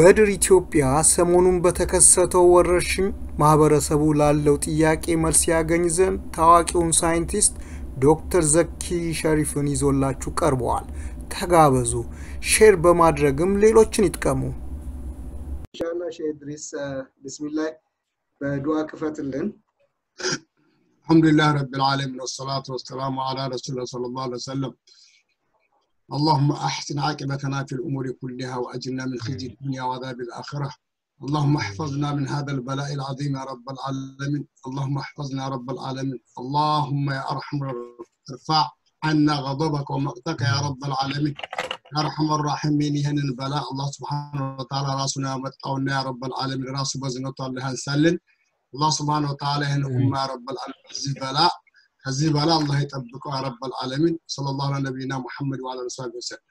በድር ኢትዮጵያ ሰሞኑን በተከሰተው ወረርሽኝ ማህበረሰቡ ላለው ጥያቄ መልስ ያገኝ ዘንድ ታዋቂውን ሳይንቲስት ዶክተር ዘኪ ሸሪፍን ይዞላችሁ ቀርበዋል። ተጋበዙ። ሼር በማድረግም ሌሎችን ይጥቀሙ። ኢንሻላ ሼህ ኢድሪስ ብስሚላህ በዱዓ ክፈትልን። الحمد لله رب العالمين والصلاة والسلام على رسول الله صلى الله عليه وسلم اللهم أحسن عاقبتنا في الأمور كلها وأجرنا من خزي الدنيا وعذاب الآخرة اللهم احفظنا من هذا البلاء العظيم يا رب العالمين اللهم احفظنا يا رب العالمين اللهم يا أرحم ارفع عنا غضبك ومقتك يا رب العالمين يا أرحم الراحمين يهن البلاء الله سبحانه وتعالى راسنا متقونا يا رب العالمين راس بزنة الله نسلن الله سبحانه وتعالى هن أمة يا رب العالمين هذه بلاء هذه بلاء الله يطبقه يا رب العالمين صلى الله على نبينا محمد وعلى آله وصحبه وسلم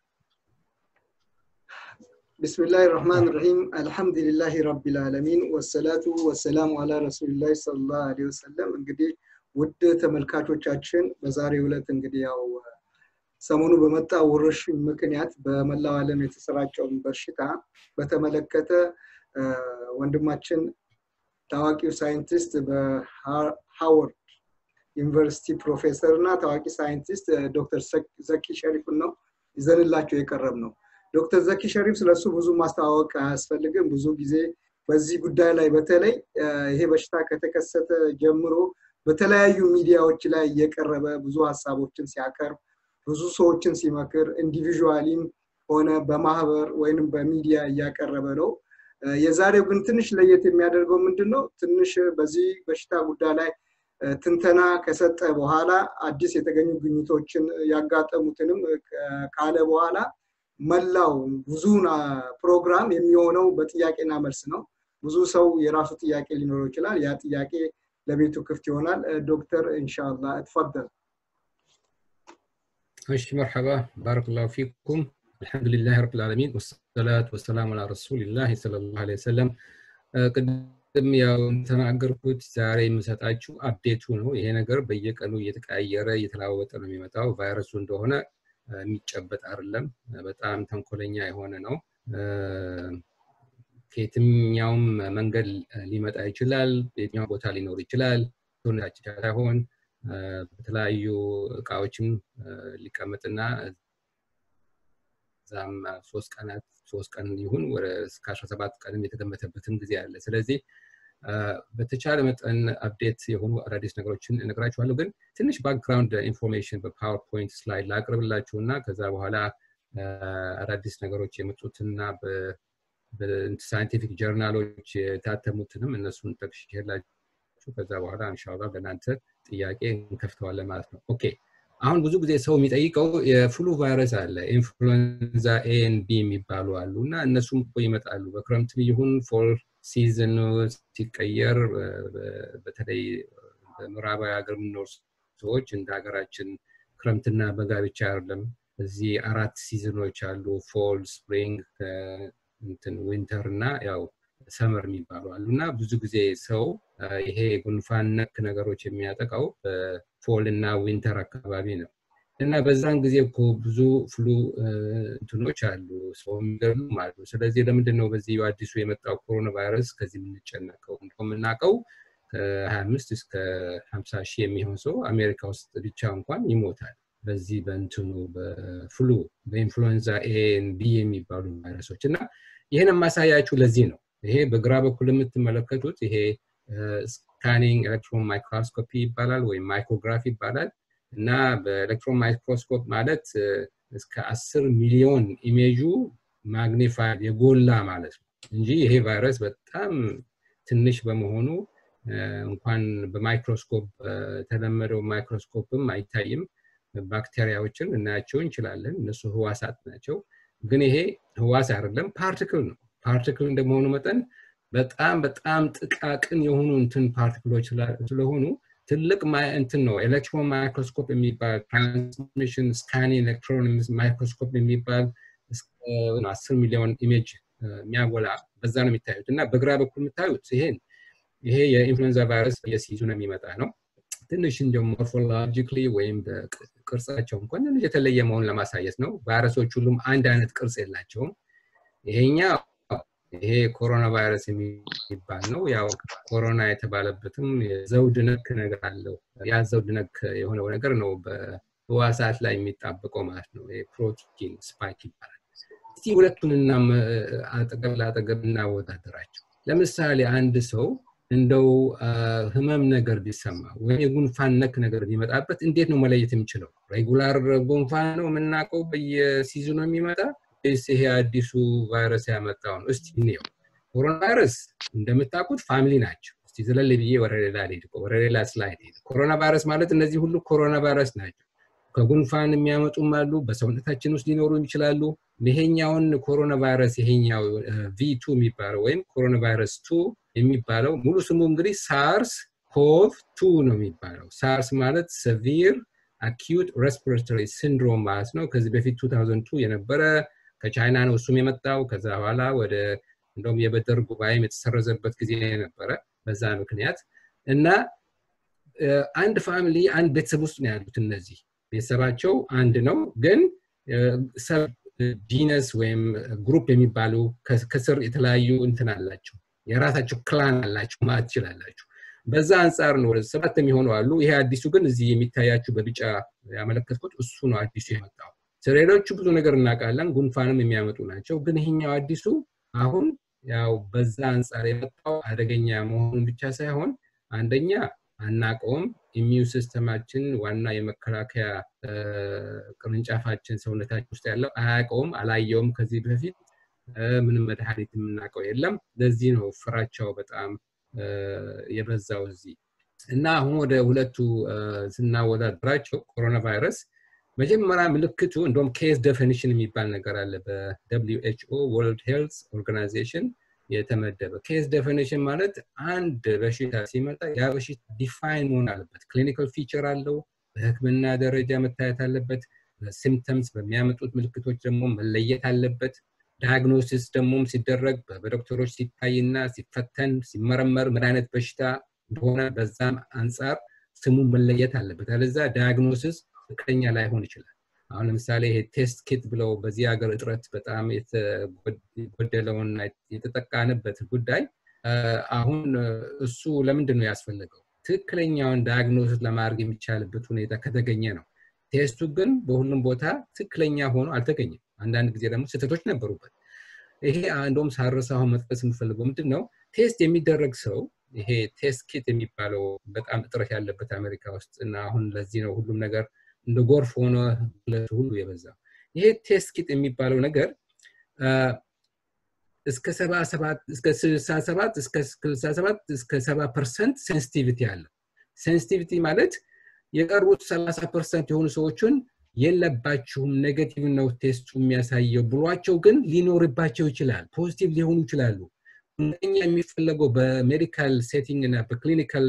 بسم الله الرحمن الرحيم الحمد لله رب العالمين والصلاة والسلام على رسول الله صلى الله عليه وسلم እንግዲህ ውድ ተመልካቾቻችን በዛሬው ዕለት እንግዲህ ያው ሰሞኑ በመጣ ወረርሽኝ ምክንያት በመላው ዓለም የተሰራጨውን በሽታ በተመለከተ ወንድማችን ታዋቂው ሳይንቲስት በሃዋርድ ዩኒቨርሲቲ ፕሮፌሰር እና ታዋቂ ሳይንቲስት ዶክተር ዘኪ ሸሪፍን ነው ይዘንላቸው የቀረብ ነው። ዶክተር ዘኪ ሸሪፍ ስለሱ ብዙ ማስተዋወቅ አያስፈልግም። ብዙ ጊዜ በዚህ ጉዳይ ላይ በተለይ ይሄ በሽታ ከተከሰተ ጀምሮ በተለያዩ ሚዲያዎች ላይ እየቀረበ ብዙ ሀሳቦችን ሲያቀርብ ብዙ ሰዎችን ሲመክር ኢንዲቪዥዋሊም ሆነ በማህበር ወይንም በሚዲያ እያቀረበ ነው። የዛሬው ግን ትንሽ ለየት የሚያደርገው ምንድን ነው? ትንሽ በዚህ በሽታ ጉዳይ ላይ ትንተና ከሰጠ በኋላ አዲስ የተገኙ ግኝቶችን ያጋጠሙትንም ካለ በኋላ መላው ብዙን ፕሮግራም የሚሆነው በጥያቄና መልስ ነው። ብዙ ሰው የራሱ ጥያቄ ሊኖረው ይችላል። ያ ጥያቄ ለቤቱ ክፍት ይሆናል። ዶክተር ኢንሻላ እትፈደል። እሺ መርሐባ ባረከላሁ ፊኩም አልሐምዱሊላህ ረብል ዓለሚን ወሰላቱ ወሰላሙ አላ ረሱሊላህ ሰለላሁ ዐለይሂ ወሰለም ቅድም ያው ተናገርኩት ዛሬ የምሰጣችሁ አፕዴቱ ነው። ይሄ ነገር በየቀኑ እየተቀያየረ እየተለዋወጠ ነው የሚመጣው። ቫይረሱ እንደሆነ የሚጨበጥ አይደለም። በጣም ተንኮለኛ የሆነ ነው። ከየትኛውም መንገድ ሊመጣ ይችላል። በየትኛው ቦታ ሊኖር ይችላል። ሰውነታችን ሳይሆን በተለያዩ እቃዎችም ሊቀመጥና እዛም ሶስት ቀናት ሶስት ቀን ይሁን ወደ እስከ አስራ ሰባት ቀንም የተገመተበትም ጊዜ አለ። ስለዚህ በተቻለ መጠን አፕዴት የሆኑ አዳዲስ ነገሮችን እነግራችኋለሁ። ግን ትንሽ ባክግራውንድ ኢንፎርሜሽን በፓወርፖይንት ስላይድ ላቅርብላችሁ እና ከዛ በኋላ አዳዲስ ነገሮች የመጡትና በሳይንቲፊክ ጀርናሎች የታተሙትንም እነሱን ጠቅሼላችሁ ከዛ በኋላ እንሻላ በእናንተ ጥያቄ እንከፍተዋለን ማለት ነው። ኦኬ አሁን ብዙ ጊዜ ሰው የሚጠይቀው የፍሉ ቫይረስ አለ፣ ኢንፍሉዌንዛ ኤ ኤን ቢ የሚባሉ አሉ እና እነሱም እኮ ይመጣሉ በክረምትም ይሁን ፎል ሲዝን ሲቀየር በተለይ በምዕራባዊ ሀገር የምንኖር ሰዎች እንደ ሀገራችን ክረምትና በጋ ብቻ አይደለም። እዚህ አራት ሲዝኖች አሉ፣ ፎል፣ ስፕሪንግ፣ እንትን ዊንተር እና ያው ሰመር የሚባሉ አሉ እና ብዙ ጊዜ ሰው ይሄ ጉንፋን ነክ ነገሮች የሚያጠቃው በፎል እና ዊንተር አካባቢ ነው እና በዛን ጊዜ እኮ ብዙ ፍሉ እንትኖች አሉ፣ ሰው የሚገሉም አሉ። ስለዚህ ለምንድን ነው በዚህ አዲሱ የመጣው ኮሮና ቫይረስ ከዚህ የምንጨነቀው? እንደምናውቀው ከ25 እስከ 50 ሺህ የሚሆን ሰው አሜሪካ ውስጥ ብቻ እንኳን ይሞታል በዚህ በእንትኑ በፍሉ በኢንፍሉዌንዛ ኤ ቢ የሚባሉ ቫይረሶች እና ይህን የማሳያችሁ ለዚህ ነው። ይሄ በግራ በኩል የምትመለከቱት ይሄ ስካኒንግ ኤሌክትሮን ማይክሮስኮፒ ይባላል ወይም ማይክሮግራፍ ይባላል እና በኤሌክትሮን ማይክሮስኮፕ ማለት እስከ አስር ሚሊዮን ኢሜጁ ማግኒፋይድ የጎላ ማለት ነው እንጂ ይሄ ቫይረስ በጣም ትንሽ በመሆኑ እንኳን በማይክሮስኮፕ የተለመደው ማይክሮስኮፕም አይታይም። ባክቴሪያዎችን እናያቸው እንችላለን። እነሱ ህዋሳት ናቸው። ግን ይሄ ህዋስ አይደለም፣ ፓርቲክል ነው። ፓርቲክል እንደመሆኑ መጠን በጣም በጣም ጥቃቅን የሆኑ እንትን ፓርቲክሎች ስለሆኑ ትልቅ እንትን ነው። ኤሌክትሮን ማይክሮስኮፕ የሚባል ትራንስሚሽን ስካኒ ኤሌክትሮን ማይክሮስኮፕ የሚባል አስር ሚሊዮን ኢሜጅ የሚያጎላ በዛ ነው የሚታዩት እና በግራ በኩል የምታዩት ይሄን ይሄ የኢንፍሉዌንዛ ቫይረስ የሲዙን የሚመጣ ነው። ትንሽ እንዲሁም ሞርፎሎጂክሊ ወይም ቅርጻቸው እንኳን ትንሽ የተለየ መሆን ለማሳየት ነው። ቫይረሶች ሁሉም አንድ አይነት ቅርጽ የላቸውም። ይሄኛ ይሄ ኮሮና ቫይረስ የሚባል ነው። ያው ኮሮና የተባለበትም የዘውድ ነክ ነገር አለው። ያ ዘውድ ነክ የሆነው ነገር ነው በህዋሳት ላይ የሚጣበቀው ማለት ነው። ፕሮቲን ስፓይክ ይባላል። እስቲ ሁለቱን አጠገብ ለአጠገብ እናወዳደራቸው። ለምሳሌ አንድ ሰው እንደው ህመም ነገር ቢሰማ ወይም የጉንፋን ነክ ነገር ቢመጣበት እንዴት ነው መለየት የሚችለው? ሬጉላር ጉንፋን ነው የምናውቀው በየሲዝኑ የሚመጣ ወይስ ይሄ አዲሱ ቫይረስ ያመጣው ነው? እስቲ እንየው። ኮሮና ቫይረስ እንደምታውቁት ፋሚሊ ናቸው። እስቲ ዘለል ብዬ ወደ ሌላ ልሄድ፣ ወደ ሌላ ስላይድ ሄድ። ኮሮና ቫይረስ ማለት እነዚህ ሁሉ ኮሮና ቫይረስ ናቸው። ከጉንፋን የሚያመጡም አሉ፣ በሰውነታችን ውስጥ ሊኖሩ ይችላሉ። ይሄኛውን ኮሮና ቫይረስ ይሄኛው ቪቱ የሚባለው ወይም ኮሮና ቫይረስ ቱ የሚባለው ሙሉ ስሙ እንግዲህ ሳርስ ኮቭ ቱ ነው የሚባለው። ሳርስ ማለት ሰቪር አኪዩት ሬስፒሬቶሪ ሲንድሮም ማለት ነው። ከዚህ በፊት 2002 የነበረ ከቻይና ነው እሱም የመጣው። ከዛ በኋላ ወደ እንደውም የበደር ጉባኤም የተሰረዘበት ጊዜ ነበረ በዛ ምክንያት እና አንድ ፋሚሊ አንድ ቤተሰብ ውስጥ ነው ያሉት እነዚህ ቤተሰባቸው አንድ ነው ግን ሰብ ጂነስ ወይም ግሩፕ የሚባሉ ከስር የተለያዩ እንትን አላቸው የራሳቸው ክላን አላቸው ማለት ትችላላችሁ በዛ አንጻር ነው ወደ ሰባት የሚሆኑ አሉ ይሄ አዲሱ ግን እዚህ የሚታያችሁ በቢጫ ያመለከትኩት እሱ ነው አዲሱ የመጣው ስለሌሎቹ ብዙ ነገር እናውቃለን ጉንፋንም የሚያመጡ ናቸው ግን ይሄኛው አዲሱ አሁን ያው በዛ አንጻር የመጣው አደገኛ መሆኑን ብቻ ሳይሆን አንደኛ አናቀውም ኢሚዩን ሲስተማችን ዋና የመከላከያ ቅርንጫፋችን ሰውነታችን ውስጥ ያለው አያውቀውም አላየውም ከዚህ በፊት ምንም መድኃኒት የምናውቀው የለም ለዚህ ነው ፍራቻው በጣም የበዛው እዚህ እና አሁን ወደ ሁለቱ ስናወዳደራቸው ኮሮና ቫይረስ መጀመሪያ ምልክቱ እንደም ኬስ ዴፊኒሽን የሚባል ነገር አለ በደብሊው ኤችኦ ወርልድ ሄልት ኦርጋናይዜሽን የተመደበ ኬስ ዴፊኒሽን ማለት አንድ በሽታ ሲመጣ ያ በሽታ ዲፋይን መሆን አለበት ክሊኒካል ፊቸር አለው በህክምና ደረጃ መታየት አለበት ሲምፕተምስ በሚያመጡት ምልክቶች ደግሞ መለየት አለበት ዳያግኖሲስ ደግሞ ሲደረግ በዶክተሮች ሲታይና ሲፈተን ሲመረመር ምን አይነት በሽታ እንደሆነ በዛም አንጻር ስሙ መለየት አለበት አለዛ ዳያግኖሲስ ትክክለኛ ላይሆን ይችላል አሁን ለምሳሌ ይሄ ቴስት ኪት ብለው በዚህ ሀገር እጥረት በጣም የተጎደለውና የተጠቃንበት ጉዳይ አሁን እሱ ለምንድን ነው ያስፈለገው ትክክለኛውን ዳያግኖሲስ ለማድረግ የሚቻልበት ሁኔታ ከተገኘ ነው ቴስቱ ግን በሁሉም ቦታ ትክክለኛ ሆኖ አልተገኘም አንዳንድ ጊዜ ደግሞ ስህተቶች ነበሩበት ይሄ እንደውም ሳረስ አሁን መጥቀስ የምፈልገው ምንድን ነው ቴስት የሚደረግ ሰው ይሄ ቴስት ኪት የሚባለው በጣም እጥረት ያለበት አሜሪካ ውስጥ እና አሁን ለዚህ ነው ሁሉም ነገር እንደ ጎርፍ ሆነ ሁሉ የበዛው ይሄ ቴስት ኪት የሚባለው ነገር እስከ ስልሳ ሰባት እስከ ስልሳ ሰባት እስከ ሰባ ፐርሰንት ሴንሲቲቪቲ አለው ሴንሲቲቪቲ ማለት የቀሩት ሰላሳ ፐርሰንት የሆኑ ሰዎችን የለባችሁም ኔጌቲቭ ነው ቴስቱ የሚያሳየው ብሏቸው ግን ሊኖርባቸው ይችላል ፖዚቲቭ ሊሆኑ ይችላሉ ሁለተኛ የሚፈለገው በሜዲካል ሴቲንግ እና በክሊኒካል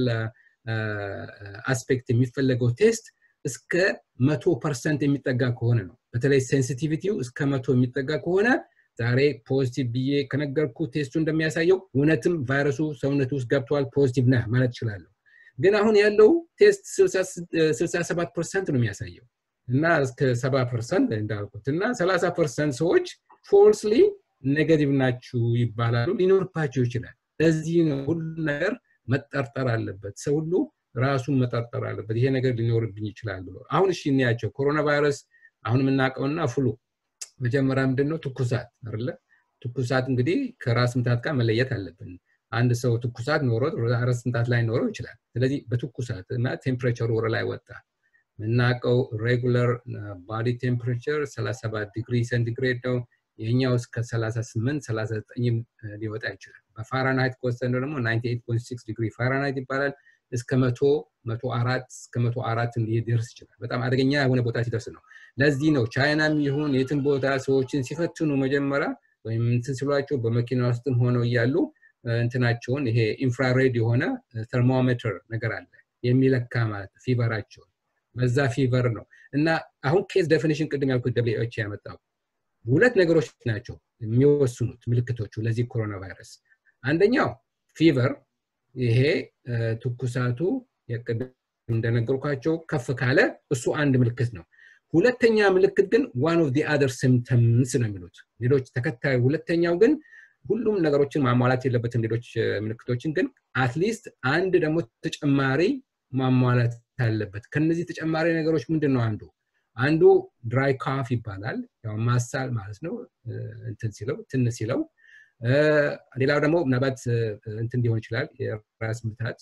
አስፔክት የሚፈለገው ቴስት እስከ መቶ ፐርሰንት የሚጠጋ ከሆነ ነው በተለይ ሴንሲቲቪቲው እስከ መቶ የሚጠጋ ከሆነ ዛሬ ፖዚቲቭ ብዬ ከነገርኩ ቴስቱ እንደሚያሳየው እውነትም ቫይረሱ ሰውነት ውስጥ ገብተዋል ፖዚቲቭ ነህ ማለት ይችላለሁ ግን አሁን ያለው ቴስት 67 ፐርሰንት ነው የሚያሳየው እና እስከ 70 ፐርሰንት እንዳልኩት እና 30 ፐርሰንት ሰዎች ፎልስሊ ኔጋቲቭ ናችሁ ይባላሉ ሊኖርባቸው ይችላል ለዚህ ነው ሁሉ ነገር መጠርጠር አለበት ሰው ሁሉ ራሱን መጠርጠር አለበት ይሄ ነገር ሊኖርብኝ ይችላል ብሎ አሁን እሺ እንያቸው ኮሮና ቫይረስ አሁን የምናውቀውና ፍሉ መጀመሪያ ምንድን ነው ትኩሳት አለ ትኩሳት እንግዲህ ከራስ ምታት ጋር መለየት አለብን አንድ ሰው ትኩሳት ኖሮት ራስ ምታት ላይ ኖረው ይችላል ስለዚህ በትኩሳት እና ቴምፕሬቸሩ ወረ ላይ ወጣ የምናውቀው ሬጉለር ባዲ ቴምፕሬቸር 37 ዲግሪ ሴንቲግሬድ ነው ይህኛው እስከ 38 39 ሊወጣ ይችላል በፋራናይት ከወሰነ ደግሞ 98.6 ዲግሪ ፋራናይት ይባላል እስከ መቶ መቶ አራት እስከ መቶ አራት ሊደርስ ይችላል በጣም አደገኛ የሆነ ቦታ ሲደርስ ነው ለዚህ ነው ቻይናም ይሁን የትን ቦታ ሰዎችን ሲፈትኑ መጀመሪያ ወይም እንትን ሲሏቸው በመኪና ውስጥም ሆነው እያሉ እንትናቸውን ይሄ ኢንፍራሬድ የሆነ ተርሞሜትር ነገር አለ የሚለካ ማለት ፊቨራቸውን በዛ ፊቨር ነው እና አሁን ኬስ ዴፊኒሽን ቅድም ያልኩት ደብሊዎች ያመጣው ሁለት ነገሮች ናቸው የሚወስኑት ምልክቶቹ ለዚህ ኮሮና ቫይረስ አንደኛው ፊቨር ይሄ ትኩሳቱ እንደነገርኳቸው ከፍ ካለ እሱ አንድ ምልክት ነው ሁለተኛ ምልክት ግን ዋን ኦፍ ዲ አደር ሲምፕተምስ ነው የሚሉት ሌሎች ተከታዩ ሁለተኛው ግን ሁሉም ነገሮችን ማሟላት የለበትም ሌሎች ምልክቶችን ግን አትሊስት አንድ ደግሞ ተጨማሪ ማሟላት አለበት ከነዚህ ተጨማሪ ነገሮች ምንድን ነው አንዱ አንዱ ድራይ ካፍ ይባላል ያው ማሳል ማለት ነው እንትን ሲለው ትን ሲለው ሌላው ደግሞ ምናልባት እንትን ሊሆን ይችላል የራስ ምታት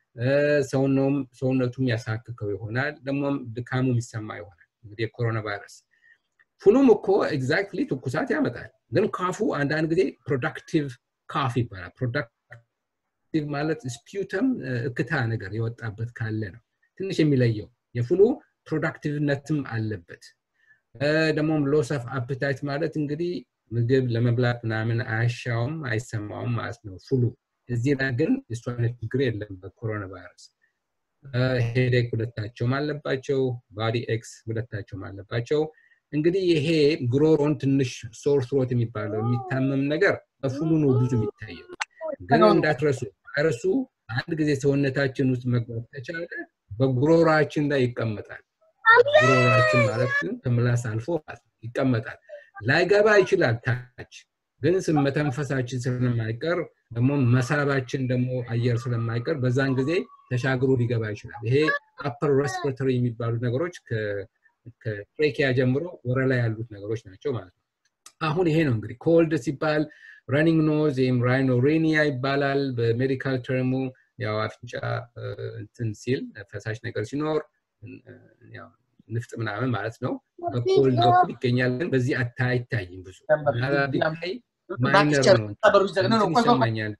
ሰውነቱም ያሳክከው ይሆናል ደግሞም ድካሙ የሚሰማ ይሆናል እንግዲህ የኮሮና ቫይረስ ፍሉም እኮ ኤግዛክትሊ ትኩሳት ያመጣል ግን ካፉ አንዳንድ ጊዜ ፕሮዳክቲቭ ካፍ ይባላል ፕሮዳክቲቭ ማለት ስፒዩተም እክታ ነገር የወጣበት ካለ ነው ትንሽ የሚለየው የፍሉ ፕሮዳክቲቭነትም አለበት ደግሞም ሎስ ኦፍ አፕታይት ማለት እንግዲህ ምግብ ለመብላት ምናምን አያሻውም አይሰማውም ማለት ነው ፍሉ እዚህ ላይ ግን የሱ አይነት ችግር የለም በኮሮና ቫይረስ ሄዴክ ሁለታቸውም አለባቸው ባዲ ኤክስ ሁለታቸውም አለባቸው እንግዲህ ይሄ ጉሮሮን ትንሽ ሶር ትሮት የሚባለው የሚታመም ነገር በፍሉ ነው ብዙ የሚታየው ግን እንዳትረሱ ቫይረሱ አንድ ጊዜ ሰውነታችን ውስጥ መግባት ከቻለ በጉሮሯችን ላይ ይቀመጣል ጉሮሯችን ማለት ግን ከምላስ አልፎ ይቀመጣል ላይገባ ይችላል ታች ግን መተንፈሳችን ስለማይቀር ደግሞ መሳባችን ደግሞ አየር ስለማይቀር በዛን ጊዜ ተሻግሮ ሊገባ ይችላል ይሄ አፐር ሬስፒሬተሪ የሚባሉ ነገሮች ከትሬኪያ ጀምሮ ወረ ላይ ያሉት ነገሮች ናቸው ማለት ነው አሁን ይሄ ነው እንግዲህ ኮልድ ሲባል ረኒንግ ኖዝ ወይም ራይኖሬኒያ ይባላል በሜዲካል ተርሙ ያው አፍንጫ እንትን ሲል ፈሳሽ ነገር ሲኖር ንፍጥ ምናምን ማለት ነው በኮልድ በኩል ይገኛል ግን በዚህ አይታይም ብዙ ላይ ማይነር ነው ይሰማኛል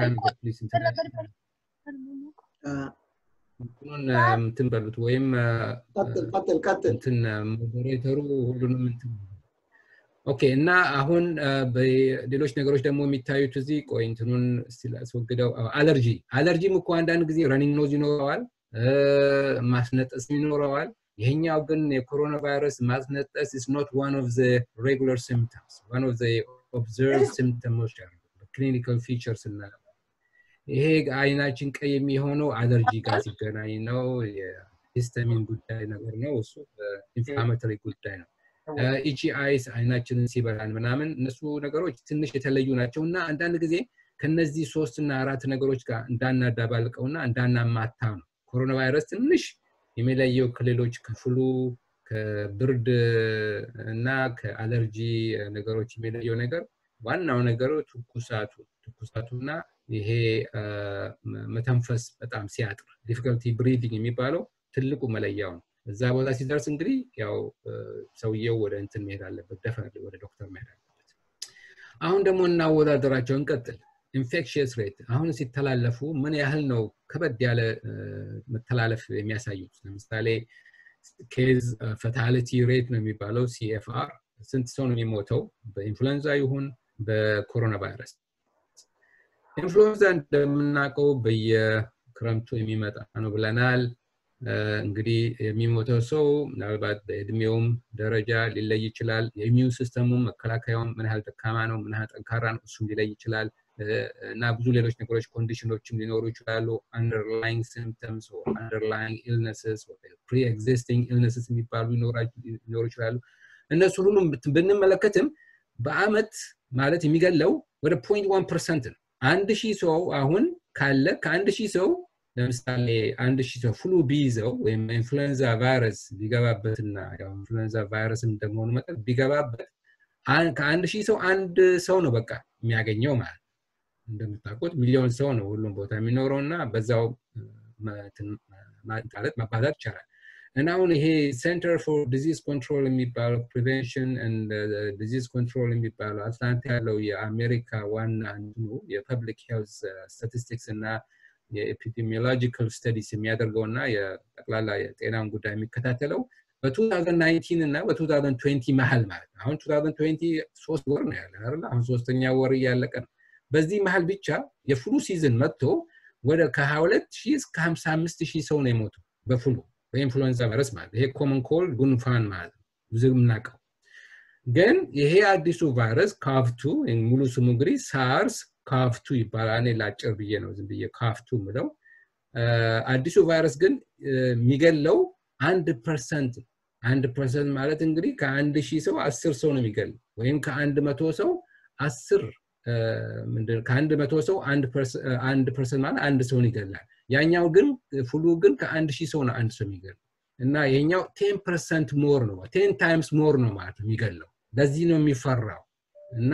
እንትኑን እንትን በሉት ወይም እንትን ሞዴሬተሩ ሁሉንም እንትን ኦኬ እና አሁን ሌሎች ነገሮች ደግሞ የሚታዩት እዚህ ቆይ እንትኑን ስላስወግደው አለርጂ አለርጂም እኮ አንዳንድ ጊዜ ረኒንግ ኖዝ ይኖረዋል ማስነጠስ ይኖረዋል ይሄኛው ግን የኮሮና ቫይረስ ማስነጠስ is not one of the regular symptoms one of the observed symptoms ክሊኒካል ፊቸርስ እና ይሄ አይናችን ቀይ የሚሆነው አለርጂ ጋር ሲገናኝ ነው የሂስተሚን ጉዳይ ነገር ነው እሱ ኢንፍላማቶሪ ጉዳይ ነው ኢጂ አይስ አይናችንን ሲበላን ምናምን እነሱ ነገሮች ትንሽ የተለዩ ናቸው እና አንዳንድ ጊዜ ከነዚህ ሶስት እና አራት ነገሮች ጋር እንዳናዳባልቀውና እንዳናማታ ነው ኮሮና ቫይረስ ትንሽ የሚለየው ከሌሎች ከፍሉ ከብርድ እና ከአለርጂ ነገሮች የሚለየው ነገር ዋናው ነገሩ ትኩሳቱ ትኩሳቱና ይሄ መተንፈስ በጣም ሲያጥር ዲፊከልቲ ብሪዲንግ የሚባለው ትልቁ መለያው ነው እዛ ቦታ ሲደርስ እንግዲህ ያው ሰውየው ወደ እንትን መሄድ አለበት ደፈ ወደ ዶክተር መሄድ አለበት አሁን ደግሞ እናወዳደራቸው እንቀጥል ኢንፌክሽየስ ሬት አሁን ሲተላለፉ ምን ያህል ነው ከበድ ያለ መተላለፍ የሚያሳዩት ለምሳሌ ኬዝ ፈታሊቲ ሬት ነው የሚባለው ሲኤፍአር ስንት ሰው ነው የሚሞተው በኢንፍሉንዛ ይሁን በኮሮና ቫይረስ ኢንፍሉንዛ እንደምናውቀው በየክረምቱ የሚመጣ ነው ብለናል እንግዲህ የሚሞተው ሰው ምናልባት በእድሜውም ደረጃ ሊለይ ይችላል የኢሚዩን ሲስተሙም መከላከያውም ምን ያህል ደካማ ነው ምን ያህል ጠንካራ ነው እሱም ሊለይ ይችላል እና ብዙ ሌሎች ነገሮች ኮንዲሽኖችም ሊኖሩ ይችላሉ አንደርላይንግ ሲምፕተምስ አንደርላይንግ ኢልነስስ ፕሪ ኤግዚስቲንግ ኢልነስስ የሚባሉ ሊኖሩ ይችላሉ እነሱን ሁሉም ብንመለከትም በአመት ማለት የሚገለው ወደ ፖይንት ዋን ፐርሰንት ነው አንድ ሺህ ሰው አሁን ካለ ከአንድ ሺህ ሰው ለምሳሌ አንድ ሺህ ሰው ፍሉ ቢይዘው ወይም ኢንፍሉዌንዛ ቫይረስ ቢገባበትና ኢንፍሉዌንዛ ቫይረስ እንደመሆኑ መጠን ቢገባበት ከአንድ ሺህ ሰው አንድ ሰው ነው በቃ የሚያገኘው ማለት እንደምታውቁት ሚሊዮን ሰው ነው ሁሉም ቦታ የሚኖረው እና በዛው ማለት ማባዛት ይቻላል እና አሁን ይሄ ሴንተር ፎር ዲዚዝ ኮንትሮል የሚባለው ፕሪቨንሽን ዲዚዝ ኮንትሮል የሚባለው አትላንታ ያለው የአሜሪካ ዋና እንትኑ የፐብሊክ ሄልት ስታቲስቲክስ እና የኤፒዲሚዮሎጂካል ስተዲስ የሚያደርገው እና የጠቅላላ የጤናን ጉዳይ የሚከታተለው በ2019 እና በ2020 መሀል ማለት ነው አሁን 2020 ሶስት ወር ነው ያለ አይደል አሁን ሶስተኛ ወር እያለቀ ነው በዚህ መሀል ብቻ የፍሉ ሲዝን መጥቶ ወደ ከ22 ሺህ እስከ 55 ሺህ ሰው ነው የሞቱ በፍሉ በኢንፍሉዌንዛ ቫይረስ ማለት ይሄ ኮመን ኮልድ ጉንፋን ማለት ነው ብዙ የምናውቀው ግን ይሄ አዲሱ ቫይረስ ካፍቱ ሙሉ ስሙ እንግዲህ ሳርስ ካፍቱ ይባላል እኔ ላጭር ብዬ ነው ዝም ብዬ ካፍቱ ምለው አዲሱ ቫይረስ ግን የሚገለው አንድ ፐርሰንት አንድ ፐርሰንት ማለት እንግዲህ ከአንድ ሺህ ሰው አስር ሰው ነው የሚገል ወይም ከአንድ መቶ ሰው አስር ከአንድ መቶ ሰው አንድ ፐርሰንት ማለት አንድ ሰውን ይገላል ያኛው ግን ፍሉ ግን ከአንድ ሺህ ሰው ነው አንድ ሰው የሚገል እና ይሄኛው ቴን ፐርሰንት ሞር ነው ቴን ታይምስ ሞር ነው ማለት ነው የሚገለው ለዚህ ነው የሚፈራው እና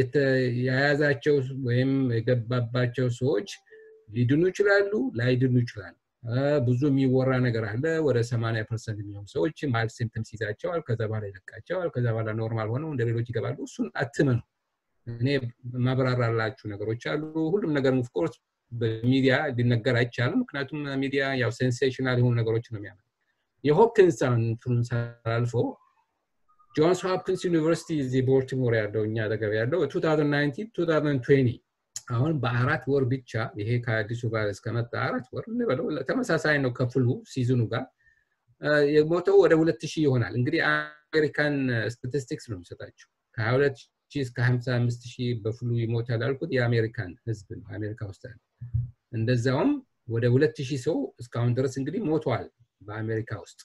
የያዛቸው ወይም የገባባቸው ሰዎች ሊድኑ ይችላሉ ላይድኑ ይችላሉ ብዙ የሚወራ ነገር አለ ወደ 80 ፐርሰንት የሚሆኑ ሰዎች ማይልድ ሲምፕተምስ ይዛቸዋል ከዛ በኋላ ይለቃቸዋል ከዛ በኋላ ኖርማል ሆነው እንደ ሌሎች ይገባሉ እሱን አትመኑ እኔ ማብራራላችሁ ነገሮች አሉ ሁሉም ነገር ኦፍኮርስ በሚዲያ ሊነገር አይቻልም ምክንያቱም ሚዲያ ያው ሴንሴሽናል የሆኑ ነገሮች ነው የሚያመ የሆፕኪንስ ኢንፍሉንስ አልፎ ጆንስ ሆፕኪንስ ዩኒቨርሲቲ እዚህ ቦልቲሞር ያለው እኛ አጠገብ ያለው 2019 2020 አሁን በአራት ወር ብቻ ይሄ ከአዲሱ ቫይረስ ከመጣ አራት ወር እንበለው ተመሳሳይ ነው ከፍሉ ሲዝኑ ጋር የሞተው ወደ ሁለት ሺህ ይሆናል እንግዲህ አሜሪካን ስታቲስቲክስ ነው የሚሰጣቸው ከ22 ሺህ እስከ 55 ሺህ በፍሉ ይሞታል ያልኩት የአሜሪካን ህዝብ ነው አሜሪካ ውስጥ ያለ እንደዛውም ወደ ሁለት ሺህ ሰው እስካሁን ድረስ እንግዲህ ሞተዋል በአሜሪካ ውስጥ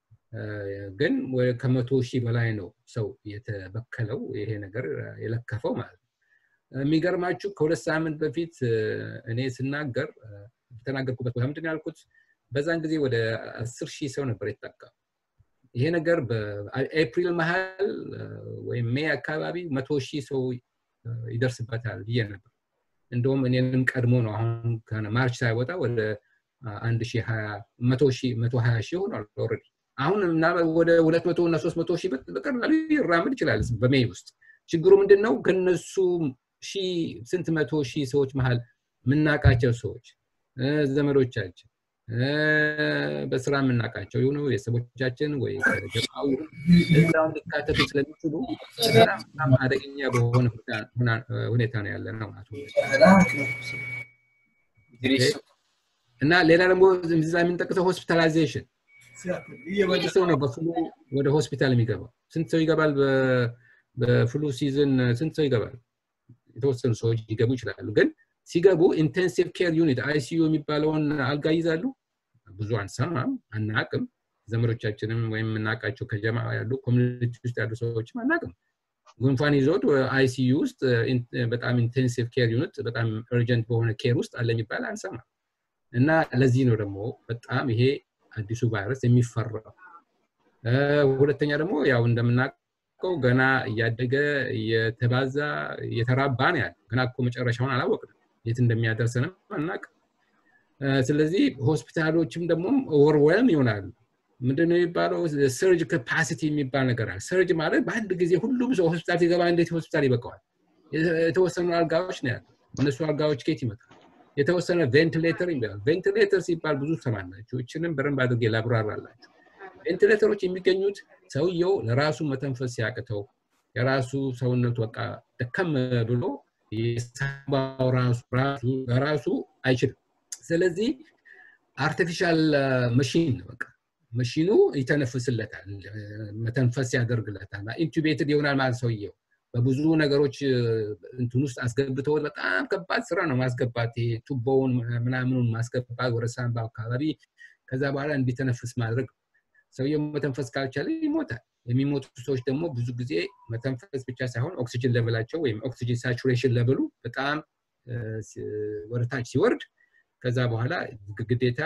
ግን ከመቶ ሺህ በላይ ነው ሰው የተበከለው ይሄ ነገር የለከፈው ማለት ነው የሚገርማችሁ ከሁለት ሳምንት በፊት እኔ ስናገር የተናገርኩበት ቦታ ምንድን ያልኩት በዛን ጊዜ ወደ አስር ሺህ ሰው ነበር የተጠቃ ይሄ ነገር በኤፕሪል መሀል ወይም ሜይ አካባቢ መቶ ሺህ ሰው ይደርስበታል ብዬ ነበር እንደውም እኔንም ቀድሞ ነው አሁን ማርች ሳይወጣ ወደ አንድ ሺህ መቶ ሀያ ሺህ ሆኗል ኦልሬዲ አሁን ወደ ሁለት መቶ እና ሶስት መቶ ሺህ በቀላሉ ይራምድ ይችላል በሜይ ውስጥ ችግሩ ምንድን ነው ከነሱ ሺህ ስንት መቶ ሺህ ሰዎች መሀል የምናውቃቸው ሰዎች ዘመዶቻችን በስራ የምናውቃቸው የሆኑ ቤተሰቦቻችን ወይ ጀማው እዛውን ሊካተቱ ስለሚችሉ በጣም አደገኛ በሆነ ሁኔታ ነው ያለ ነው ማለት እና ሌላ ደግሞ እዛ የምንጠቅሰው ሆስፒታላይዜሽን ሰው ነው በፍሉ ወደ ሆስፒታል የሚገባው ስንት ሰው ይገባል በፍሉ ሲዝን ስንት ሰው ይገባል የተወሰኑ ሰዎች ሊገቡ ይችላሉ ግን ሲገቡ ኢንቴንሲቭ ኬር ዩኒት አይሲዩ የሚባለውን አልጋ ይዛሉ ብዙ አንሰማም አናቅም ዘመዶቻችንም ወይም የምናውቃቸው ከጀማ ያሉ ኮሚኒቲ ውስጥ ያሉ ሰዎችም አናቅም ጉንፋን ይዞት አይሲዩ ውስጥ በጣም ኢንቴንሲቭ ኬር ዩኒት በጣም እርጀንት በሆነ ኬር ውስጥ አለ የሚባል አንሰማም እና ለዚህ ነው ደግሞ በጣም ይሄ አዲሱ ቫይረስ የሚፈራው ሁለተኛ ደግሞ ያው እንደምናውቀው ገና እያደገ እየተባዛ እየተራባ ነው ያለ ገና እኮ መጨረሻውን አላወቅንም የት እንደሚያደርሰንም አናቅ ስለዚህ ሆስፒታሎችም ደግሞ ኦቨርዌልም ይሆናሉ ምንድነው የሚባለው ሰርጅ ካፓሲቲ የሚባል ነገር አለ ሰርጅ ማለት በአንድ ጊዜ ሁሉም ሰው ሆስፒታል ሲገባ እንዴት ሆስፒታል ይበቀዋል የተወሰኑ አልጋዎች ነው ያሉ እነሱ አልጋዎች ኬት ይመጣል የተወሰነ ቬንቲሌተር ይባላል ቬንቲሌተር ሲባል ብዙ ሰማላችሁ እችንም በደንብ አድርጌ ላብራራላችሁ ቬንቲሌተሮች የሚገኙት ሰውየው ለራሱ መተንፈስ ሲያቅተው የራሱ ሰውነቱ በቃ ደከም ብሎ የሳምባው ራሱ ራሱ ራሱ አይችልም ስለዚህ አርቲፊሻል መሽን በቃ መሽኑ ይተነፍስለታል መተንፈስ ያደርግለታል ኢንቱቤትድ ይሆናል ማለት ሰውየው በብዙ ነገሮች እንትን ውስጥ አስገብተው በጣም ከባድ ስራ ነው ማስገባት ቱቦውን ምናምኑን ማስገባት ወደ ሳምባ አካባቢ ከዛ በኋላ እንዲተነፍስ ማድረግ ሰውየው መተንፈስ ካልቻለ ይሞታል የሚሞቱ ሰዎች ደግሞ ብዙ ጊዜ መተንፈስ ብቻ ሳይሆን ኦክሲጅን ለብላቸው ወይም ኦክሲጅን ሳቹሬሽን ለብሉ በጣም ወደታች ሲወርድ ከዛ በኋላ ግዴታ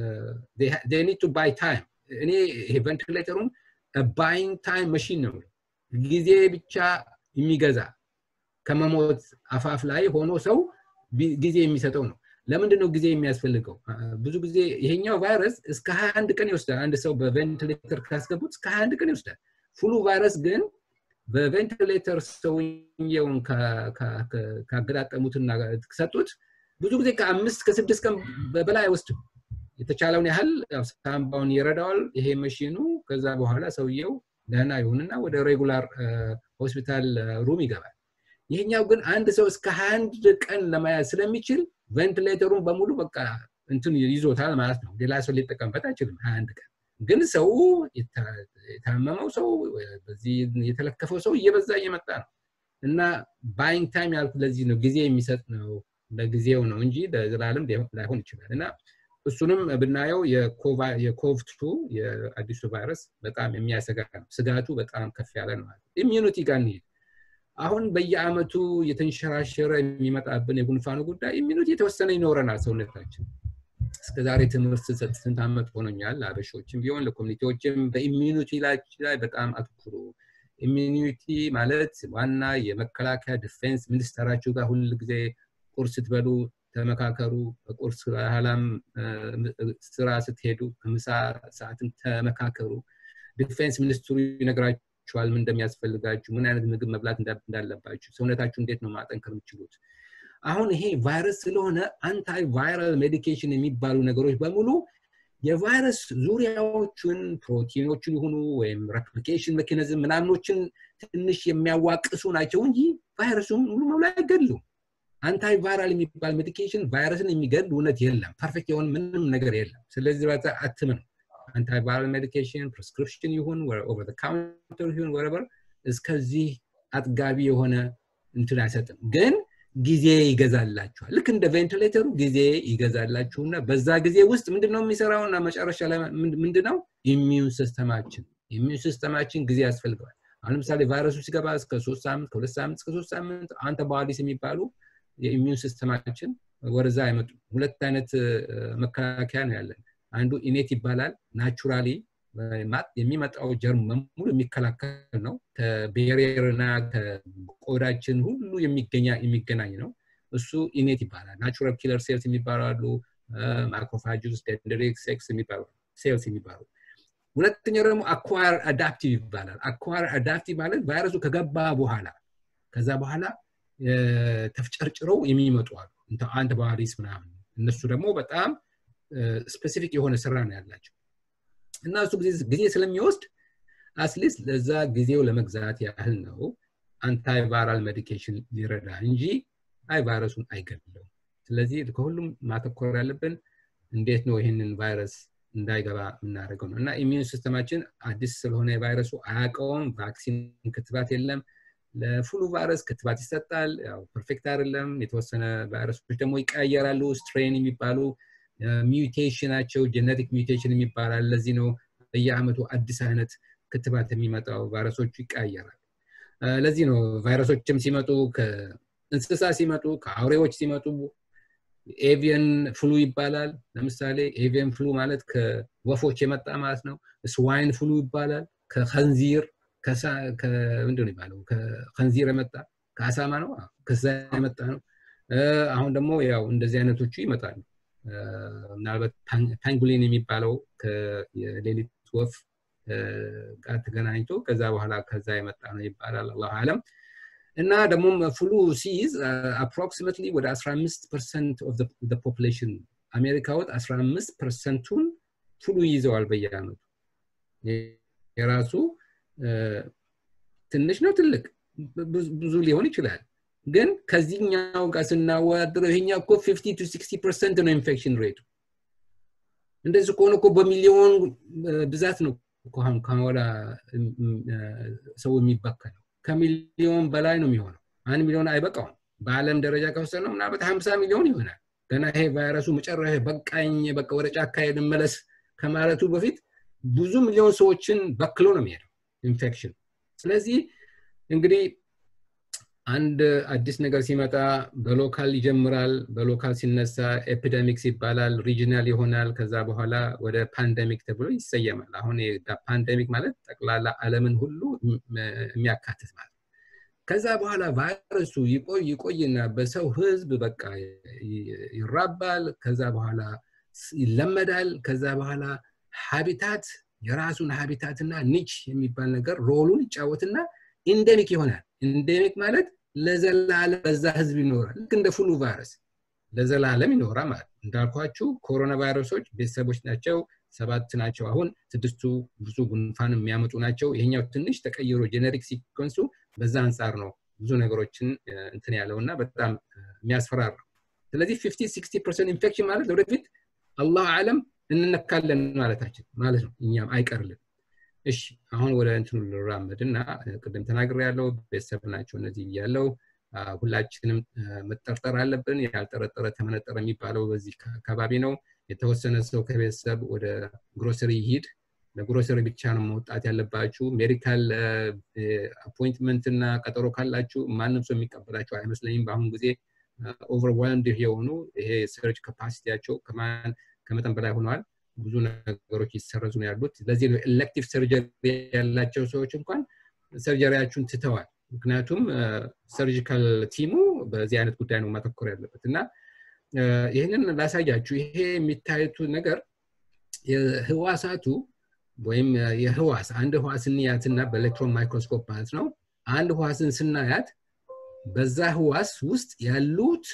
ኒድ ቱ ባይ ታይም እኔ ይሄ ቨንቲሌተሩን ባይንግ ታይም መሽን ነው ጊዜ ብቻ የሚገዛ ከመሞት አፋፍ ላይ ሆኖ ሰው ጊዜ የሚሰጠው ነው ለምንድን ነው ጊዜ የሚያስፈልገው ብዙ ጊዜ ይሄኛው ቫይረስ እስከ 21 ቀን ይወስዳል አንድ ሰው በቬንቲሌተር ካስገቡት እስከ 21 ቀን ይወስዳል ፍሉ ቫይረስ ግን በቬንቲሌተር ሰውየውን ካገጣጠሙትና ከሰጡት ብዙ ጊዜ ከአምስት ከስድስት ቀን በላይ አይወስድም የተቻለውን ያህል ሳምባውን ይረዳዋል ይሄ መሽኑ ከዛ በኋላ ሰውየው ደህና ይሁንና ወደ ሬጉላር ሆስፒታል ሩም ይገባል ይህኛው ግን አንድ ሰው እስከ አንድ ቀን ለመያዝ ስለሚችል ቬንቲሌተሩን በሙሉ በቃ እንትን ይዞታል ማለት ነው ሌላ ሰው ሊጠቀምበት አይችልም ሀያ አንድ ቀን ግን ሰው የታመመው ሰው በዚህ የተለከፈው ሰው እየበዛ እየመጣ ነው እና ባይንግ ታይም ያልኩ ለዚህ ነው ጊዜ የሚሰጥ ነው ለጊዜው ነው እንጂ ለዘላለም ላይሆን ይችላል እና እሱንም ብናየው የኮቭቱ የአዲሱ ቫይረስ በጣም የሚያሰጋ ነው ስጋቱ በጣም ከፍ ያለ ነው ኢሚዩኒቲ ጋር እንሄድ አሁን በየአመቱ የተንሸራሸረ የሚመጣብን የጉንፋኑ ጉዳይ ኢሚኒቲ የተወሰነ ይኖረናል ሰውነታችን እስከዛሬ ትምህርት ስሰጥ ስንት ዓመት ሆኖኛል አበሾችም ቢሆን ለኮሚኒቲዎችም በኢሚኒቲ ላይ በጣም አትኩሩ ኢሚኒቲ ማለት ዋና የመከላከያ ዲፌንስ ሚኒስተራችሁ ጋር ሁል ጊዜ ቁርስ ስትበሉ ተመካከሩ በቁርስ በኋላም ስራ ስትሄዱ ከምሳ ሰዓትም ተመካከሩ ዲፌንስ ሚኒስትሩ ይነግራችኋል ምን እንደሚያስፈልጋችሁ ምን አይነት ምግብ መብላት እንዳለባችሁ ሰውነታችሁ እንዴት ነው ማጠንከር የምችሉት አሁን ይሄ ቫይረስ ስለሆነ አንታይ ቫይራል ሜዲኬሽን የሚባሉ ነገሮች በሙሉ የቫይረስ ዙሪያዎቹን ፕሮቲኖችን ይሁኑ ወይም ሬፕሊኬሽን ሜካኒዝም ምናምኖችን ትንሽ የሚያዋቅሱ ናቸው እንጂ ቫይረሱን ሙሉ መብላ አይገድሉም አንታይ ቫይራል የሚባል ሜዲኬሽን ቫይረስን የሚገድል እውነት የለም ፐርፌክት የሆን ምንም ነገር የለም ስለዚህ በዛ አትምን አንታይ ቫይራል ሜዲኬሽን ፕሪስክሪፕሽን ይሁን ኦቨር ካውንተር ይሁን ወረበር እስከዚህ አጥጋቢ የሆነ እንትን አይሰጥም ግን ጊዜ ይገዛላችኋል ልክ እንደ ቬንቲሌተሩ ጊዜ ይገዛላችሁና በዛ ጊዜ ውስጥ ምንድነው የሚሰራው እና መጨረሻ ላይ ምንድነው ኢሚዩን ሲስተማችን ኢሚዩን ሲስተማችን ጊዜ ያስፈልገዋል አሁን ለምሳሌ ቫይረሱ ሲገባ እስከ ሶስት ሳምንት ከሁለት ሳምንት እስከ ሶስት ሳምንት አንተባዲስ የሚባሉ የኢሚዩን ሲስተማችን ወደዛ አይመጡ ሁለት አይነት መከላከያ ነው ያለን አንዱ ኢኔት ይባላል ናቹራሊ የሚመጣው ጀርም በሙሉ የሚከላከል ነው ከቤሪየር እና ከቆዳችን ሁሉ የሚገናኝ ነው እሱ ኢኔት ይባላል ናቹራል ኪለር ሴልስ የሚባሉ አሉ ማይክሮፋጅስ ደንደሪክ ሴክስ የሚባሉ ሴልስ የሚባሉ ሁለተኛው ደግሞ አኳር አዳፕቲቭ ይባላል አኳር አዳፕቲቭ ማለት ቫይረሱ ከገባ በኋላ ከዛ በኋላ ተፍጨርጭረው የሚመጡ አሉ አንድ ባህሪስ ምናምን እነሱ ደግሞ በጣም ስፔሲፊክ የሆነ ስራ ነው ያላቸው እና እሱ ጊዜ ስለሚወስድ አትሊስት ለዛ ጊዜው ለመግዛት ያህል ነው አንታይ ቫይራል ሜዲኬሽን ሊረዳ እንጂ አይ ቫይረሱን አይገድለው ስለዚህ ከሁሉም ማተኮር ያለብን እንዴት ነው ይህንን ቫይረስ እንዳይገባ የምናደርገው ነው እና ኢሚዩን ሲስተማችን አዲስ ስለሆነ የቫይረሱ አያውቀውም ቫክሲን ክትባት የለም ለፍሉ ቫይረስ ክትባት ይሰጣል ያው ፐርፌክት አይደለም የተወሰነ ቫይረሶች ደግሞ ይቀያየራሉ ስትሬን የሚባሉ ሚውቴሽናቸው ጀነቲክ ሚውቴሽን የሚባላል ለዚህ ነው በየአመቱ አዲስ አይነት ክትባት የሚመጣው ቫይረሶቹ ይቀያየራል ለዚህ ነው ቫይረሶችም ሲመጡ ከእንስሳ ሲመጡ ከአውሬዎች ሲመጡ ኤቪየን ፍሉ ይባላል ለምሳሌ ኤቪየን ፍሉ ማለት ከወፎች የመጣ ማለት ነው ስዋይን ፍሉ ይባላል ከከንዚር ምንድን ይባለው ከከንዚር የመጣ ከአሳማ ነው ከዛ የመጣ ነው አሁን ደግሞ ያው እንደዚህ አይነቶቹ ይመጣሉ ምናልባት ፓንጉሊን የሚባለው የሌሊት ወፍ ጋር ተገናኝቶ ከዛ በኋላ ከዛ የመጣ ነው ይባላል አላሁ አለም እና ደግሞ ፍሉ ሲይዝ አፕሮክሲማትሊ ወደ 15 ፐርሰንት ኦፍ ፖፕሌሽን አሜሪካ ወጥ 15 ፐርሰንቱን ፍሉ ይይዘዋል በየአመቱ የራሱ ትንሽ ነው ትልቅ ብዙ ሊሆን ይችላል ግን ከዚህኛው ጋር ስናወዳድረው ይሄኛው እኮ 50 ቱ 60 ፐርሰንት ነው ኢንፌክሽን ሬቱ እንደዚህ ከሆነ እኮ በሚሊዮን ብዛት ነው ከወዳ ሰው የሚበከለው ከሚሊዮን በላይ ነው የሚሆነው አንድ ሚሊዮን አይበቃውም በአለም ደረጃ ከወሰድ ነው ምናልባት ሀምሳ ሚሊዮን ይሆናል ገና ይሄ ቫይረሱ መጨረሻ በቃኝ በቃ ወደ ጫካ ልመለስ ከማለቱ በፊት ብዙ ሚሊዮን ሰዎችን በክሎ ነው የሚሄደው ኢንፌክሽን ስለዚህ እንግዲህ አንድ አዲስ ነገር ሲመጣ በሎካል ይጀምራል በሎካል ሲነሳ ኤፒደሚክስ ይባላል ሪጂናል ይሆናል ከዛ በኋላ ወደ ፓንደሚክ ተብሎ ይሰየማል አሁን ፓንደሚክ ማለት ጠቅላላ አለምን ሁሉ የሚያካትት ማለት ከዛ በኋላ ቫይረሱ ይቆይ ይቆይና በሰው ህዝብ በቃ ይራባል ከዛ በኋላ ይለመዳል ከዛ በኋላ ሀቢታት የራሱን ሀቢታትና ኒች የሚባል ነገር ሮሉን ይጫወትና ኢንደሚክ ይሆናል ኢንደሚክ ማለት ለዘላለም በዛ ህዝብ ይኖራል ልክ እንደ ፍሉ ቫይረስ ለዘላለም ይኖራል ማለት እንዳልኳችሁ ኮሮና ቫይረሶች ቤተሰቦች ናቸው ሰባት ናቸው አሁን ስድስቱ ብዙ ጉንፋን የሚያመጡ ናቸው ይሄኛው ትንሽ ተቀይሮ ጀነሪክ ሲኮንሱ በዛ አንጻር ነው ብዙ ነገሮችን እንትን ያለው እና በጣም የሚያስፈራር ነው ስለዚህ 50 60 ፐርሰንት ኢንፌክሽን ማለት ወደፊት አላሁ አለም እንነካለን ማለታችን ማለት ነው እኛም አይቀርልን እሺ አሁን ወደ እንትኑ ልራመድ እና ቅድም ተናግር ያለው ቤተሰብ ናቸው እነዚህ ያለው ሁላችንም መጠርጠር አለብን ያልጠረጠረ ተመነጠረ የሚባለው በዚህ አካባቢ ነው የተወሰነ ሰው ከቤተሰብ ወደ ግሮሰሪ ይሂድ ለግሮሰሪ ብቻ ነው መውጣት ያለባችሁ ሜዲካል አፖይንትመንት እና ቀጠሮ ካላችሁ ማንም ሰው የሚቀበላቸው አይመስለኝም በአሁኑ ጊዜ ኦቨርዋልምድ የሆኑ ይሄ ሰርች ካፓሲቲያቸው ከመጠን በላይ ሆነዋል ብዙ ነገሮች ይሰረዙ ነው ያሉት ለዚህ ነው ኤሌክቲቭ ሰርጀሪ ያላቸው ሰዎች እንኳን ሰርጀሪያችሁን ትተዋል ምክንያቱም ሰርጂካል ቲሙ በዚህ አይነት ጉዳይ ነው ማተኮር ያለበት እና ይህንን ላሳያችሁ ይሄ የሚታዩት ነገር የህዋሳቱ ወይም የህዋስ አንድ ህዋስ እንያትና በኤሌክትሮን ማይክሮስኮፕ ማለት ነው አንድ ህዋስን ስናያት በዛ ህዋስ ውስጥ ያሉት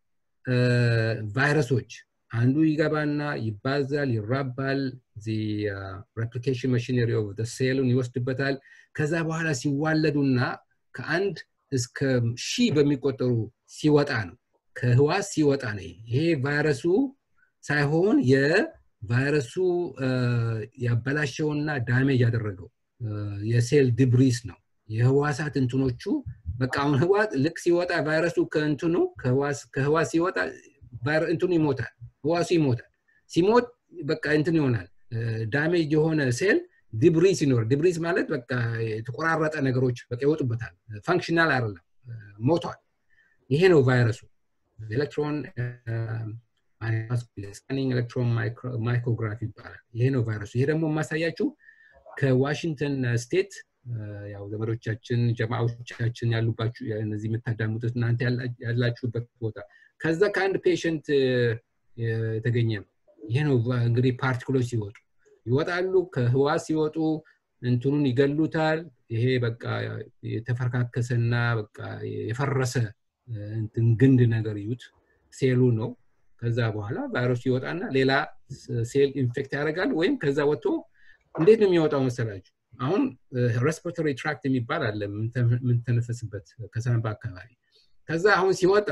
ቫይረሶች አንዱ ይገባና ይባዛል ይራባል ሬፕሊኬሽን ማሽነሪ ኦፍ ሴሉን ይወስድበታል ከዛ በኋላ ሲዋለዱና ከአንድ እስከ ሺህ በሚቆጠሩ ሲወጣ ነው ከህዋስ ሲወጣ ነው ይሄ ቫይረሱ ሳይሆን የቫይረሱ ያበላሸውና ዳሜጅ ያደረገው የሴል ድብሪስ ነው የህዋሳት እንትኖቹ በቃ አሁን ህዋስ ልክ ሲወጣ ቫይረሱ ከእንትኑ ከህዋስ ሲወጣ እንትኑ ይሞታል ህዋሱ ይሞታል ሲሞት በቃ እንትን ይሆናል ዳሜጅ የሆነ ሴል ዲብሪስ ይኖር ዲብሪስ ማለት በቃ የተቆራረጠ ነገሮች በቃ ይወጡበታል ፋንክሽናል አይደለም ሞቷል ይሄ ነው ቫይረሱ ኤሌክትሮን ስካኒንግ ኤሌክትሮን ማይክሮግራፊ ይባላል ይሄ ነው ቫይረሱ ይሄ ደግሞ የማሳያችሁ ከዋሽንግተን ስቴት ያው ዘመዶቻችን ጀማዎቻችን ያሉባችሁ እነዚህ የምታዳምጡት እናንተ ያላችሁበት ቦታ ከዛ ከአንድ ፔሽንት የተገኘ ነው ይሄ ነው እንግዲህ ፓርቲክሎች ሲወጡ ይወጣሉ ከህዋስ ሲወጡ እንትኑን ይገሉታል ይሄ በቃ የተፈረካከሰና በቃ የፈረሰ እንትን ግንድ ነገር ይዩት ሴሉ ነው ከዛ በኋላ ቫይረሱ ይወጣና ሌላ ሴል ኢንፌክት ያደርጋል ወይም ከዛ ወጥቶ እንዴት ነው የሚወጣው መሰላችሁ አሁን ሬስፒራቶሪ ትራክት የሚባል አለ የምንተነፈስበት ከሰንባ አካባቢ ከዛ አሁን ሲወጣ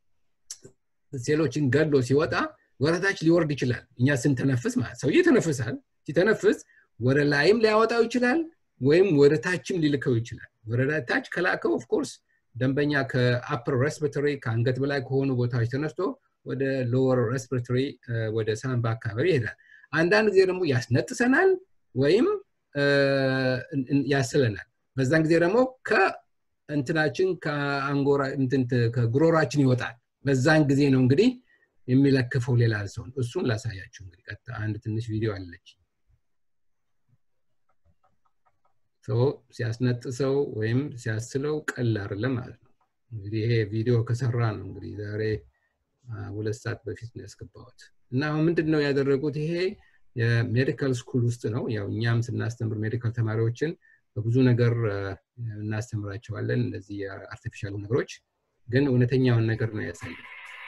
ሴሎችን ገሎ ሲወጣ ወረታች ሊወርድ ይችላል እኛ ስንተነፍስ ማለት ሰው ይተነፍሳል ሲተነፍስ ወደ ላይም ሊያወጣው ይችላል ወይም ወደ ታችም ሊልከው ይችላል ወደ ታች ከላከው ኦፍኮርስ ደንበኛ ከአፕር ሬስፒራቶሪ ከአንገት በላይ ከሆኑ ቦታዎች ተነስቶ ወደ ሎወር ሬስፒራቶሪ ወደ ሳንባ አካባቢ ይሄዳል አንዳንድ ጊዜ ደግሞ ያስነጥሰናል ወይም ያስለናል በዛን ጊዜ ደግሞ ከእንትናችን ከአንጎራ ከጉሮራችን ይወጣል በዛን ጊዜ ነው እንግዲህ የሚለክፈው ሌላ ሰውን እሱን ላሳያችሁ እንግዲህ ቀጥታ አንድ ትንሽ ቪዲዮ አለች ሲያስነጥሰው ወይም ሲያስለው ቀል አይደለም ማለት ነው እንግዲህ ይሄ ቪዲዮ ከሰራ ነው እንግዲህ ዛሬ ሁለት ሰዓት በፊት ነው ያስገባሁት እና አሁን ምንድን ነው ያደረጉት ይሄ የሜዲካል ስኩል ውስጥ ነው ያው እኛም ስናስተምር ሜዲካል ተማሪዎችን በብዙ ነገር እናስተምራቸዋለን እነዚህ የአርቲፊሻል ነገሮች ግን እውነተኛውን ነገር ነው ያሳየ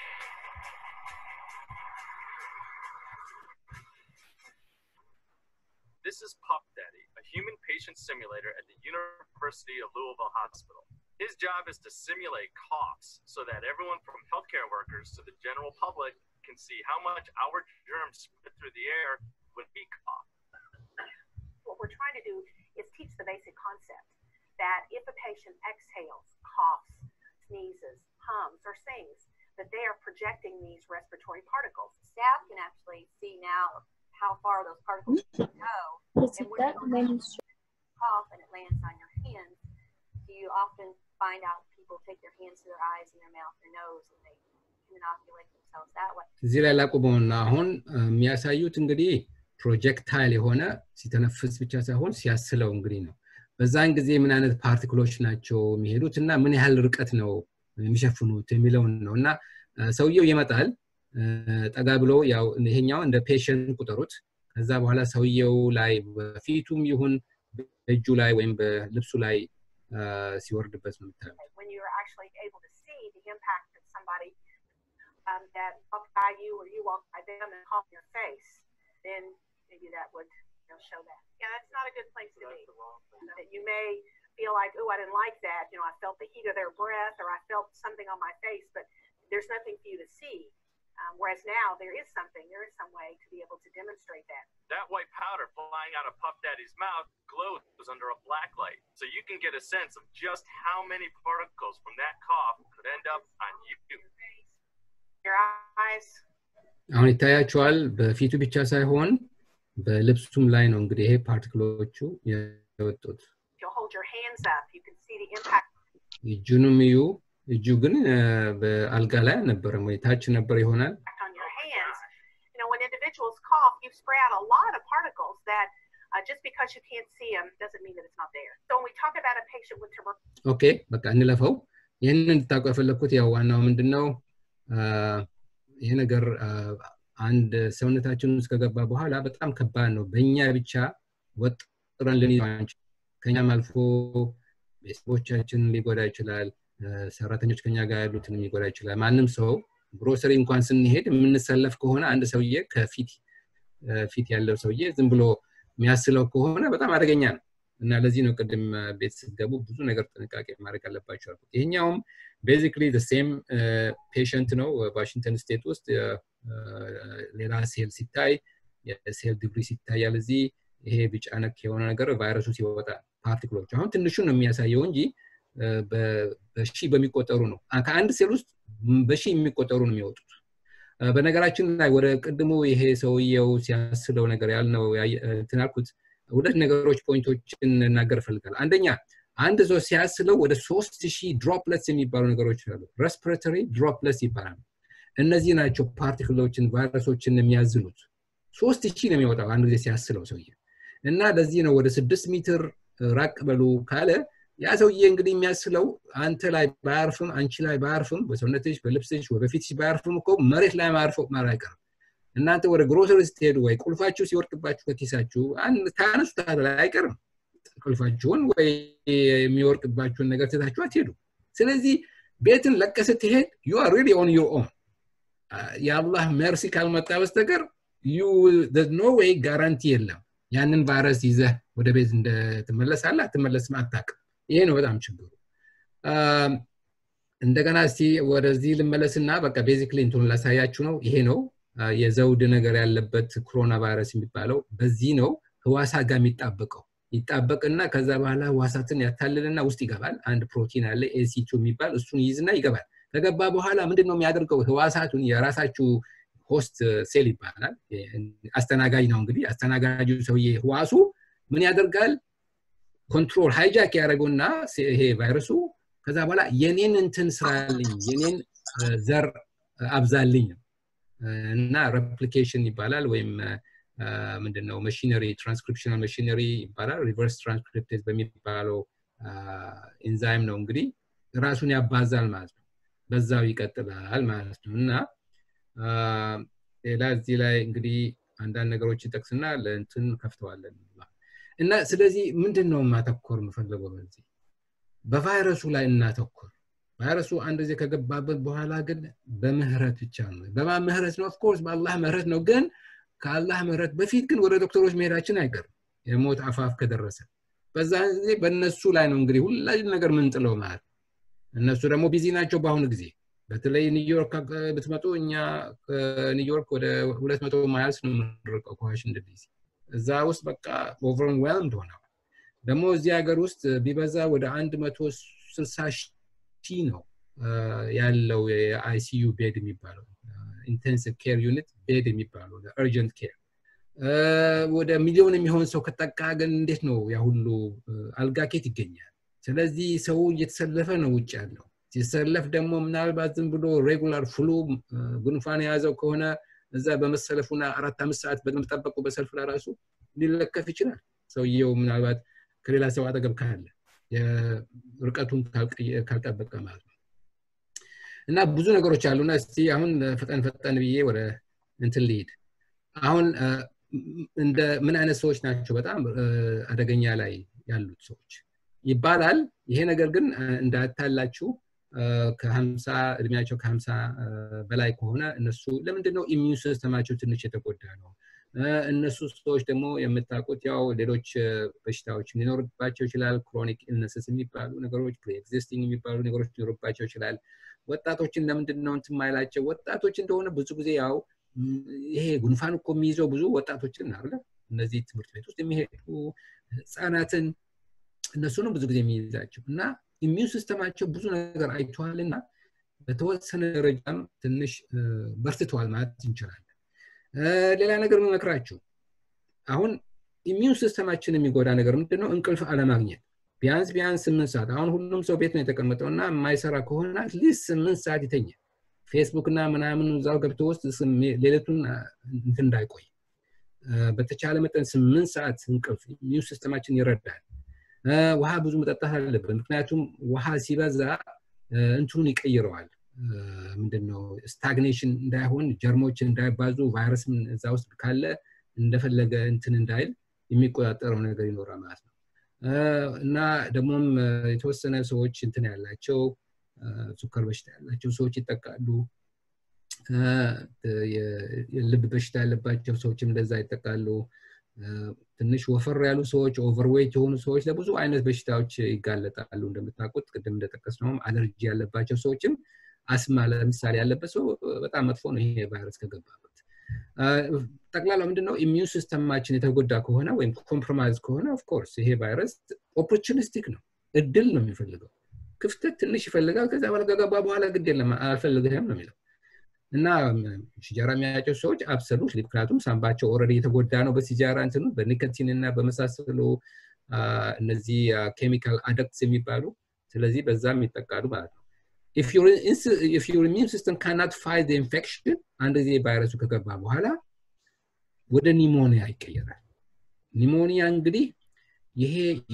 This is Pup Daddy, a human patient simulator at the University of Louisville Hospital. His job is to simulate coughs so that everyone from healthcare workers to the general public can see how much our germs spread through the air when we cough. What we're trying to do is teach the basic concept that if a patient exhales, coughs, sneezes, hums, or sings, that they are projecting these respiratory particles. Staff can actually see now how far those particles can go. Is And it when that you many? cough and it lands on your hands, you often find out people take their hands to their eyes and their mouth, their nose, and they can inoculate themselves that way. እዚህ ላይ ላቁመውና አሁን የሚያሳዩት እንግዲህ ፕሮጀክታይል የሆነ ሲተነፍስ ብቻ ሳይሆን ሲያስለው እንግዲህ ነው በዛን ጊዜ ምን አይነት ፓርቲክሎች ናቸው የሚሄዱት እና ምን ያህል ርቀት ነው የሚሸፍኑት የሚለውን ነው እና ሰውየው ይመጣል ጠጋ ብሎ ያው ይሄኛው እንደ ፔሽንት ቁጠሩት ከዛ በኋላ ሰውየው ላይ በፊቱም ይሁን በእጁ ላይ ወይም በልብሱ ላይ ሲወርድበት ነው የምታዩት When you're actually able to see the impact of somebody um, that walked by you or you walked by them and coughed in your face, then maybe that would you know, show that. Yeah, that's not a good place to be. That you may feel like, oh, I didn't like that. You know, I felt the heat of their breath or I felt something on my face, but there's nothing for you to see. Um, whereas now there is something, there is some way to be able to demonstrate that. That white powder flying out of Puff Daddy's mouth glows under a black light. So you can get a sense of just how many particles from that cough could end up on you. Your eyes, አሁን ይታያቸዋል በፊቱ ብቻ ሳይሆን በልብሱም ላይ ነው እንግዲህ ይሄ ፓርቲክሎቹ የወጡት። You'll hold your hands up. You can see the impact እጁንም እዩ። እጁ ግን በአልጋ ላይ አልነበረም ወይ ታች ነበር ይሆናል። on your hands. You know, when individuals cough, you spray out a lot of particles that uh, just because you can't see them doesn't mean that it's not there. So when we talk about a patient with tuberculosis, ኦኬ በቃ እንለፈው። ይህንን እንድታውቁ የፈለግኩት ያው ዋናው ምንድን ነው ይሄ ነገር አንድ ሰውነታችን ውስጥ ከገባ በኋላ በጣም ከባድ ነው። በእኛ ብቻ ወጥረን ልንይዘው አንችልም። ከኛም አልፎ ቤተሰቦቻችንን ሊጎዳ ይችላል። ሰራተኞች ከኛ ጋር ያሉትን ሊጎዳ ይችላል። ማንም ሰው ግሮሰሪ እንኳን ስንሄድ የምንሰለፍ ከሆነ አንድ ሰውዬ ከፊት ፊት ያለው ሰውዬ ዝም ብሎ የሚያስለው ከሆነ በጣም አደገኛ ነው እና ለዚህ ነው ቅድም ቤት ስትገቡ ብዙ ነገር ጥንቃቄ ማድረግ አለባቸው አልኩት። ይሄኛውም ቤዚክሊ ሴም ፔሽንት ነው ዋሽንግተን ስቴት ውስጥ ሌላ ሴል ሲታይ የሴል ዲግሪ ሲታያል እዚህ ይሄ ቢጫ ነክ የሆነ ነገር ቫይረሱ ሲወጣ ፓርቲክሎች አሁን ትንሹን ነው የሚያሳየው እንጂ በሺ በሚቆጠሩ ነው ከአንድ ሴል ውስጥ በሺ የሚቆጠሩ ነው የሚወጡት በነገራችን ላይ ወደ ቅድሙ ይሄ ሰውየው ሲያስለው ነገር ያልነው ትናልኩት ሁለት ነገሮች ፖይንቶችን እናገር እፈልጋለሁ አንደኛ አንድ ሰው ሲያስለው ወደ ሶስት ሺህ ድሮፕለትስ የሚባሉ ነገሮች አሉ ረስፒሬተሪ ድሮፕለትስ ይባላሉ እነዚህ ናቸው ፓርቲክሎችን ቫይረሶችን የሚያዝሉት ሶስት ሺህ ነው የሚወጣው አንድ ጊዜ ሲያስለው ሰውዬ እና ለዚህ ነው ወደ ስድስት ሜትር ራቅ በሉ ካለ ያ ሰውዬ እንግዲህ የሚያስለው አንተ ላይ ባያርፍም አንቺ ላይ ባያርፍም በሰውነትሽ በልብስሽ በፊትሽ ባያርፍም እኮ መሬት ላይ ማርፎ ማር አይቀርም እናንተ ወደ ግሮሰሪ ስትሄዱ ወይ ቁልፋችሁ ሲወርቅባችሁ ከኪሳችሁ ታነሱታል አይቀርም ቁልፋችሁን ወይ የሚወርቅባችሁን ነገር ትታችሁ አትሄዱ ስለዚህ ቤትን ለቀ ስትሄድ ዩ አር ሪሊ ኦን ዩር ኦን የአላህ መርሲ ካልመጣ በስተቀር ኖ ወይ ጋራንቲ የለም ያንን ቫይረስ ይዘህ ወደ ቤት እንደትመለሳለ አትመለስም አታቅም ይሄ ነው በጣም ችግሩ እንደገና እስቲ ወደዚህ ልመለስና በቃ ቤዚክሊ እንትኑን ላሳያችሁ ነው ይሄ ነው የዘውድ ነገር ያለበት ኮሮና ቫይረስ የሚባለው በዚህ ነው ህዋሳ ጋር የሚጣበቀው ይጣበቅና ከዛ በኋላ ህዋሳትን ያታልልና ውስጥ ይገባል አንድ ፕሮቲን አለ ኤሲቱ የሚባል እሱን ይይዝና ይገባል ከገባ በኋላ ምንድን ነው የሚያደርገው ህዋሳቱን የራሳችሁ ሆስት ሴል ይባላል አስተናጋጅ ነው እንግዲህ አስተናጋጁ ሰውዬ ህዋሱ ምን ያደርጋል ኮንትሮል ሃይጃክ ያደረገውና ይሄ ቫይረሱ ከዛ በኋላ የኔን እንትን ስራልኝ የኔን ዘር አብዛልኝ እና ሬፕሊኬሽን ይባላል ወይም ምንድነው መሽነሪ ትራንስክሪፕሽናል መሽነሪ ይባላል ሪቨርስ ትራንስክሪፕቴዝ በሚባለው ኢንዛይም ነው እንግዲህ ራሱን ያባዛል ማለት ነው በዛው ይቀጥላል ማለት ነው እና ሌላ እዚህ ላይ እንግዲህ አንዳንድ ነገሮች ይጠቅስና ለእንትን ከፍተዋለን እና ስለዚህ ምንድን ነው ማተኮር የምፈልገው በዚህ በቫይረሱ ላይ እናተኮር ቫይረሱ አንድ ጊዜ ከገባበት በኋላ ግን በምህረት ብቻ ነው በማን ምህረት ነው ኦፍኮርስ በአላህ ምህረት ነው ግን ከአላህ ምህረት በፊት ግን ወደ ዶክተሮች መሄዳችን አይቀርም የሞት አፋፍ ከደረሰ በዛ ጊዜ በእነሱ ላይ ነው እንግዲህ ሁላችን ነገር ምንጥለው ማለት እነሱ ደግሞ ቢዚ ናቸው በአሁኑ ጊዜ በተለይ ኒውዮርክ ብትመጡ እኛ ከኒውዮርክ ወደ ሁለት መቶ ማይልስ ነው የምንርቀው ከዋሽንግተን ዲሲ እዛ ውስጥ በቃ ኦቨርዌልምድ ሆነዋል ደግሞ እዚህ ሀገር ውስጥ ቢበዛ ወደ አንድ መቶ ስልሳ ሺህ ነው ያለው የአይሲዩ ቤድ የሚባለው ኢንቴንሲቭ ኬር ዩኒት ቤድ የሚባለው እርጀንት ኬር ወደ ሚሊዮን የሚሆን ሰው ከጠቃ ግን እንዴት ነው ያ ሁሉ አልጋኬት ይገኛል ስለዚህ ሰው እየተሰለፈ ነው ውጭ ያለው ሲሰለፍ ደግሞ ምናልባት ዝም ብሎ ሬጉላር ፍሉ ጉንፋን የያዘው ከሆነ እዛ በመሰለፉና አራት አምስት ሰዓት በመጠበቁ በሰልፍ ለራሱ ሊለከፍ ይችላል ሰውየው ምናልባት ከሌላ ሰው አጠገብ ካለ ርቀቱን ካልጠበቀ ማለት ነው እና ብዙ ነገሮች አሉና እስቲ አሁን ፈጠን ፈጠን ብዬ ወደ እንትን ልሂድ አሁን እንደ ምን አይነት ሰዎች ናቸው በጣም አደገኛ ላይ ያሉት ሰዎች ይባላል ይሄ ነገር ግን እንዳታላችሁ ከሀምሳ እድሜያቸው ከሀምሳ በላይ ከሆነ እነሱ ለምንድን ነው ኢሚዩን ሲስተማቸው ትንሽ የተጎዳ ነው እነሱ ሰዎች ደግሞ የምታውቁት ያው ሌሎች በሽታዎች ሊኖርባቸው ይችላል ክሮኒክ ኢልነስስ የሚባሉ ነገሮች ፕሪኤግዚስቲንግ የሚባሉ ነገሮች ሊኖርባቸው ይችላል ወጣቶችን ለምንድን ነው እንትን ማይላቸው ወጣቶች እንደሆነ ብዙ ጊዜ ያው ይሄ ጉንፋን እኮ የሚይዘው ብዙ ወጣቶችን አለ እነዚህ ትምህርት ቤት ውስጥ የሚሄዱ ህፃናትን እነሱንም ብዙ ጊዜ የሚይዛቸው እና ኢሚዩን ሲስተማቸው ብዙ ነገር አይተዋል እና በተወሰነ ደረጃም ትንሽ በርትተዋል ማለት እንችላለን ሌላ ነገር መመክራችሁ አሁን ኢሚዩን ሲስተማችን የሚጎዳ ነገር ምንድነው? እንቅልፍ አለማግኘት ቢያንስ ቢያንስ ስምንት ሰዓት አሁን ሁሉም ሰው ቤት ነው የተቀመጠው እና የማይሰራ ከሆነ አትሊስት ስምንት ሰዓት ይተኛል። ፌስቡክ እና ምናምን እዛው ገብቶ ውስጥ ሌሊቱን እንትን እንዳይቆይ በተቻለ መጠን ስምንት ሰዓት እንቅልፍ ኢሚዩን ሲስተማችን ይረዳል። ውሃ ብዙ መጠጣት አለብን። ምክንያቱም ውሃ ሲበዛ እንትኑን ይቀይረዋል። ምንድነው ስታግኔሽን እንዳይሆን ጀርሞች እንዳይባዙ ቫይረስም እዛ ውስጥ ካለ እንደፈለገ እንትን እንዳይል የሚቆጣጠረው ነገር ይኖራል ማለት ነው። እና ደግሞም የተወሰነ ሰዎች እንትን ያላቸው ሱከር በሽታ ያላቸው ሰዎች ይጠቃሉ። የልብ በሽታ ያለባቸው ሰዎችም እንደዛ ይጠቃሉ። ትንሽ ወፈር ያሉ ሰዎች ኦቨርዌይት የሆኑ ሰዎች ለብዙ አይነት በሽታዎች ይጋለጣሉ። እንደምታውቁት ቅድም እንደጠቀስነውም አለርጂ ያለባቸው ሰዎችም አስማ ለምሳሌ ያለበት ሰው በጣም መጥፎ ነው ይሄ ቫይረስ ከገባበት። ጠቅላላ ምንድነው ኢሚዩን ሲስተማችን የተጎዳ ከሆነ ወይም ኮምፕሮማይዝ ከሆነ ኦፍኮርስ ይሄ ቫይረስ ኦፖርቹኒስቲክ ነው፣ እድል ነው የሚፈልገው። ክፍተት ትንሽ ይፈልጋል። ከዛ በኋላ ከገባ በኋላ ግድ የለም አልፈልግህም ነው የሚለው እና ሲጃራ የሚያጨሱ ሰዎች አብሰሉት ምክንያቱም ሳምባቸው ኦልሬዲ የተጎዳ ነው በሲጃራ እንትኑ በኒኮቲን እና በመሳሰሉ እነዚህ ኬሚካል አደክትስ የሚባሉ ስለዚህ በዛም ይጠቃሉ ማለት ነው። if your, if your immune system cannot fight the infection አንድ ጊዜ ቫይረሱ ከገባ በኋላ ወደ ኒሞኒያ ይቀየራል። ኒሞኒያ እንግዲህ ይሄ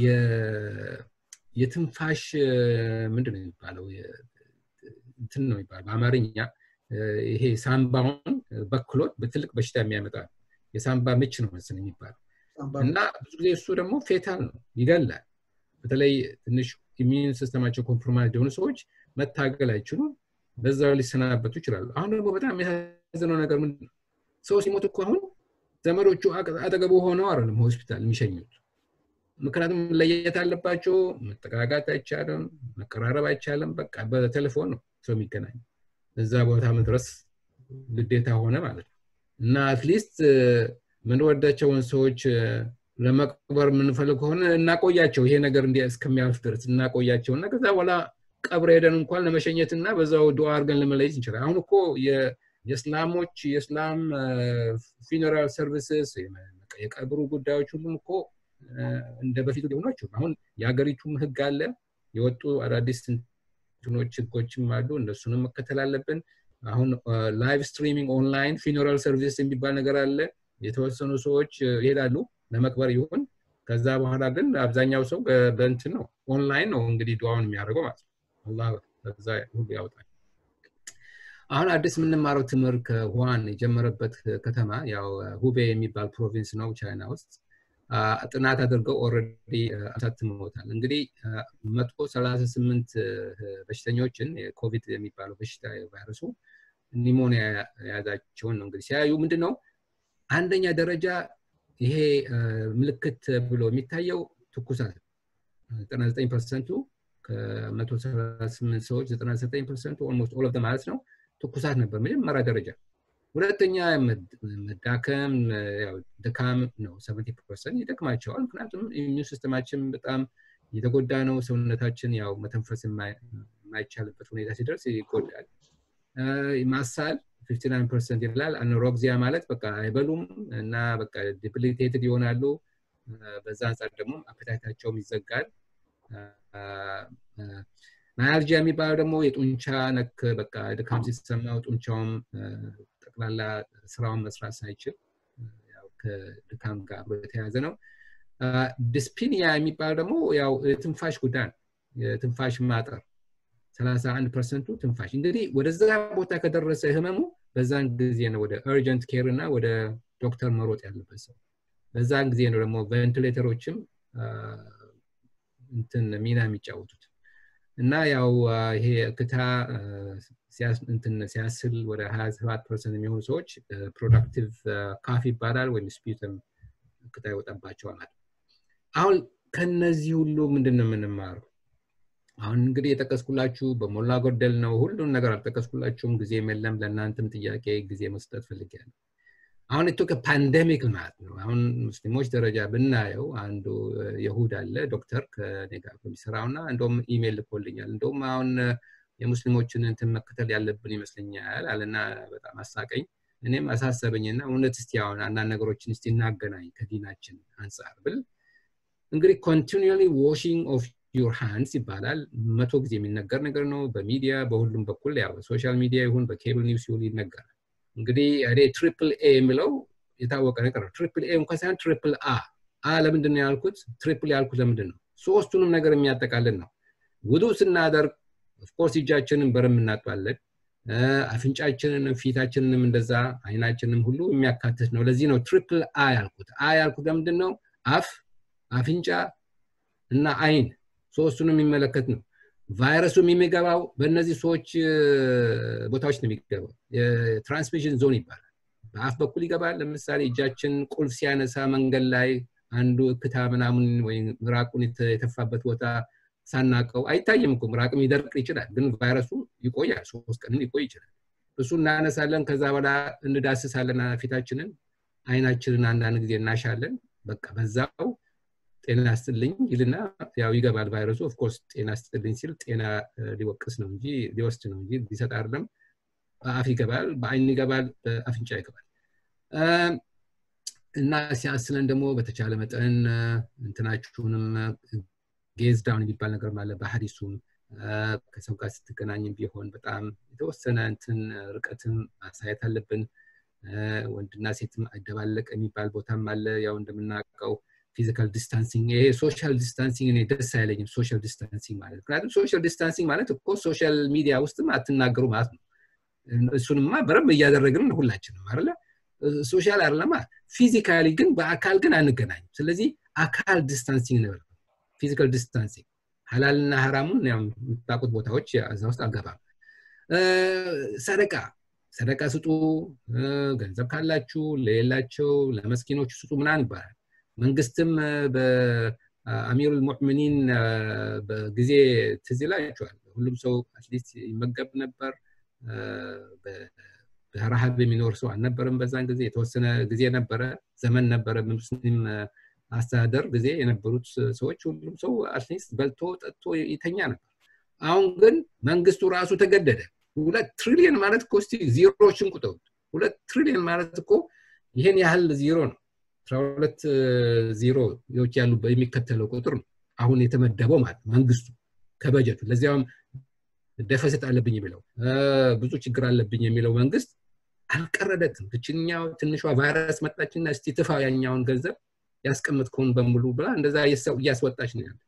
የትንፋሽ ምንድን ነው የሚባለው እንትን ነው የሚባለው በአማርኛ ይሄ ሳምባውን በክሎት በትልቅ በሽታ የሚያመጣ የሳምባ ምች ነው መስል የሚባለው እና ብዙ ጊዜ እሱ ደግሞ ፌታል ነው ይገላል። በተለይ ትንሽ ኢሚዩን ሲስተማቸው ኮምፕሮማይዝ የሆኑ ሰዎች መታገል አይችሉም። በዛው ሊሰናበቱ ይችላሉ። አሁን ደግሞ በጣም የሚያሳዝነው ነገር ምንድን ነው? ሰው ሲሞት እኮ አሁን ዘመዶቹ አጠገቡ ሆነው አይደለም ሆስፒታል የሚሸኙት። ምክንያቱም ለየት አለባቸው። መጠጋጋት አይቻልም፣ መቀራረብ አይቻልም። በቃ በቴሌፎን ነው ሰው የሚገናኝ። እዛ ቦታ መድረስ ግዴታ ሆነ ማለት ነው እና አትሊስት ምንወዳቸውን ሰዎች ለመቅበር የምንፈልግ ከሆነ እናቆያቸው። ይሄ ነገር እንዲ እስከሚያልፍ ድረስ እናቆያቸው እና ከዛ በኋላ ቀብር ሄደን እንኳን ለመሸኘት እና በዛው ዱዓ አድርገን ለመለየት እንችላል። አሁን እኮ የእስላሞች የእስላም ፊነራል ሰርቪስስ የቀብሩ ጉዳዮች ሁሉም እኮ እንደ በፊቱ ሊሆኑ አይችሉም። አሁን የሀገሪቱም ህግ አለ፣ የወጡ አዳዲስ እንትኖች ህጎችም አሉ። እነሱንም መከተል አለብን። አሁን ላይቭ ስትሪሚንግ ኦንላይን ፊነራል ሰርቪስ የሚባል ነገር አለ። የተወሰኑ ሰዎች ይሄዳሉ ለመቅበር ይሁን ከዛ በኋላ ግን አብዛኛው ሰው በእንትን ነው ኦንላይን ነው እንግዲህ ዱዋውን የሚያደርገው ማለት ነው። አላህ ከዛ ሁሉ ያውጣል። አሁን አዲስ የምንማረው ትምህርት ከሁዋን የጀመረበት ከተማ ያው ሁቤ የሚባል ፕሮቪንስ ነው ቻይና ውስጥ ጥናት አድርገው ኦልሬዲ አሳትመውታል። እንግዲህ መቶ ሰላሳ ስምንት በሽተኞችን የኮቪድ የሚባለው በሽታ ቫይረሱ ኒሞኒያ የያዛቸውን ነው እንግዲህ ሲያዩ ምንድን ነው አንደኛ ደረጃ ይሄ ምልክት ብሎ የሚታየው ትኩሳት 99 ፐርሰንቱ ከ138 ሰዎች 99 ፐርሰንቱ ኦልሞስት ኦል ኦፍ ማለት ነው ትኩሳት ነበር መጀመሪያ ደረጃ። ሁለተኛ መዳከም ድካም ነው። 70 ፐርሰንት ይደክማቸዋል። ምክንያቱም ኢሚዩን ሲስተማችን በጣም የተጎዳ ነው። ሰውነታችን ያው መተንፈስ የማይቻልበት ሁኔታ ሲደርስ ይጎዳል። ማሳል 59 ፐርሰንት ይላል። አኖሮግዚያ ማለት በቃ አይበሉም እና በቃ ዲፕሊቴትድ ይሆናሉ። በዛ አንጻር ደግሞ አፕታይታቸውም ይዘጋል። ማያልጂያ የሚባለው ደግሞ የጡንቻ ነክ በቃ ድካም ሲሰማው ጡንቻውም ጠቅላላ ስራውን መስራት ሳይችል ከድካም ጋር አብሮ የተያዘ ነው። ዲስፒኒያ የሚባለው ደግሞ ያው የትንፋሽ ጉዳይ ነው። የትንፋሽ ማጠር 31 ፐርሰንቱ ትንፋሽ። እንግዲህ ወደዛ ቦታ ከደረሰ ህመሙ በዛን ጊዜ ነው ወደ እርጀንት ኬር እና ወደ ዶክተር መሮጥ ያለበት ሰው። በዛን ጊዜ ነው ደግሞ ቬንቲሌተሮችም እንትን ሚና የሚጫወቱት እና ያው ይሄ እክታ እንትን ሲያስል ወደ 27 ፐርሰንት የሚሆኑ ሰዎች ፕሮዳክቲቭ ካፍ ይባላል ወይም ስፒተም እክታ ይወጣባቸዋል ማለት አሁን ከነዚህ ሁሉ ምንድን ነው የምንማረው? አሁን እንግዲህ የጠቀስኩላችሁ በሞላ ጎደል ነው። ሁሉም ነገር አልጠቀስኩላችሁም። ጊዜም የለም። ለእናንተም ጥያቄ ጊዜ መስጠት ፈልጊያለሁ። አሁን እቶ ከፓንደሚክ ማለት ነው። አሁን ሙስሊሞች ደረጃ ብናየው አንዱ የሁድ አለ ዶክተር ከኔ ጋር የሚሰራው እና እንደውም ኢሜይል ልኮልኛል። እንደውም አሁን የሙስሊሞችን እንትን መከተል ያለብን ይመስለኛል አለና በጣም አሳቀኝ። እኔም አሳሰበኝና እውነት እስቲ አሁን አንዳንድ ነገሮችን እስቲ እናገናኝ ከዲናችን አንጻር ብል እንግዲህ ኮንቲኒሊ ዋሽንግ ኦፍ ዩር ሃንድስ ይባላል መቶ ጊዜ የሚነገር ነገር ነው በሚዲያ በሁሉም በኩል ያው በሶሻል ሚዲያ ይሁን በኬብል ኒውስ ይሁን ይነገራል እንግዲህ እኔ ትሪፕል ኤ የሚለው የታወቀ ነገር ነው ትሪፕል ኤ እንኳን ሳይሆን ትሪፕል አ አ ለምንድን ነው ያልኩት ትሪፕል ያልኩት ለምንድን ነው ሶስቱንም ነገር የሚያጠቃልል ነው ውዱ ስናደርግ ኦፍኮርስ እጃችንን በረም እናጥባለን አፍንጫችንንም ፊታችንንም እንደዛ አይናችንም ሁሉ የሚያካትት ነው ለዚህ ነው ትሪፕል አ ያልኩት አ ያልኩት ለምንድን ነው አፍ አፍንጫ እና አይን ሶስቱንም የሚመለከት ነው ቫይረሱም የሚገባው በእነዚህ ሰዎች ቦታዎች ነው የሚገባው የትራንስሚሽን ዞን ይባላል በአፍ በኩል ይገባል ለምሳሌ እጃችን ቁልፍ ሲያነሳ መንገድ ላይ አንዱ እክታ ምናምን ወይም ምራቁን የተፋበት ቦታ ሳናቀው አይታይም እኮ ምራቅም ሊደርቅ ይችላል ግን ቫይረሱ ይቆያል ሶስት ቀንም ሊቆይ ይችላል እሱ እናነሳለን ከዛ በኋላ እንዳስሳለን ፊታችንን አይናችንን አንዳንድ ጊዜ እናሻለን በቃ በዛው ጤና ስትልኝ ይልና ያው ይገባል ቫይረሱ ኦፍኮርስ ጤና ስትልኝ ሲል ጤና ሊወቅስ ነው እንጂ ሊወስድ ነው እንጂ ሊሰጥ አይደለም በአፍ ይገባል በአይን ይገባል በአፍንጫ ይገባል እና ሲያስለን ደግሞ በተቻለ መጠን እንትናችሁንም ጌዝ ዳውን የሚባል ነገር ማለ በሀዲሱም ከሰው ጋር ስትገናኝም ቢሆን በጣም የተወሰነ እንትን ርቀትም ማሳየት አለብን ወንድና ሴትም አይደባለቅ የሚባል ቦታም አለ ያው እንደምናውቀው ፊዚካል ዲስታንሲንግ ይሄ ሶሻል ዲስታንሲንግ እኔ ደስ አይለኝም ሶሻል ዲስታንሲንግ ማለት ምክንያቱም ሶሻል ዲስታንሲንግ ማለት እኮ ሶሻል ሚዲያ ውስጥም አትናገሩ ማለት ነው እሱንማ በረም እያደረግን ሁላችንም አለ ሶሻል አይደለማ ፊዚካሊ ግን በአካል ግን አንገናኝም ስለዚህ አካል ዲስታንሲንግ ነበር ፊዚካል ዲስታንሲንግ ሀላልና ሀራሙን የምታውቁት ቦታዎች እዛ ውስጥ አልገባም ሰደቃ ሰደቃ ስጡ ገንዘብ ካላችሁ ለሌላቸው ለመስኪኖች ስጡ ምናን ይባላል መንግስትም በአሚሩ ልሙዕሚኒን በጊዜ ትዝ ይላቸዋል ሁሉም ሰው አትሊስት ይመገብ ነበር በረሃብ የሚኖር ሰው አልነበረም በዛን ጊዜ የተወሰነ ጊዜ ነበረ ዘመን ነበረ ሙስሊም አስተዳደር ጊዜ የነበሩት ሰዎች ሁሉም ሰው አትሊስት በልቶ ጠጥቶ ይተኛ ነበር አሁን ግን መንግስቱ ራሱ ተገደደ ሁለት ትሪሊየን ማለት እኮ እስቲ ዚሮዎችን ቁጠሩት ሁለት ትሪሊየን ማለት እኮ ይሄን ያህል ዚሮ ነው አስራ ሁለት ዚሮዎች ያሉ የሚከተለው ቁጥር ነው አሁን የተመደበው ማለት መንግስቱ ከበጀቱ ለዚያውም ደፈሰት አለብኝ የሚለው ብዙ ችግር አለብኝ የሚለው መንግስት አልቀረደትም ትችኛው ትንሿ ቫይረስ መጣችና እስቲ ትፋ ያኛውን ገንዘብ ያስቀምጥከውን በሙሉ ብላ እንደዛ እያስወጣች ነው ያለች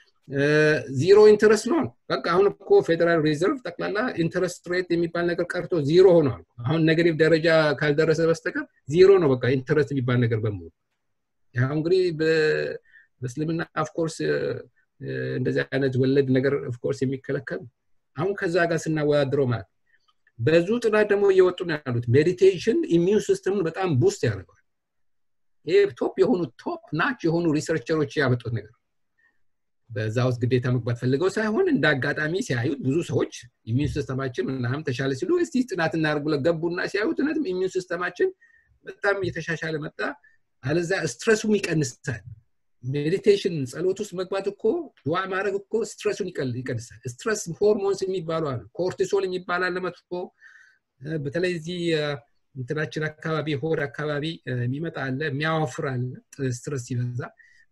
ዚሮ ኢንተረስት ሎን በቃ አሁን እኮ ፌዴራል ሪዘርቭ ጠቅላላ ኢንተረስት ሬት የሚባል ነገር ቀርቶ ዚሮ ሆኗል አሁን ነገሪቭ ደረጃ ካልደረሰ በስተቀር ዚሮ ነው በቃ ኢንተረስት የሚባል ነገር በሙሉ ያው እንግዲህ በእስልምና ኦፍኮርስ እንደዚህ አይነት ወለድ ነገር ኦፍኮርስ የሚከለከል አሁን ከዛ ጋር ስናወዳድረው ማለት ብዙ ጥናት ደግሞ እየወጡ ነው ያሉት ሜዲቴሽን ኢሚዩን ሲስተምን በጣም ቡስት ያደርገዋል ይህ ቶፕ የሆኑ ቶፕ ናች የሆኑ ሪሰርቸሮች ያመጡት ነገር በዛ ውስጥ ግዴታ መግባት ፈልገው ሳይሆን እንደ አጋጣሚ ሲያዩት ብዙ ሰዎች ኢሚዩን ሲስተማችን ምናምን ተሻለ ሲሉ እስቲ ጥናት እናደርግ ብለው ገቡና ሲያዩት እውነትም ኢሚዩን ሲስተማችን በጣም እየተሻሻለ መጣ አለዛ ስትረሱም ይቀንሳል ሜዲቴሽን ጸሎት ውስጥ መግባት እኮ ድዋ ማድረግ እኮ ስትረሱን ይቀንሳል ስትረስ ሆርሞንስ የሚባሉ አሉ ኮርቲሶል የሚባል አለ መጥፎ በተለይ እዚህ እንትናችን አካባቢ ሆድ አካባቢ የሚመጣ አለ የሚያወፍር አለ ስትረስ ሲበዛ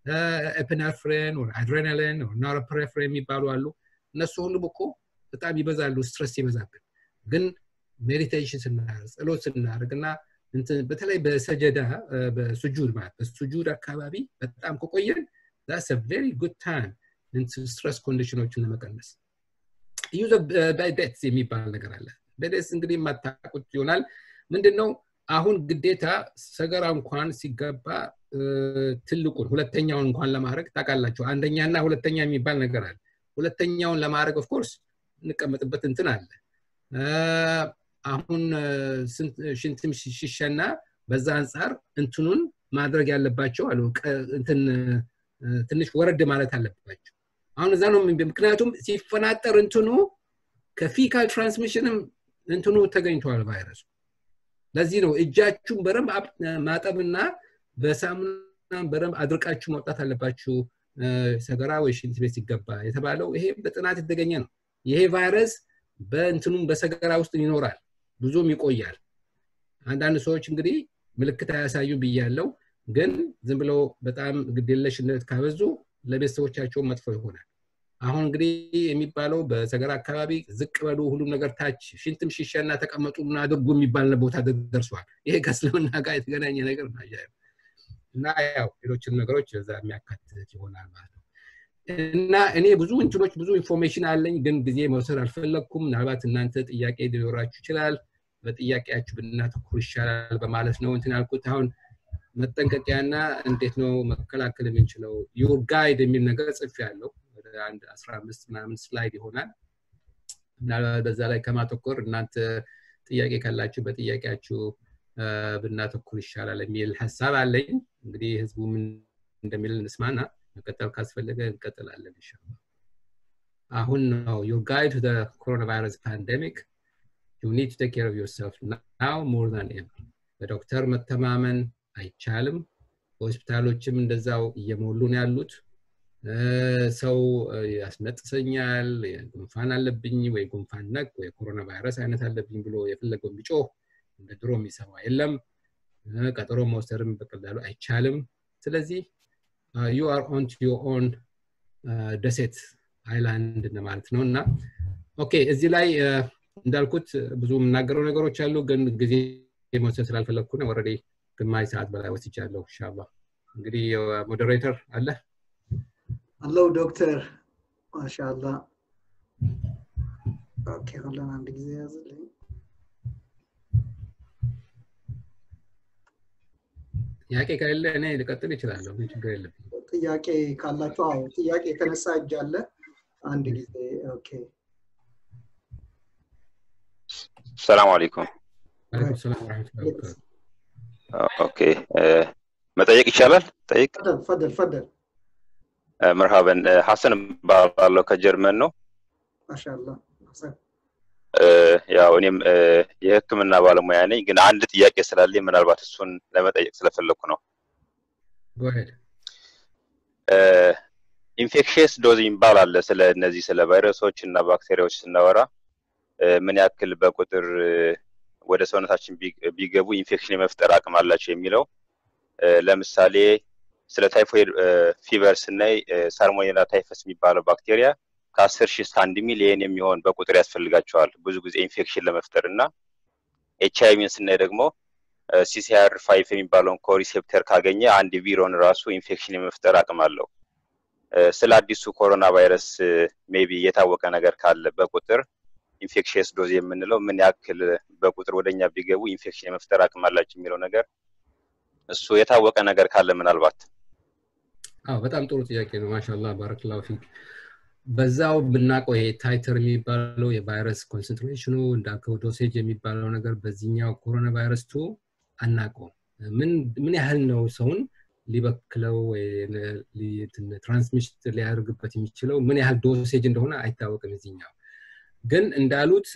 ኤፕናፍሬን አድሬናሊን ኖሮፕሬፍሬን የሚባሉ አሉ እነሱ ሁሉም እኮ በጣም ይበዛሉ ስትረስ ይበዛብን ግን ሜዲቴሽን ስናደርግ ጸሎት ስናደርግ እና በተለይ በሰጀዳ በሱጁድ ማለት በሱጁድ አካባቢ በጣም ከቆየን ዛስ ቬሪ ጉድ ታይም ስትረስ ኮንዲሽኖችን ለመቀነስ ዩዘ ቤትስ የሚባል ነገር አለ ቤትስ እንግዲህ የማታቁት ይሆናል ምንድነው አሁን ግዴታ ሰገራ እንኳን ሲገባ ትልቁን ሁለተኛውን እንኳን ለማድረግ ታውቃላችሁ አንደኛና ሁለተኛ የሚባል ነገር አለ ሁለተኛውን ለማድረግ ኦፍኮርስ እንቀመጥበት እንትን አለ አሁን ሽንትም ሽሸና በዛ አንጻር እንትኑን ማድረግ ያለባቸው አሉ እንትን ትንሽ ወረድ ማለት አለባቸው አሁን እዛ ነው ምክንያቱም ሲፈናጠር እንትኑ ከፊካል ትራንስሚሽንም እንትኑ ተገኝተዋል ቫይረሱ ለዚህ ነው እጃችሁን በረም ማጠብና በሳሙና በረም አድርቃችሁ መውጣት አለባችሁ ሰገራ ወይ ሽንት ቤት ሲገባ የተባለው ይሄ በጥናት የተገኘ ነው ይሄ ቫይረስ በእንትኑም በሰገራ ውስጥ ይኖራል ብዙም ይቆያል አንዳንድ ሰዎች እንግዲህ ምልክት አያሳዩ ብያለው፣ ግን ዝም ብለው በጣም ግዴለሽነት ካበዙ ለቤተሰቦቻቸው መጥፎ ይሆናል። አሁን እንግዲህ የሚባለው በሰገራ አካባቢ ዝቅ በሉ ሁሉም ነገር ታች ሽንትም ሽሻና ተቀመጡና አድርጉ የሚባል ቦታ ደርሷል። ይሄ ከእስልምና ጋር የተገናኘ ነገር ነው። እና ያው ሌሎችን ነገሮች እዛ የሚያካትት ይሆናል ማለት ነው። እና እኔ ብዙ እንትኖች ብዙ ኢንፎርሜሽን አለኝ፣ ግን ጊዜ መውሰድ አልፈለግኩም። ምናልባት እናንተ ጥያቄ ሊኖራችሁ ይችላል። በጥያቄያችሁ ብናተኩር ይሻላል በማለት ነው እንትን ያልኩት። አሁን መጠንቀቂያና እንዴት ነው መከላከል የምንችለው ዩር ጋይድ የሚል ነገር ጽፍ ያለው ወደ አንድ አስራ አምስት ምናምን ስላይድ ይሆናል። ምናልባት በዛ ላይ ከማተኮር እናንተ ጥያቄ ካላችሁ በጥያቄያችሁ ብናተኩር ይሻላል የሚል ሀሳብ አለኝ። እንግዲህ ህዝቡ ምን እንደሚል እንስማና መቀጠል ካስፈለገ እንቀጥላለን ኢንሻአላህ። አሁን ነው ዩር ጋይድ ቱ ኮሮና ቫይረስ ፓንደሚክ ዩ ኒድ ቱ ቴክ ኬር ኦፍ ዮርሰልፍ ናው ሞር ዛን ኤቨር። በዶክተር መተማመን አይቻልም። ሆስፒታሎችም እንደዛው እየሞሉ ነው ያሉት። ሰው ያስነጥሰኛል፣ ጉንፋን አለብኝ ወይ ጉንፋን ነክ ወይ ኮሮና ቫይረስ አይነት አለብኝ ብሎ የፈለገው ቢጮህ እንደ ድሮ የሚሰማ የለም። ቀጠሮ መውሰድም በቀላሉ አይቻልም። ስለዚህ ዩ አር ኦን ቱ ዮር ኦን ደሴት አይላንድ ማለት ነው እና ኦኬ እዚህ ላይ እንዳልኩት ብዙ የምናገረው ነገሮች አሉ፣ ግን ጊዜ መውሰድ ስላልፈለግኩ ነው። ወረዴ ግማሽ ሰዓት በላይ ወስጃለሁ። ኢንሻአላህ እንግዲህ ሞዴሬተር አለ አለው ዶክተር ማሻአላ ኦኬ ሁለን አንድ ጊዜ ያዝልኝ ጥያቄ ከሌለ እኔ ልቀጥል ይችላለሁ ችግር የለብኝ ጥያቄ ካላችሁ አዎ ጥያቄ የተነሳ እጅ አለ አንድ ጊዜ ኦኬ ሰላም አለይኩም አለይኩም ሰላም ወራህመቱላሂ ወበረካቱ ኦኬ መጠየቅ ይቻላል ጠይቅ ፈደል ፈደል ፈደል መርሃበን ሀሰን እባላለሁ ከጀርመን ነው ማሻአላ ሐሰን ያው እኔም የህክምና ባለሙያ ነኝ ግን አንድ ጥያቄ ስላለኝ ምናልባት እሱን ለመጠየቅ ስለፈለግኩ ነው ኢንፌክሽየስ ዶዝ ይባል አለ ስለ እነዚህ ስለ ቫይረሶች እና ባክቴሪያዎች ስናወራ ምን ያክል በቁጥር ወደ ሰውነታችን ቢገቡ ኢንፌክሽን የመፍጠር አቅም አላቸው የሚለው ለምሳሌ ስለ ታይፎይድ ፊቨር ስናይ ሳልሞኔላ ታይፈስ የሚባለው ባክቴሪያ ከአስር ሺህ እስከ አንድ ሚሊየን የሚሆን በቁጥር ያስፈልጋቸዋል ብዙ ጊዜ ኢንፌክሽን ለመፍጠር እና ኤች አይቪን ስናይ ደግሞ ሲሲአር ፋይፍ የሚባለውን ኮሪሴፕተር ካገኘ አንድ ቪሮን ራሱ ኢንፌክሽን የመፍጠር አቅም አለው ስለ አዲሱ ኮሮና ቫይረስ ሜቢ የታወቀ ነገር ካለ በቁጥር ኢንፌክሽየስ ዶዝ የምንለው ምን ያክል በቁጥር ወደኛ ቢገቡ ኢንፌክሽን የመፍጠር አቅም አላቸው የሚለው ነገር እሱ የታወቀ ነገር ካለ ምናልባት አዎ በጣም ጥሩ ጥያቄ ነው ማሻላ ባረክላሁ ፊክ በዛው ብናውቀው ይሄ ታይተር የሚባለው የቫይረስ ኮንሰንትሬሽኑ እንዳልከው ዶሴጅ የሚባለው ነገር በዚህኛው ኮሮና ቫይረስ ቱ አናውቀውም ምን ያህል ነው ሰውን ሊበክለው ትራንስሚሽን ሊያደርግበት የሚችለው ምን ያህል ዶሴጅ እንደሆነ አይታወቅም እዚኛው ግን እንዳሉት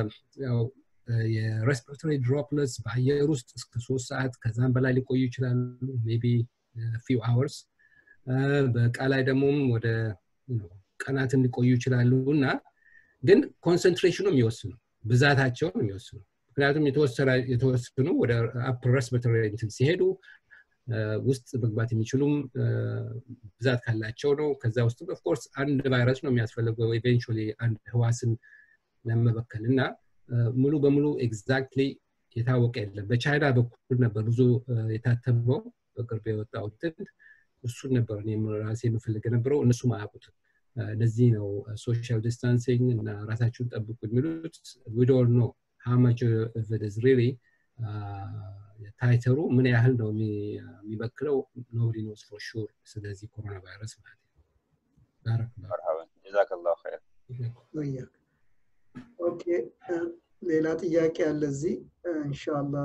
የሬስፒራቶሪ ድሮፕለትስ በአየር ውስጥ እስከ ሶስት ሰዓት ከዛም በላይ ሊቆዩ ይችላሉ ሜቢ ፊው አወርስ በእቃ ላይ ደግሞም ወደ ቀናትን ሊቆዩ ይችላሉ እና ግን ኮንሰንትሬሽኑ የሚወስኑ ብዛታቸውን የሚወስኑ ምክንያቱም የተወሰኑ ወደ አፕር ሬስፒራቶሪ እንትን ሲሄዱ ውስጥ መግባት የሚችሉም ብዛት ካላቸው ነው ከዛ ውስጥ ኦፍኮርስ አንድ ቫይረስ ነው የሚያስፈልገው ኢቬንቹዋሊ አንድ ህዋስን ለመበከል እና ሙሉ በሙሉ ኤግዛክትሊ የታወቀ የለም በቻይና በኩል ነበር ብዙ የታተመው በቅርብ የወጣው እንትን እሱን ነበር እኔም ራሴ የምፈልግ የነበረው እነሱም አያውቁትም ለዚህ ነው ሶሻል ዲስታንሲንግ እና ራሳችሁን ጠብቁ የሚሉት ዊዶል ነው ሃማች ቨደዝ ሪሊ ታይተሩ ምን ያህል ነው የሚበክለው ኖብዲ ኖስ ፎር ሹር ስለዚህ ኮሮና ቫይረስ ማለት ነው ጀዛከላሁ ኸይር ኦኬ ሌላ ጥያቄ አለ እዚህ እንሻላ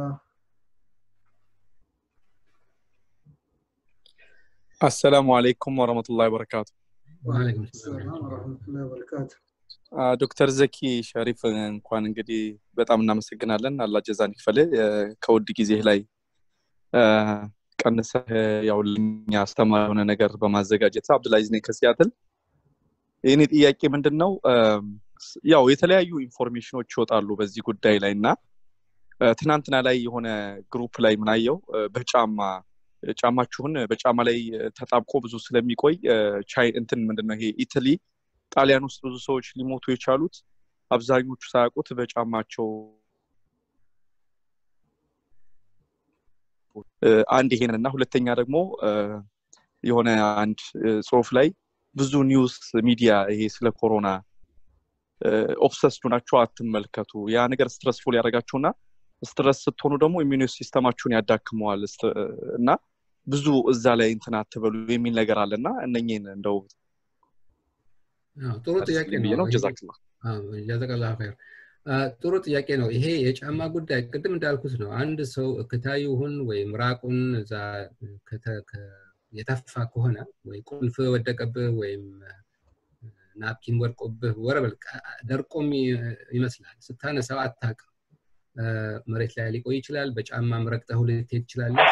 አሰላሙ አለይኩም ወረመቱላሂ ወበረካቱ ወአለይኩም ሰላም ወረህመቱላሂ ወበረካቱ ዶክተር ዘኪ ሸሪፍ እንኳን እንግዲህ በጣም እናመሰግናለን አላ ጀዛን ይክፈል ከውድ ጊዜ ላይ ቀንሰ ያው ለኛ አስተማሪ የሆነ ነገር በማዘጋጀት አብዱልአዚዝ ነኝ ከሲያትል የኔ ጥያቄ ምንድን ነው ያው የተለያዩ ኢንፎርሜሽኖች ይወጣሉ በዚህ ጉዳይ ላይ እና ትናንትና ላይ የሆነ ግሩፕ ላይ ምናየው በጫማ ጫማችሁን በጫማ ላይ ተጣብቆ ብዙ ስለሚቆይ ቻይ እንትን ምንድነው ይሄ ኢትሊ ጣሊያን ውስጥ ብዙ ሰዎች ሊሞቱ የቻሉት አብዛኞቹ ሳያውቁት በጫማቸው አንድ ይሄንን እና ሁለተኛ ደግሞ የሆነ አንድ ጽሁፍ ላይ ብዙ ኒውስ ሚዲያ ይሄ ስለ ኮሮና ኦብሰስዱ ናቸው አትመልከቱ ያ ነገር ስትረስፉል ያደረጋችሁና ስትረስ ስትሆኑ ደግሞ ኢሚኒ ሲስተማችሁን ያዳክመዋል እና ብዙ እዛ ላይ እንትን አትበሉ የሚል ነገር አለ እና እነኝን እንደው ጥሩ ጥያቄ ነው ጀዛክላ ጀዛከላ ኸይር ጥሩ ጥያቄ ነው ይሄ የጫማ ጉዳይ ቅድም እንዳልኩት ነው አንድ ሰው እክታዩ ይሁን ወይም ራቁን እዛ የተፋ ከሆነ ወይ ቁልፍ ወደቀብህ ወይም ናፕኪን ወድቆብህ ወረበል ደርቆም ይመስላል ስታነሳው አታቅም መሬት ላይ ሊቆይ ይችላል በጫማ ረግጠህ ልትሄድ ትችላለህ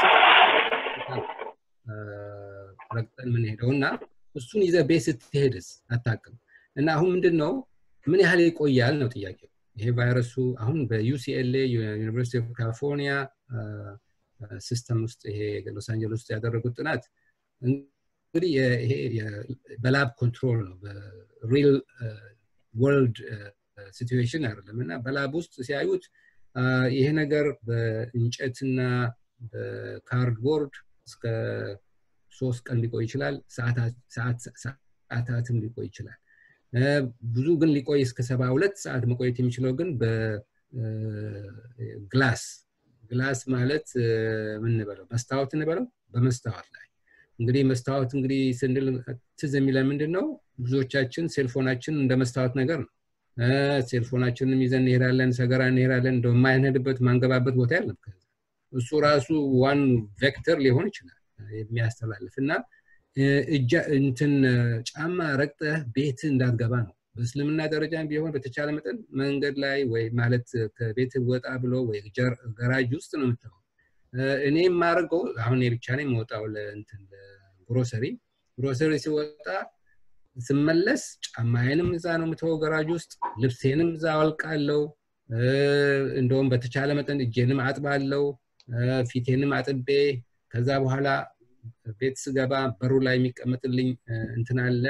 ረግጠን ምንሄደው እና እሱን ይዘ ቤት ስትሄድስ አታቅም እና አሁን ምንድን ነው ምን ያህል ይቆያል ነው ጥያቄው ይሄ ቫይረሱ አሁን በዩሲኤልኤ ዩኒቨርሲቲ ኦፍ ካሊፎርኒያ ሲስተም ውስጥ ይሄ ሎስ አንጀለስ ውስጥ ያደረጉት ጥናት እንግዲህ ይሄ በላብ ኮንትሮል ነው በሪል ወርልድ ሲትዌሽን አይደለም እና በላብ ውስጥ ሲያዩት ይሄ ነገር በእንጨትና በካርድቦርድ እስከ ሶስት ቀን ሊቆይ ይችላል ሰዓታትም ሊቆይ ይችላል ብዙ ግን ሊቆይ እስከ ሰባ ሁለት ሰዓት መቆየት የሚችለው ግን በግላስ ግላስ ማለት ምን እንበለው መስታወት እንበለው በመስታወት ላይ እንግዲህ መስታወት እንግዲህ ስንል ትዝ የሚለን ምንድን ነው ብዙዎቻችን ሴልፎናችን እንደ መስታወት ነገር ነው ሴልፎናችንም ይዘን እንሄዳለን ሰገራ እንሄዳለን እንደ የማንሄድበት ማንገባበት ቦታ ያለም እሱ ራሱ ዋን ቬክተር ሊሆን ይችላል የሚያስተላልፍ እና እጃ እንትን ጫማ ረግጠህ ቤት እንዳትገባ ነው በእስልምና ደረጃ ቢሆን በተቻለ መጠን መንገድ ላይ ወይ ማለት ከቤት ወጣ ብሎ ወይ ገራጅ ውስጥ ነው የምትለው እኔ የማደርገው አሁን ብቻ ነው የምወጣው ለእንትን ግሮሰሪ ግሮሰሪ ሲወጣ ስመለስ ጫማዬንም እዛ ነው የምትወው ገራጅ ውስጥ ልብሴንም እዛ አወልቃለው እንደውም በተቻለ መጠን እጄንም አጥባለው ፊቴንም አጥቤ ከዛ በኋላ ቤት ስገባ በሩ ላይ የሚቀመጥልኝ እንትን አለ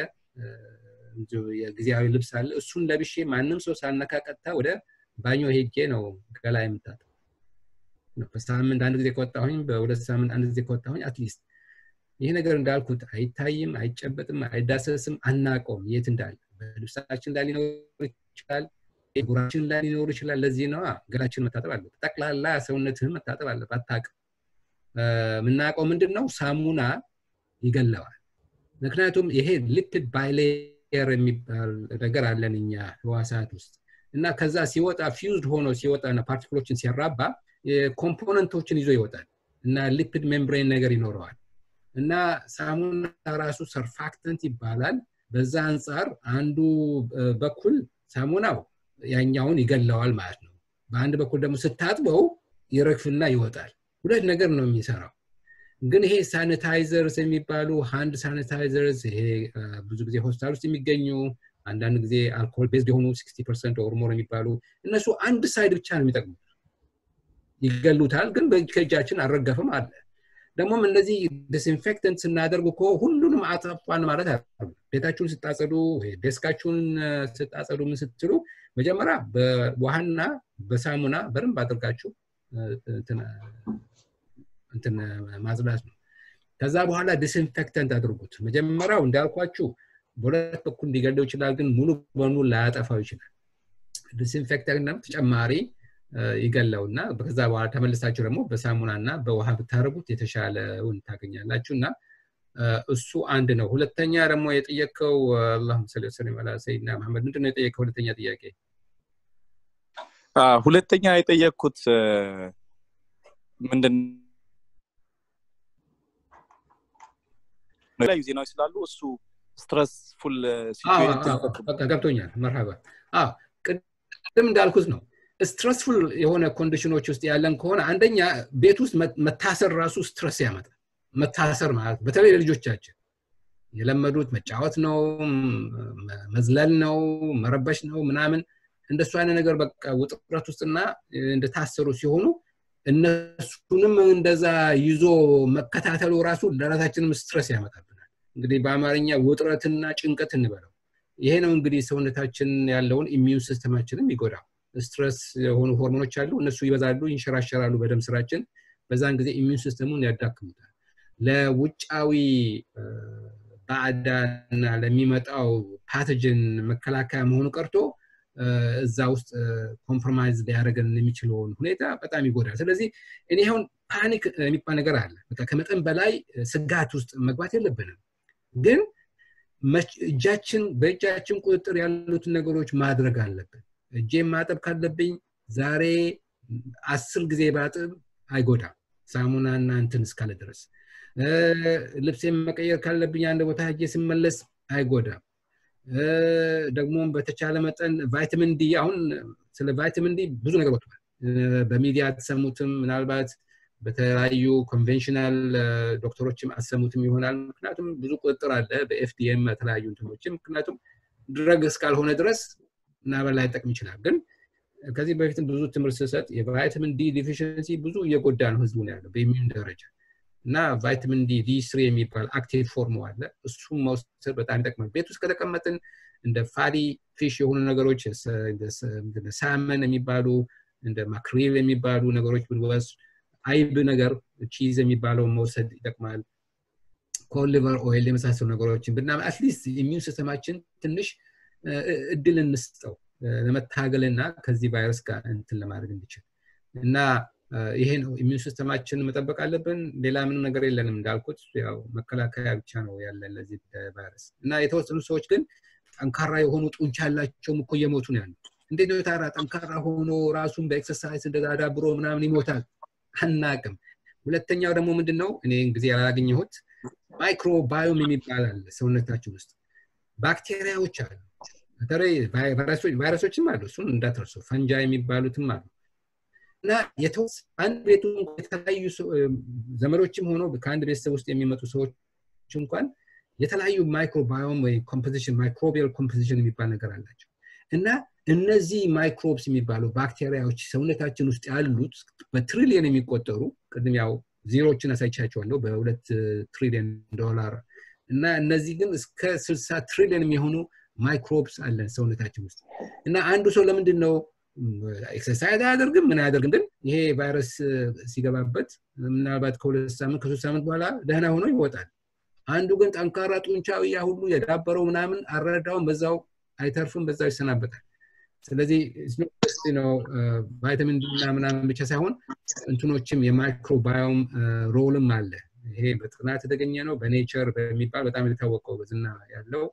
የጊዜያዊ ልብስ አለ እሱን ለብሼ ማንም ሰው ሳነካ ቀጥታ ወደ ባኞ ሄጄ ነው ገላ የምታጠው በሳምንት አንድ ጊዜ ከወጣሁኝ በሁለት ሳምንት አንድ ጊዜ ከወጣሁኝ አትሊስት ይሄ ነገር እንዳልኩት አይታይም አይጨበጥም አይዳሰስም አናቀውም የት እንዳለ በልብሳችን ላይ ሊኖር ይችላል ጉራችን ላይ ሊኖር ይችላል ለዚህ ነው ገላችን መታጠብ አለ ጠቅላላ ሰውነትህን መታጠብ አለ አታቅም የምናውቀው ምንድን ነው ሳሙና ይገለዋል ምክንያቱም ይሄ ሊፒድ ባይሌየር የሚባል ነገር አለን እኛ ህዋሳት ውስጥ እና ከዛ ሲወጣ ፊውዝድ ሆኖ ሲወጣ ፓርቲክሎችን ሲያራባ ኮምፖነንቶችን ይዞ ይወጣል እና ሊፒድ ሜምብሬን ነገር ይኖረዋል እና ሳሙና ራሱ ሰርፋክተንት ይባላል በዛ አንጻር አንዱ በኩል ሳሙናው ያኛውን ይገለዋል ማለት ነው በአንድ በኩል ደግሞ ስታጥበው ይረግፍና ይወጣል ሁለት ነገር ነው የሚሰራው ግን ይሄ ሳኒታይዘርስ የሚባሉ ሃንድ ሳኒታይዘርስ ይሄ ብዙ ጊዜ ሆስፒታል ውስጥ የሚገኙ አንዳንድ ጊዜ አልኮል ቤዝድ የሆኑ ሲክስቲ ፐርሰንት ኦርሞር የሚባሉ እነሱ አንድ ሳይድ ብቻ ነው የሚጠቅሙት ይገሉታል ግን ከእጃችን አልረገፍም አለ ደግሞም እነዚህ ዲስኢንፌክተንት ስናደርግ እኮ ሁሉንም አጠፋን ማለት አሉ ቤታችሁን ስታጸዱ ዴስካችሁን ስታጸዱ ምን ስትሉ መጀመሪያ በውሃና በሳሙና በደንብ አድርጋችሁ እንትን ማጽዳት ነው ከዛ በኋላ ዲስኢንፌክተንት አድርጉት መጀመሪያው እንዳልኳችሁ በሁለት በኩል ሊገለው ይችላል ግን ሙሉ በሙሉ ላያጠፋው ይችላል ዲስኢንፌክተንት ተጨማሪ ይገለው እና ከዛ በኋላ ተመልሳችሁ ደግሞ በሳሙና እና በውሃ ብታደርጉት የተሻለውን ታገኛላችሁ እና እሱ አንድ ነው ሁለተኛ ደግሞ የጠየቀው አላሁም ሰሊ ወሰለም አላ ሰይድና መሐመድ ምንድን ነው የጠየቀው ሁለተኛ ጥያቄ ሁለተኛ የጠየቅኩት ምንድን የተለያዩ ዜናዎች ስላሉ እሱ ስትረስፉል ገብቶኛል መርሃባ ቅድም እንዳልኩት ነው ስትረስፉል የሆነ ኮንዲሽኖች ውስጥ ያለን ከሆነ አንደኛ ቤት ውስጥ መታሰር ራሱ ስትረስ ያመጣል መታሰር ማለት በተለይ ለልጆቻችን የለመዱት መጫወት ነው መዝለል ነው መረበሽ ነው ምናምን እንደሱ አይነት ነገር በቃ ውጥረት ውስጥና እንደታሰሩ ሲሆኑ እነሱንም እንደዛ ይዞ መከታተሉ ራሱ ለራሳችንም ስትረስ ያመጣብናል እንግዲህ በአማርኛ ውጥረትና ጭንቀት እንበለው ይሄ ነው እንግዲህ ሰውነታችን ያለውን ኢሚዩን ሲስተማችንም ይጎዳው ስትረስ የሆኑ ሆርሞኖች አሉ እነሱ ይበዛሉ ይንሸራሸራሉ በደም ስራችን በዛን ጊዜ ኢሚዩን ሲስተሙን ያዳክሙታል ለውጫዊ ባዕዳና ለሚመጣው ፓቶጅን መከላከያ መሆኑ ቀርቶ እዛ ውስጥ ኮምፕሮማይዝ ሊያደርገን የሚችለውን ሁኔታ በጣም ይጎዳል ስለዚህ እኔ አሁን ፓኒክ የሚባል ነገር አለ በቃ ከመጠን በላይ ስጋት ውስጥ መግባት የለብንም ግን እጃችን በእጃችን ቁጥጥር ያሉትን ነገሮች ማድረግ አለብን እጄን ማጠብ ካለብኝ ዛሬ አስር ጊዜ ባጥብ አይጎዳም ሳሙናና እንትን እስካለ ድረስ ልብሴን መቀየር ካለብኝ አንድ ቦታ ሄጄ ስመለስ አይጎዳም ደግሞ በተቻለ መጠን ቫይታሚን ዲ አሁን ስለ ቫይታሚን ዲ ብዙ ነገር ወጥቷል በሚዲያ አትሰሙትም ምናልባት በተለያዩ ኮንቬንሽናል ዶክተሮችም አሰሙትም ይሆናል ምክንያቱም ብዙ ቁጥጥር አለ በኤፍዲኤም የተለያዩ እንትኖችም ምክንያቱም ድረግ እስካልሆነ ድረስ ምናበል ላይጠቅም ይችላል ግን ከዚህ በፊትም ብዙ ትምህርት ስሰጥ የቫይታሚን ዲ ዲፊሽንሲ ብዙ እየጎዳ ነው ህዝቡ ነው ያለው በኢሚዩን ደረጃ እና ቫይታሚን ዲ ዲ ስሪ የሚባል አክቲቭ ፎርም አለ እሱም መውሰድ በጣም ይጠቅማል ቤት ውስጥ ከተቀመጥን እንደ ፋዲ ፊሽ የሆኑ ነገሮች ሳመን የሚባሉ እንደ ማክሪል የሚባሉ ነገሮች ብንወስድ አይብ ነገር ቺዝ የሚባለው መውሰድ ይጠቅማል ኮሊቨር ኦይል የመሳሰሉ ነገሮችን ብና አትሊስት ኢሚዩን ሲስተማችን ትንሽ እድል እንስጠው ለመታገልና ከዚህ ቫይረስ ጋር እንትን ለማድረግ እንዲችል እና ይሄ ነው ኢሚዩን ሲስተማችን መጠበቅ አለብን ሌላ ምንም ነገር የለንም እንዳልኩት ያው መከላከያ ብቻ ነው ያለን ለዚህ ቫይረስ እና የተወሰኑ ሰዎች ግን ጠንካራ የሆኑ ጡንቻ ያላቸውም እኮ እየሞቱ ነው ያሉ እንዴት ነው ታራ ጠንካራ ሆኖ ራሱን በኤክሰርሳይዝ እንደዳዳብሮ ምናምን ይሞታል አናቅም ሁለተኛው ደግሞ ምንድን ነው እኔ ጊዜ ያላገኘሁት ማይክሮባዮም የሚባል አለ ሰውነታችን ውስጥ ባክቴሪያዎች አሉ በተለይ ቫይረሶችም አሉ እሱን እንዳትረሱ ፈንጃ የሚባሉትም አሉ እና አንድ ቤቱ የተለያዩ ዘመዶችም ሆኖ ከአንድ ቤተሰብ ውስጥ የሚመጡ ሰዎች እንኳን የተለያዩ ማይክሮባዮም ወይ ኮምፖዚሽን ማይክሮቢያል ኮምፖዚሽን የሚባል ነገር አላቸው እና እነዚህ ማይክሮብስ የሚባሉ ባክቴሪያዎች ሰውነታችን ውስጥ ያሉት በትሪሊየን የሚቆጠሩ ቅድም ያው ዜሮችን አሳይቻቸዋለሁ በሁለት ትሪሊየን ዶላር እና እነዚህ ግን እስከ ስልሳ ትሪሊየን የሚሆኑ ማይክሮብስ አለን ሰውነታችን ውስጥ እና አንዱ ሰው ለምንድን ነው ኤክሰርሳይዝ አያደርግም ምን አያደርግም ግን ይሄ ቫይረስ ሲገባበት ምናልባት ከሁለት ሳምንት ከሶስት ሳምንት በኋላ ደህና ሆኖ ይወጣል አንዱ ግን ጠንካራ ጡንቻው ያ ሁሉ የዳበረው ምናምን አረዳውን በዛው አይተርፍም በዛው ይሰናበታል ስለዚህ ነው ቫይታሚን ዲ እና ምናምን ብቻ ሳይሆን እንትኖችም የማይክሮባዮም ሮልም አለ ይሄ በጥናት የተገኘ ነው በኔቸር በሚባል በጣም የታወቀው በዝና ያለው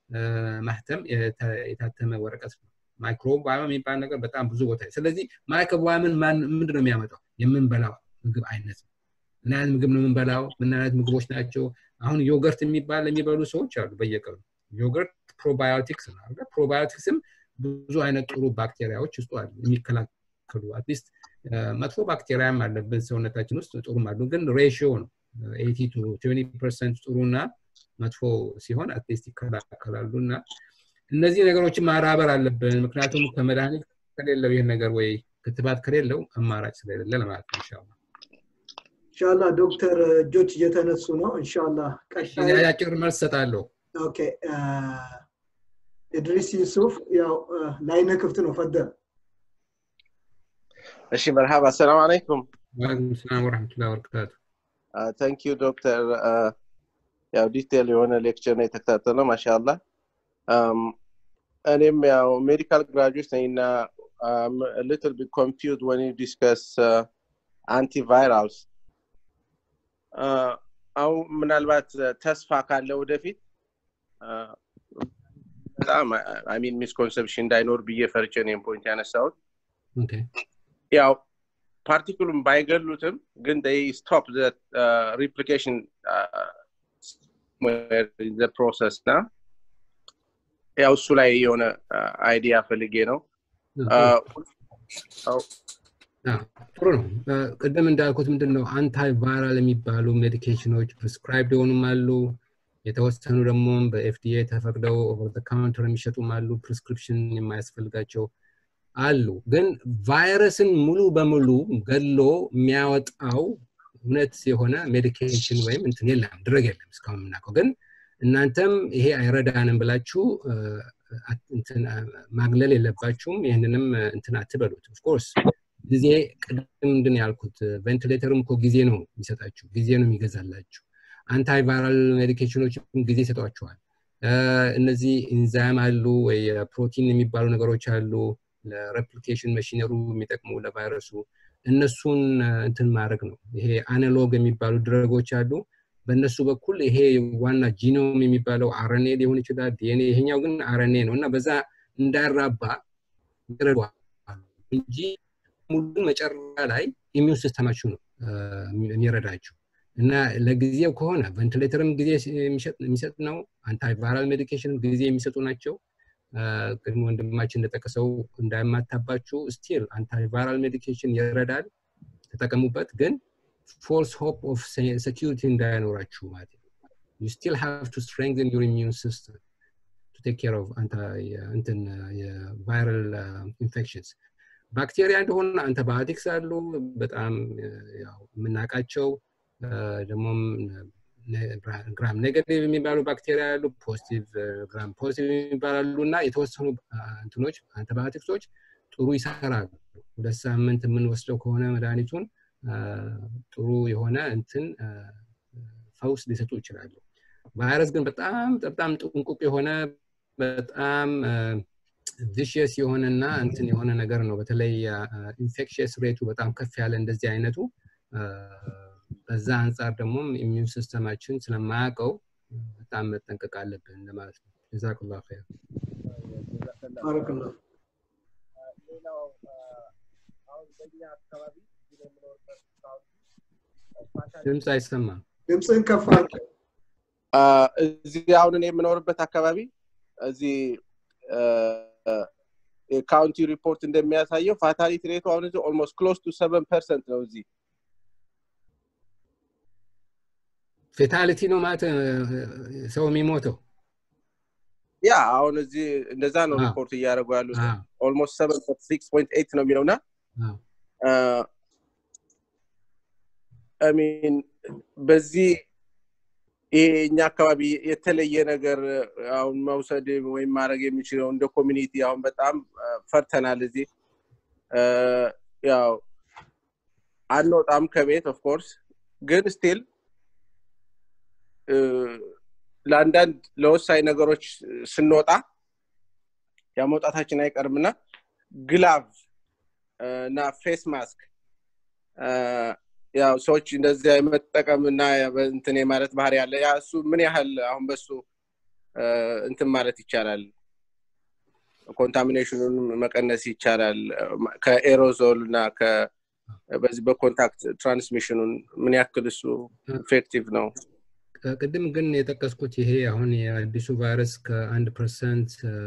ማህተም የታተመ ወረቀት ነው ማይክሮባዮም የሚባል ነገር በጣም ብዙ ቦታ ስለዚህ ማይክሮባዮምን ምንድን ነው የሚያመጣው የምንበላው ምግብ አይነት ነው ምን አይነት ምግብ ነው የምንበላው ምን አይነት ምግቦች ናቸው አሁን ዮገርት የሚባል የሚበሉ ሰዎች አሉ በየቀኑ ዮገርት ፕሮባዮቲክስ ነው ፕሮባዮቲክስም ብዙ አይነት ጥሩ ባክቴሪያዎች ውስጡ አሉ የሚከላከሉ አትሊስት መጥፎ ባክቴሪያም አለብን ሰውነታችን ውስጥ ጥሩም አሉ ግን ሬሽዮ ነው ኤቲ ቱ ፐርሰንት ጥሩና መጥፎ ሲሆን አትሊስት ይከላከላሉ እና እነዚህ ነገሮችን ማራበር አለብን ምክንያቱም ከመድኃኒት ከሌለው ይህን ነገር ወይ ክትባት ከሌለው አማራጭ ስለሌለ ለማለት ነው እንሻላ እንሻላ ዶክተር እጆች እየተነሱ ነው እንሻላ ቀጣይ አጭር መልስ ሰጣለሁ ኦኬ ኢድሪስ ዩሱፍ ያው ላይነ ክፍት ነው ፈደል እሺ መርሃባ አሰላሙ አለይኩም ዋለይኩም ሰላም ወረሕመቱላሂ ወበረካቱ ታንክ ዩ ዶክተር ያው ዲቴል የሆነ ሌክቸር ነው የተከታተለው ማሻአላ እኔም ያው ሜዲካል ግራጁዌት ነኝ እና ሊትል ቢት ኮንፊውዝ ወን ዩ ዲስከስ አንቲቫይራልስ አሁን ምናልባት ተስፋ ካለ ወደፊት በጣም አሚን ሚስኮንሰፕሽን እንዳይኖር ብዬ ፈርቼ ነው ፖይንት ያነሳሁት ያው ፓርቲክሉም ባይገሉትም ግን ስቶፕ ሪፕሊኬሽን ፕሮሰስ ና ያው እሱ ላይ የሆነ አይዲያ ፈልጌ ነው ጥሩ ነው ቅድም እንዳልኩት ምንድን ነው አንታይ ቫይራል የሚባሉ ሜዲኬሽኖች ፕሪስክራይብድ የሆኑም አሉ የተወሰኑ ደግሞ በኤፍዲኤ ተፈቅደው ኦቨር ካውንተር የሚሸጡም አሉ ፕሪስክሪፕሽን የማያስፈልጋቸው አሉ። ግን ቫይረስን ሙሉ በሙሉ ገሎ የሚያወጣው እውነት የሆነ ሜዲኬሽን ወይም እንትን የለም፣ ድረግ የለም እስካሁን የምናውቀው። ግን እናንተም ይሄ አይረዳንም ብላችሁ ማግለል የለባችሁም። ይህንንም እንትን አትበሉት። ኦፍኮርስ ጊዜ ቅድም ምንድን ያልኩት ቬንቲሌተርም እኮ ጊዜ ነው የሚሰጣችሁ፣ ጊዜ ነው የሚገዛላችሁ። አንታይቫይራል ሜዲኬሽኖችም ጊዜ ይሰጧችኋል። እነዚህ ኢንዛይም አሉ ወይ ፕሮቲን የሚባሉ ነገሮች አሉ ለሬፕሊኬሽን መሽነሩ የሚጠቅሙ ለቫይረሱ እነሱን እንትን ማድረግ ነው። ይሄ አናሎግ የሚባሉ ድረጎች አሉ። በእነሱ በኩል ይሄ ዋና ጂኖም የሚባለው አረኔ ሊሆን ይችላል፣ ዲኤንኤ። ይሄኛው ግን አረኔ ነው እና በዛ እንዳይራባ ይረዷል እንጂ ሙሉን መጨረሻ ላይ ኢሚዩን ሲስተማችሁ ነው የሚረዳችሁ እና ለጊዜው ከሆነ ቬንቲሌተርም ጊዜ የሚሰጥ ነው። አንታይቫይራል ሜዲኬሽን ጊዜ የሚሰጡ ናቸው። ቅድም ወንድማችን እንደጠቀሰው እንዳይማታባችሁ ስቲል አንታይቫይራል ሜዲኬሽን ይረዳል፣ ተጠቀሙበት። ግን ፎልስ ሆፕ ኦፍ ሴኪሪቲ እንዳይኖራችሁ ማለት ነው። ዩ ስቲል ሃቭ ቱ ስትሬንግን ዩር ኢሚዩን ሲስተም ቱ ቴክ ኬር ኦፍ እንትን የቫይራል ኢንፌክሽንስ ባክቴሪያ እንደሆነ አንተባዮቲክስ አሉ በጣም ያው የምናውቃቸው ደግሞም ግራም ኔጋቲቭ የሚባሉ ባክቴሪያ ያሉ ፖዚቲቭ ግራም ፖዚቲቭ የሚባላሉ እና የተወሰኑ እንትኖች አንቲባዮቲክሶች ጥሩ ይሰራሉ። ሁለት ሳምንት የምንወስደው ከሆነ መድኃኒቱን ጥሩ የሆነ እንትን ፈውስ ሊሰጡ ይችላሉ። ቫይረስ ግን በጣም በጣም ጥንቁቅ የሆነ በጣም ቪሽየስ የሆነና እንትን የሆነ ነገር ነው። በተለይ ኢንፌክሽየስ ሬቱ በጣም ከፍ ያለ እንደዚህ አይነቱ በዛ አንጻር ደግሞ ኢሚዩን ሲስተማችን ስለማያውቀው በጣም መጠንቀቅ አለብን ለማለት ነው። ጀዛኩላ ኸይር። ባረከላሁ ሌላው አሁን በእኛ አካባቢ የምኖርበት ድምፅ አይሰማም። ድምፅህን ከፍ አድርግ። እዚህ አሁን እኔ የምኖርበት አካባቢ እዚህ የካውንቲ ሪፖርት እንደሚያሳየው ፋታሊቲ ሬቱ አሁን እዚህ ኦልሞስት ክሎስ ቱ ሰቨን ፐርሰንት ነው እዚህ ፌታሊቲ ነው ማለት ሰው የሚሞተው ያ አሁን እዚህ እንደዛ ነው ሪፖርት እያደረጉ ያሉት ኦልሞስት ሰቨን ሲክስ ፖይንት ኤይት ነው የሚለውና ሚን በዚህ ይሄ እኛ አካባቢ የተለየ ነገር አሁን መውሰድ ወይም ማድረግ የሚችለው እንደ ኮሚኒቲ አሁን በጣም ፈርተናል እዚህ ያው አንወጣም ከቤት ኦፍኮርስ ግን ስቲል ለአንዳንድ ለወሳኝ ነገሮች ስንወጣ ያ መውጣታችን አይቀርምና ግላቭ እና ፌስ ማስክ ያው ሰዎች እንደዚያ የመጠቀም እና እንትን የማለት ባህሪ ያለ ያ እሱ ምን ያህል አሁን በሱ እንትን ማለት ይቻላል ኮንታሚኔሽኑን መቀነስ ይቻላል ከኤሮዞል እና በዚህ በኮንታክት ትራንስሚሽኑን ምን ያክል እሱ ኢፌክቲቭ ነው ቅድም ግን የጠቀስኩት ይሄ አሁን የአዲሱ ቫይረስ ከአንድ ፐርሰንት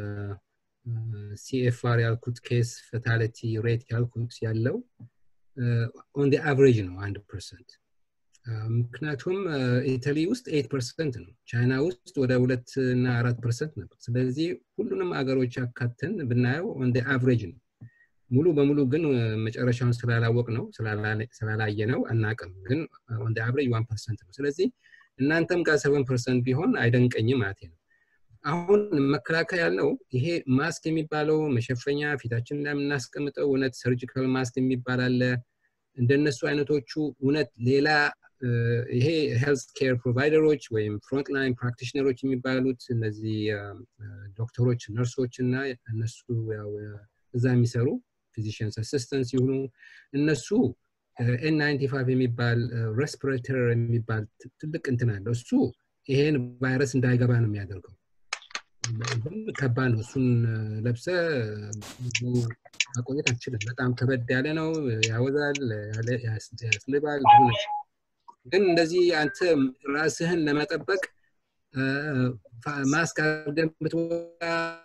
ሲኤፍአር ያልኩት ኬስ ፈታሊቲ ሬት ያልኩት ያለው ኦን አቨሬጅ ነው አንድ ፐርሰንት ምክንያቱም ኢታሊ ውስጥ ኤት ፐርሰንት ነው ቻይና ውስጥ ወደ ሁለት እና አራት ፐርሰንት ነበር ስለዚህ ሁሉንም አገሮች አካተን ብናየው ኦን አቨሬጅ ነው ሙሉ በሙሉ ግን መጨረሻውን ስላላወቅ ነው ስላላየ ነው አናቅም ግን ኦን አቨሬጅ ዋን ፐርሰንት ነው ስለዚህ እናንተም ጋር ሰቨን ፐርሰንት ቢሆን አይደንቀኝም ማለት ነው አሁን መከላከያ ያልነው ይሄ ማስክ የሚባለው መሸፈኛ ፊታችን ላይ የምናስቀምጠው እውነት ሰርጂካል ማስክ የሚባል አለ እንደነሱ አይነቶቹ እውነት ሌላ ይሄ ሄልት ኬር ፕሮቫይደሮች ወይም ፍሮንትላይን ፕራክቲሽነሮች የሚባሉት እነዚህ ዶክተሮች ነርሶች እና እነሱ እዛ የሚሰሩ ፊዚሽንስ አሲስተንስ ይሁኑ እነሱ ኤን ናይንቲ ፋይቭ የሚባል ሬስፒሬተር የሚባል ትልቅ እንትን አለው እሱ ይሄን ቫይረስ እንዳይገባ ነው የሚያደርገው ከባድ ነው እሱን ለብሰ ብዙ ማቆየት አትችልም በጣም ከበድ ያለ ነው ያወዛል ያስልባል ብዙ ነው ግን እንደዚህ አንተ ራስህን ለመጠበቅ ማስክ አድርገን ብትወጣ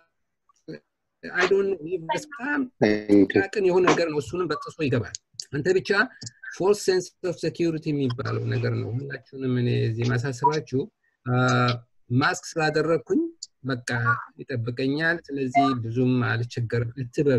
አይዶን በጣም ጥቃቅን የሆነ ነገር ነው እሱንም በጥሶ ይገባል አንተ ብቻ ፎልስ ሴንስ ኦፍ ሴኪሪቲ የሚባለው ነገር ነው ሁላችሁንም እኔ እዚህ ማሳስባችሁ ማስክ ስላደረግኩኝ በቃ ይጠብቀኛል ስለዚህ ብዙም አልቸገርም እትበሉ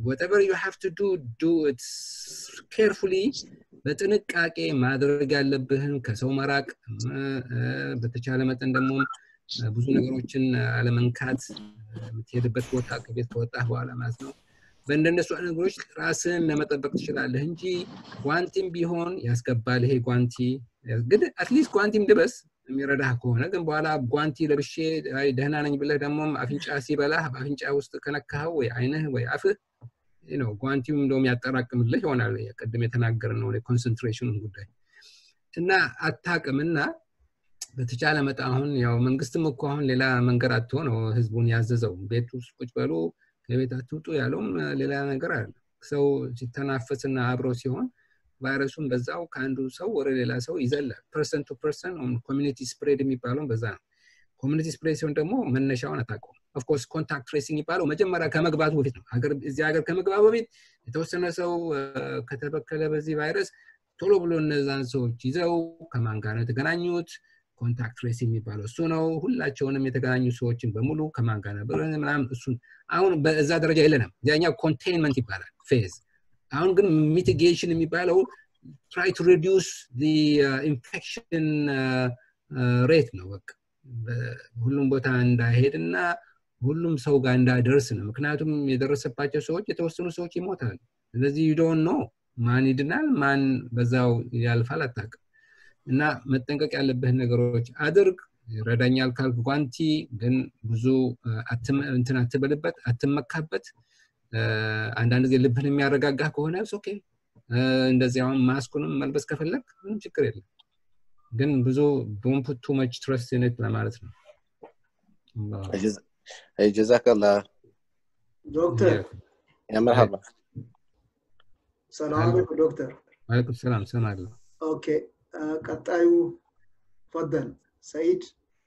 whatever you have to do do it carefully በጥንቃቄ ማድረግ ያለብህን ከሰው መራቅ በተቻለ መጠን ደግሞ ብዙ ነገሮችን አለመንካት የምትሄድበት ቦታ ከቤት ከወጣህ በኋላ ማለት ነው በእንደነሱ ነገሮች ራስን ለመጠበቅ ትችላለህ እንጂ ጓንቲም ቢሆን ያስገባል ይሄ ጓንቲ ግን አትሊስት ጓንቲም ልበስ የሚረዳህ ከሆነ ግን በኋላ ጓንቲ ለብሼ ደህና ነኝ ብለህ ደግሞ አፍንጫ ሲበላህ በአፍንጫ ውስጥ ከነካኸው ወይ አይንህ ወይ አፍህ ነው ጓንቲው እንደውም ያጠራቅምልህ ይሆናል ቅድም የተናገር ነው ኮንሰንትሬሽኑን ጉዳይ እና አታቅም እና በተቻለ መጠ አሁን ያው መንግስትም እኮ አሁን ሌላ መንገድ አትሆ ነው ህዝቡን ያዘዘው ቤት ውስጥ ቁጭ በሉ ከቤት አትውጡ ያለውም ሌላ ነገር አለ ሰው ሲተናፈስና አብረው ሲሆን ቫይረሱን በዛው ከአንዱ ሰው ወደ ሌላ ሰው ይዘላል ፐርሰን ቱ ፐርሰን ኮሚኒቲ ስፕሬድ የሚባለውን በዛ ነው ኮሚኒቲ ስፕሬድ ሲሆን ደግሞ መነሻውን አታውቀውም ኦፍኮርስ ኮንታክት ትሬሲንግ የሚባለው መጀመሪያ ከመግባቱ በፊት ነው እዚህ ሀገር ከመግባቱ በፊት የተወሰነ ሰው ከተበከለ በዚህ ቫይረስ ቶሎ ብሎ እነዛን ሰዎች ይዘው ከማን ጋር ነው የተገናኙት ኮንታክት ትሬሲንግ የሚባለው እሱ ነው ሁላቸውንም የተገናኙ ሰዎችን በሙሉ ከማን ጋር ነበር ምናምን እሱን አሁን በዛ ደረጃ የለንም ያኛው ኮንቴንመንት ይባላል ፌዝ አሁን ግን ሚቲጌሽን የሚባለው ትራይ ቱ ሪዲዩስ ኢንፌክሽን ሬት ነው በቃ ሁሉም ቦታ እንዳይሄድ እና ሁሉም ሰው ጋር እንዳይደርስ ነው ምክንያቱም የደረሰባቸው ሰዎች የተወሰኑ ሰዎች ይሞታሉ ስለዚህ ዩዶን ነው ማን ይድናል ማን በዛው ያልፋል አታቅም እና መጠንቀቅ ያለብህን ነገሮች አድርግ ይረዳኛል ካልክ ጓንቲ ግን ብዙ እንትን አትበልበት አትመካበት አንዳንድ ጊዜ ልብህን የሚያረጋጋህ ከሆነ ኦኬ እንደዚህ አሁን ማስኩንም መልበስ ከፈለግ ምንም ችግር የለም ግን ብዙ ዶንት ፑት ቱ መች ትረስት ኢን ለማለት ነው جزاك الله ዶክተር يا مرحبا ሰላም አለይኩም ዶክተር ዋለይኩም ሰላም ሰማለሁ ኦኬ ቀጣዩ ፈደል ሰይድ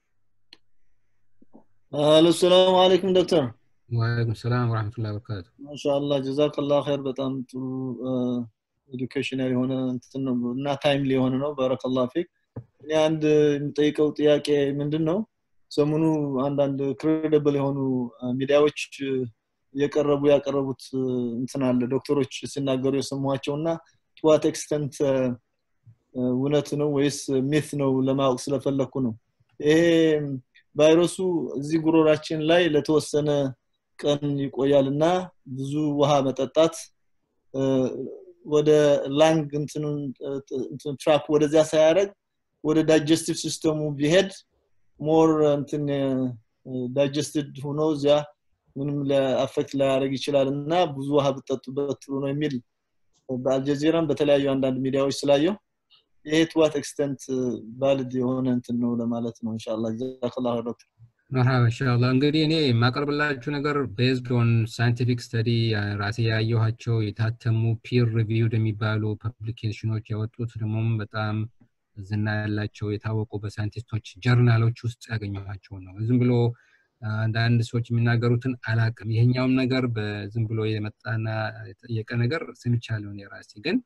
الو السلام عليكم دكتور ወአለይኩም ሰላም ወራህመቱላሂ ወበረካቱ ማሻአላህ ጀዛክ አላህ ኸይር በጣም ጥሩ ኤዱኬሽናል የሆነ እንትን ነው እና ታይምሊ የሆነ ነው ባረከላህ ፊክ እኔ አንድ የምጠይቀው ጥያቄ ምንድን ነው ሰሞኑ አንዳንድ ክሬዲብል የሆኑ ሚዲያዎች እየቀረቡ ያቀረቡት እንትን አለ ዶክተሮች ሲናገሩ የሰሟቸው እና ትዋት ኤክስተንት እውነት ነው ወይስ ሚት ነው ለማወቅ ስለፈለግኩ ነው ይሄ ቫይረሱ እዚህ ጉሮራችን ላይ ለተወሰነ ቀን ይቆያል እና ብዙ ውሃ መጠጣት ወደ ላንግ ትራክ ወደዚያ ሳያደረግ ወደ ዳይጀስቲቭ ሲስተሙ ቢሄድ ሞር እንትን ዳይጀስትድ ሆኖ እዚያ ምንም አፌክት ላያደረግ ይችላል እና ብዙ ውሃ ብጠጡበት ጥሩ ነው የሚል በአልጀዚራም በተለያዩ አንዳንድ ሚዲያዎች ስላየው ይሄ ትዋት ኤክስተንት ቫሊድ የሆነ እንትን ነው ለማለት ነው እንሻላ ጀዛከላሁ ዶክተር መርሃባ ኢንሻአላህ እንግዲህ እኔ የማቀርብላችሁ ነገር ቤዝድ ኦን ሳይንቲፊክ ስተዲ ራሴ ያየኋቸው የታተሙ ፒር ሪቪውድ የሚባሉ ፐብሊኬሽኖች ያወጡት ደግሞም በጣም ዝና ያላቸው የታወቁ በሳይንቲስቶች ጀርናሎች ውስጥ ያገኘኋቸው ነው ዝም ብሎ አንዳንድ ሰዎች የሚናገሩትን አላቅም ይሄኛውም ነገር በዝም ብሎ የመጣና የጠየቀ ነገር ስምቻለሁ የራሴ ግን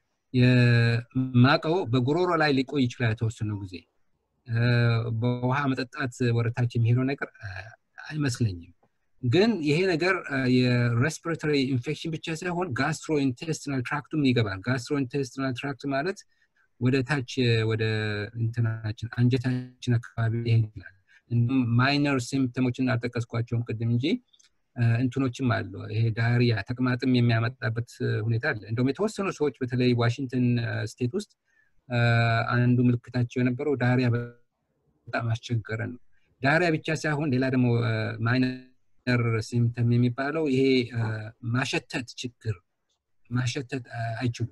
የማቀው በጉሮሮ ላይ ሊቆይ ይችላል የተወሰኑ ጊዜ በውሃ መጠጣት ወደታች የሚሄደው ነገር አይመስለኝም ግን ይሄ ነገር የሬስፒሬቶሪ ኢንፌክሽን ብቻ ሳይሆን ጋስትሮ ኢንቴስቲናል ትራክቱም ይገባል ጋስትሮ ኢንቴስቲናል ትራክት ማለት ወደ ታች ወደ እንትናችን አንጀታችን አካባቢ ይሄድ ይችላል ማይነር ሲምፕተሞችን አልጠቀስኳቸውም ቅድም እንጂ እንትኖችም አሉ ይሄ ዳሪያ ተቅማጥም የሚያመጣበት ሁኔታ አለ እንደውም የተወሰኑ ሰዎች በተለይ ዋሽንግተን ስቴት ውስጥ አንዱ ምልክታቸው የነበረው ዳሪያ በጣም አስቸገረ ነው ዳሪያ ብቻ ሳይሆን ሌላ ደግሞ ማይነር ሲምፕተም የሚባለው ይሄ ማሸተት ችግር ማሸተት አይችሉም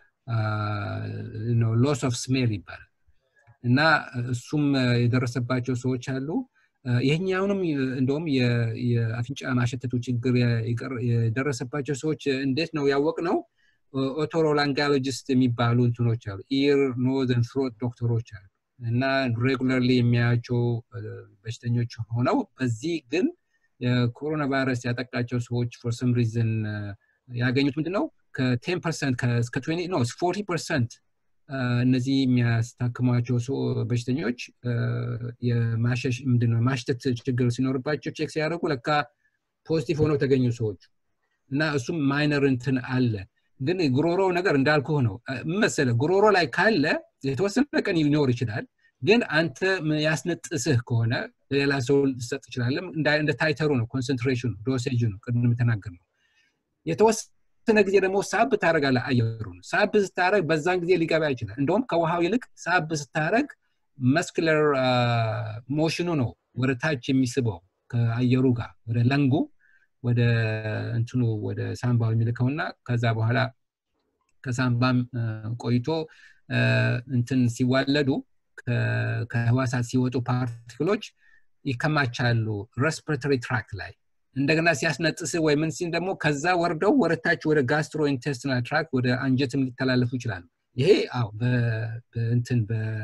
ሎስ ኦፍ ስሜል ይባላል እና እሱም የደረሰባቸው ሰዎች አሉ ይህኛውንም እንደውም የአፍንጫ ማሸተቱ ችግር የደረሰባቸው ሰዎች እንዴት ነው ያወቅ ነው ኦቶሮላንጋሎጂስት የሚባሉ እንትኖች አሉ ኢር ኖዘን ትሮት ዶክተሮች አሉ እና ሬጉላርሊ የሚያያቸው በሽተኞች ሆነው በዚህ ግን የኮሮና ቫይረስ ያጠቃቸው ሰዎች ፎር ሰም ሪዝን ያገኙት ምንድነው ከቴን ፐርሰንት እስከ ነው ፎርቲ ፐርሰንት እነዚህ የሚያስታክሟቸው በሽተኞች የማሸሽ ምንድነው ማሽተት ችግር ሲኖርባቸው ቼክ ሲያደርጉ ለካ ፖዚቲቭ ሆነው ተገኙ ሰዎች እና እሱም ማይነር እንትን አለ ግን ጉሮሮ ነገር እንዳልኩህ ነው መሰለ ጉሮሮ ላይ ካለ የተወሰነ ቀን ሊኖር ይችላል ግን አንተ ያስነጥስህ ከሆነ ሌላ ሰው ልሰጥ ይችላለ እንደ ታይተሩ ነው ኮንሰንትሬሽኑ ዶሴጅ ነው ቅድም የተናገር ነው የተወሰነ ጊዜ ደግሞ ሳብ ታደረጋለ አየሩን ሳብ ስታደረግ በዛን ጊዜ ሊገባ ይችላል እንደውም ከውሃው ይልቅ ሳብ ስታደረግ መስክለር ሞሽኑ ነው ወደ ታች የሚስበው ከአየሩ ጋር ወደ ለንጉ ወደ እንትኑ ወደ ሳምባው የሚልከውና ከዛ በኋላ ከሳምባም ቆይቶ እንትን ሲዋለዱ ከህዋሳት ሲወጡ ፓርቲክሎች ይከማቻሉ ሬስፒሬተሪ ትራክት ላይ እንደገና ሲያስነጥስ ወይ ምን ሲል ደግሞ ከዛ ወርደው ወደታች ወደ ጋስትሮ ኢንቴስቲናል ትራክት ወደ አንጀትም ሊተላለፉ ይችላሉ ይሄ አዎ እንትን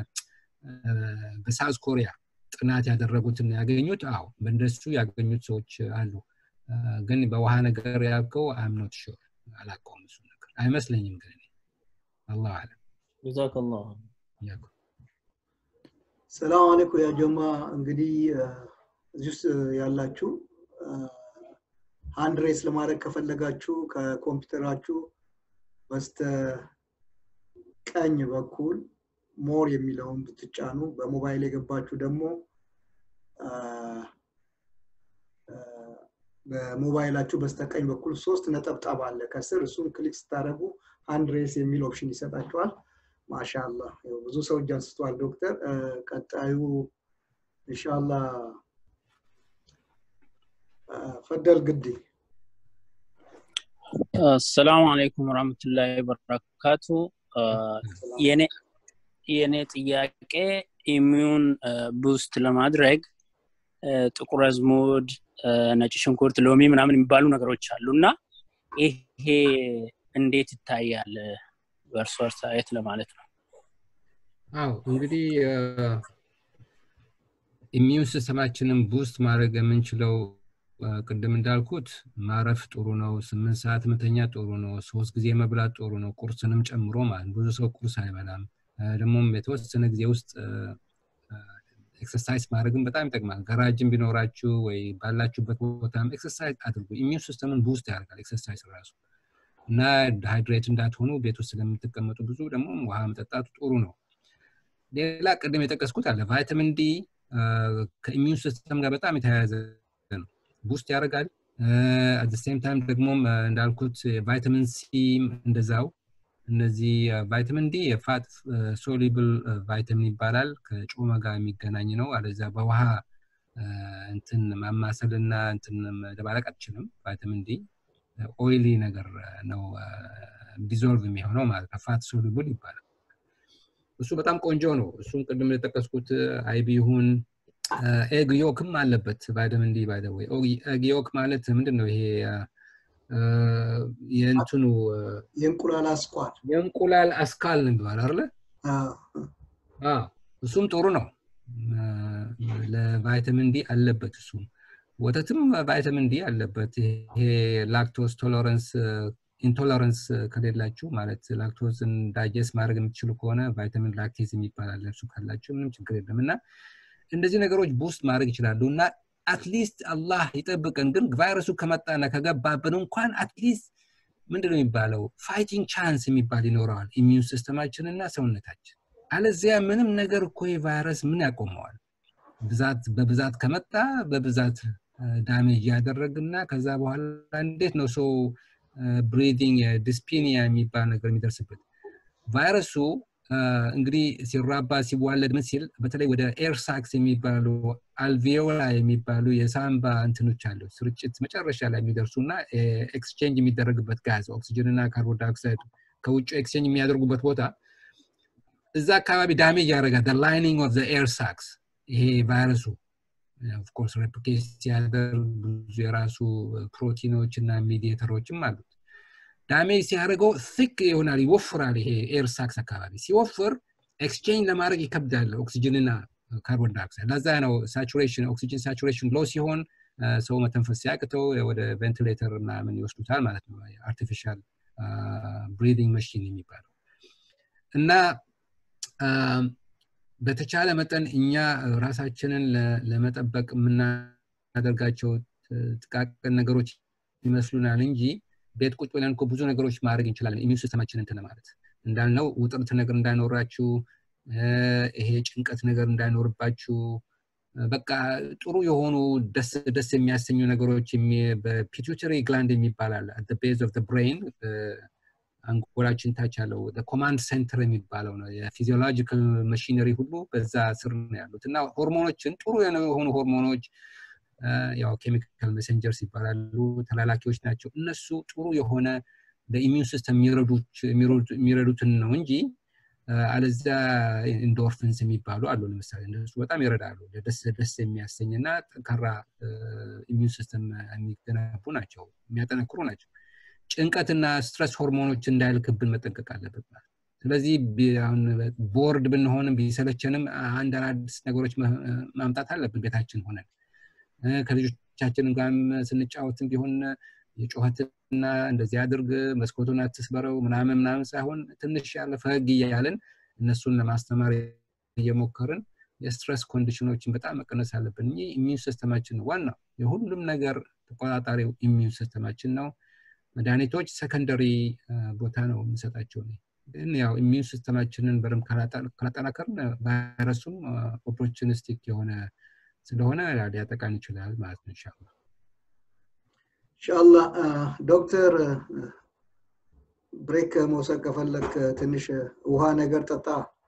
በሳውዝ ኮሪያ ጥናት ያደረጉትን ያገኙት አዎ በእንደሱ ያገኙት ሰዎች አሉ ግን በውሃ ነገር ያልከው አምኖት ሹር አላቀውም እሱ ነገር አይመስለኝም ግን አላሁ አለም ጀዛከላሁ ሰላም አለይኩም ያ ጀማ እንግዲህ እዚህ ውስጥ ያላችሁ ሃንድ ሬስ ለማድረግ ከፈለጋችሁ ከኮምፒውተራችሁ በስተ ቀኝ በኩል ሞር የሚለውን ብትጫኑ በሞባይል የገባችሁ ደግሞ በሞባይላችሁ በስተቀኝ በኩል ሶስት ነጠብጣብ አለ ከስር እሱን ክሊክ ስታደረጉ አንድ ሬስ የሚል ኦፕሽን ይሰጣችኋል ማሻላ ብዙ ሰው እጅ አንስቷል ዶክተር ቀጣዩ እንሻላ ፈደል ግዲ አሰላሙ አለይኩም ወራህመቱላሂ ወበረካቱ የኔ ጥያቄ ኢሚዩን ቡስት ለማድረግ ጥቁር አዝሙድ ነጭ ሽንኩርት ሎሚ ምናምን የሚባሉ ነገሮች አሉ እና ይሄ እንዴት ይታያል በእርሶ አስተያየት ለማለት ነው አው እንግዲህ ኢሚዩን ሲስተማችንን ቡስት ማድረግ የምንችለው ቅድም እንዳልኩት ማረፍ ጥሩ ነው ስምንት ሰዓት መተኛ ጥሩ ነው ሶስት ጊዜ መብላት ጥሩ ነው ቁርስንም ጨምሮ ማለት ብዙ ሰው ቁርስ አይበላም ደግሞም የተወሰነ ጊዜ ውስጥ ኤክሰርሳይዝ ማድረግም በጣም ይጠቅማል ገራጅም ቢኖራችሁ ወይ ባላችሁበት ቦታም ኤክሰርሳይዝ አድርጉ ኢሚዩን ሲስተምን ቡስት ያደርጋል ኤክሰርሳይዝ ራሱ እና ሃይድሬት እንዳትሆኑ ቤት ውስጥ ስለምትቀመጡ ብዙ ደግሞ ውሃ መጠጣቱ ጥሩ ነው ሌላ ቅድም የጠቀስኩት አለ ቫይታሚን ዲ ከኢሚዩን ሲስተም ጋር በጣም የተያያዘ ነው ቡስት ያደርጋል አት ሴም ታይም ደግሞም እንዳልኩት ቫይታሚን ሲ እንደዛው እነዚህ ቫይታሚን ዲ የፋት ሶሊብል ቫይታሚን ይባላል ከጮመ ጋር የሚገናኝ ነው አለዛ በውሃ እንትን ማማሰልና እንትን መደባለቅ አትችልም ቫይታሚን ዲ ኦይሊ ነገር ነው ዲዞልቭ የሚሆነው ማለት ከፋት ሶሉብል ይባላል እሱ በጣም ቆንጆ ነው እሱም ቅድም የጠቀስኩት አይቢ ይሁን ኤግ ዮክም አለበት ቫይታሚን ዲ ባይደወይ ኤግ ዮክ ማለት ምንድን ነው ይሄ የእንትኑ የእንቁላል አስኳል የእንቁላል አስካል ነው የሚባል አለ እሱም ጥሩ ነው ለቫይታሚን ዲ አለበት እሱም ወተትም ቫይታሚን ዲ አለበት ይሄ ላክቶስ ቶለረንስ ኢንቶለረንስ ከሌላችሁ ማለት ላክቶዝን ዳይጀስት ማድረግ የምትችሉ ከሆነ ቫይታሚን ላክቴዝ የሚባል አለ እሱ ካላችሁ ምንም ችግር የለም እና እንደዚህ ነገሮች ቡስት ማድረግ ይችላሉ እና አትሊስት አላህ ይጠብቀን ግን ቫይረሱ ከመጣና ከገባብን እንኳን አትሊስት ምንድነው የሚባለው ፋይቲንግ ቻንስ የሚባል ይኖረዋል ኢሚዩን ሲስተማችን እና ሰውነታችን አለዚያ ምንም ነገር እኮ ቫይረስ ምን ያቆመዋል ብዛት በብዛት ከመጣ በብዛት ዳሜጅ ያደረግና ከዛ በኋላ እንዴት ነው ሰው ብሪዲንግ ዲስፒኒያ የሚባል ነገር የሚደርስበት ቫይረሱ እንግዲህ ሲራባ ሲዋለድ ምን ሲል በተለይ ወደ ኤርሳክስ የሚባሉ አልቪዮላ የሚባሉ የሳምባ እንትኖች አሉ ስርጭት መጨረሻ ላይ የሚደርሱ እና ኤክስቼንጅ የሚደረግበት ጋዝ ኦክሲጅን እና ካርቦን ዳይኦክሳይድ ከውጭ ኤክስቼንጅ የሚያደርጉበት ቦታ እዛ አካባቢ ዳሜጅ ያደረጋል ላይኒንግ ኦፍ ኤር ሳክስ ይሄ ቫይረሱ ኦፍኮርስ ሬፕሊኬት ሲያደርግ ብዙ የራሱ ፕሮቲኖች እና ሚዲየተሮችም አሉት ዳሜጅ ሲያደርገው thick ይሆናል ይወፍራል ይሄ ኤር ሳክስ አካባቢ ሲወፍር ኤክስቼንጅ ለማድረግ ይከብዳል ኦክሲጅንና ካርቦን ዳይኦክሳይድ ለዛ ነው ሳቹሬሽን ኦክሲጅን ሳቹሬሽን ሎ ሲሆን ሰው መተንፈስ ሲያቅተው ወደ ቬንቲሌተር ምናምን ይወስዱታል ማለት ነው አርቲፊሻል ብሪዲንግ መሽን የሚባለው እና በተቻለ መጠን እኛ ራሳችንን ለመጠበቅ የምናደርጋቸው ጥቃቅን ነገሮች ይመስሉናል እንጂ ቤት ቁጭ ብለን እኮ ብዙ ነገሮች ማድረግ እንችላለን ኢሚዩን ሲስተማችን እንትን ማለት እንዳልነው ውጥረት ነገር እንዳይኖራችሁ ይሄ ጭንቀት ነገር እንዳይኖርባችሁ በቃ ጥሩ የሆኑ ደስ ደስ የሚያሰኙ ነገሮች በፒቱተሪ ግላንድ የሚባል አለ ቤዝ ኦፍ ብሬን አንጎላችን ታች ያለው ኮማንድ ሴንተር የሚባለው ነው የፊዚዮሎጂካል መሽነሪ ሁሉ በዛ ስር ነው ያሉት እና ሆርሞኖችን ጥሩ የሆኑ ሆርሞኖች ያው ኬሚካል ሜሴንጀርስ ይባላሉ ተላላኪዎች ናቸው እነሱ ጥሩ የሆነ ለኢሚዩን ሲስተም የሚረዱትን ነው እንጂ አለዚያ ኢንዶርፊንስ የሚባሉ አሉ ለምሳሌ እነሱ በጣም ይረዳሉ ደስ ደስ የሚያሰኝ እና ጠንካራ ኢሚዩን ሲስተም የሚገነቡ ናቸው የሚያጠነክሩ ናቸው ጭንቀትና ስትረስ ሆርሞኖች እንዳይልክብን መጠንቀቅ አለበት ስለዚህ አሁን ቦርድ ብንሆንም ቢሰለቸንም አንድ አዳዲስ ነገሮች ማምጣት አለብን ቤታችን ሆነን ከልጆቻችን ጋርም ስንጫወትም ቢሆን የጩኸትና እንደዚህ አድርግ መስኮቱን አትስበረው ምናምን ምናምን ሳይሆን ትንሽ ያለ ፈገግ እያለን እነሱን ለማስተማር እየሞከርን የስትረስ ኮንዲሽኖችን በጣም መቀነስ አለብን እ ኢሚዩን ሲስተማችን ነው ዋናው የሁሉም ነገር ተቆጣጣሪው ኢሚዩን ሲስተማችን ነው መድኃኒቶች ሰከንደሪ ቦታ ነው የምንሰጣቸው ግን ያው ኢሚዩን ሲስተማችንን በደንብ ካላጠናከርን ቫይረሱም ኦፖርቹኒስቲክ የሆነ ስለሆነ ሊያጠቃን ይችላል ማለት ነው ኢንሻላ ኢንሻአላ ዶክተር ብሬክ መውሰድ ከፈለክ ትንሽ ውሃ ነገር ጠጣ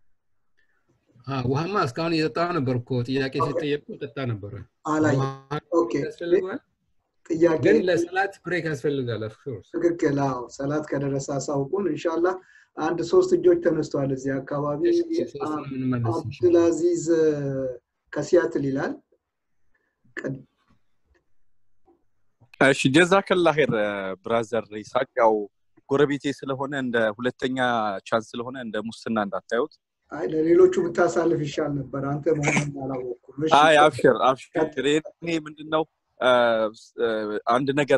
ውሃማ እስካሁን እየጠጣ ነበር እኮ ጥያቄ ሲጠየቁ ጠጣ ነበረ አላይ ያስፈልገዋል ጥያቄ ግን ለሰላት ብሬክ ያስፈልጋል ትክክል አዎ ሰላት ከደረሰ አሳውቁን እንሻላ አንድ ሶስት እጆች ተነስተዋል እዚህ አካባቢ አብዱልአዚዝ ከሲያትል ይላል እሺ ጀዛከላ ኸይር ብራዘር ይሳቅ ያው ጎረቤቴ ስለሆነ እንደ ሁለተኛ ቻንስ ስለሆነ እንደ ሙስና እንዳታዩት አይ ለሌሎቹ ብታሳልፍ ይሻል ነበር አንተ መሆኑን አላወቅኩም አይ አብሽር አብሽር እኔ ምንድነው አንድ ነገር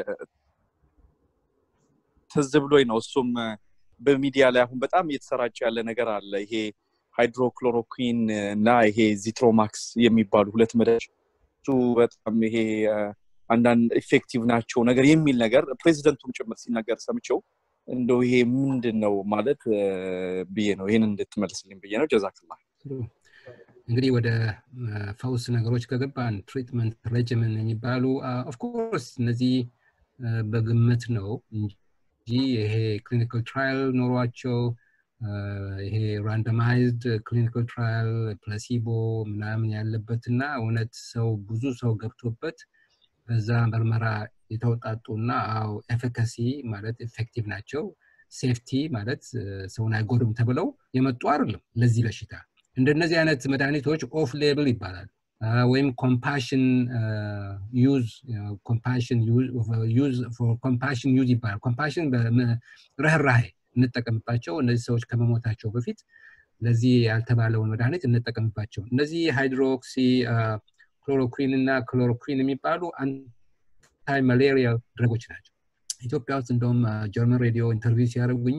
ትዝ ብሎኝ ነው እሱም በሚዲያ ላይ አሁን በጣም እየተሰራጨ ያለ ነገር አለ ይሄ ሃይድሮክሎሮኩዊን እና ይሄ ዚትሮማክስ የሚባሉ ሁለት መድኃኒቶች እሱ በጣም ይሄ አንዳንድ ኢፌክቲቭ ናቸው ነገር የሚል ነገር ፕሬዚደንቱም ጭምር ሲናገር ሰምቸው እንደው ይሄ ምንድን ነው ማለት ብዬ ነው ይህን እንድትመልስልኝ ብዬ ነው ጀዛክላ እንግዲህ ወደ ፈውስ ነገሮች ከገባን ትሪትመንት ሬጅምን የሚባሉ ኦፍኮርስ እነዚህ በግምት ነው እንጂ ይሄ ክሊኒካል ትራያል ኖሯቸው ይሄ ራንደማይዝድ ክሊኒካል ትራያል ፕላሲቦ ምናምን ያለበትና እውነት ሰው ብዙ ሰው ገብቶበት በዛ ምርመራ የተውጣጡና አው ኤፊካሲ ማለት ኤፌክቲቭ ናቸው ሴፍቲ ማለት ሰውን አይጎዱም ተብለው የመጡ አይደለም ለዚህ በሽታ እንደነዚህ አይነት መድኃኒቶች ኦፍ ሌብል ይባላል ወይም ኮምፓሽን ዩዝ ኮምፓሽን ዩዝ ይባላል ኮምፓሽን ርህራሄ እንጠቀምባቸው እነዚህ ሰዎች ከመሞታቸው በፊት ለዚህ ያልተባለውን መድኃኒት እንጠቀምባቸው እነዚህ ሃይድሮክሲ ክሎሮኩዊን እና ክሎሮኩዊን የሚባሉ አንታይ ማሌሪያ ድረጎች ናቸው ኢትዮጵያ ውስጥ እንደውም ጀርመን ሬዲዮ ኢንተርቪው ሲያደርጉኝ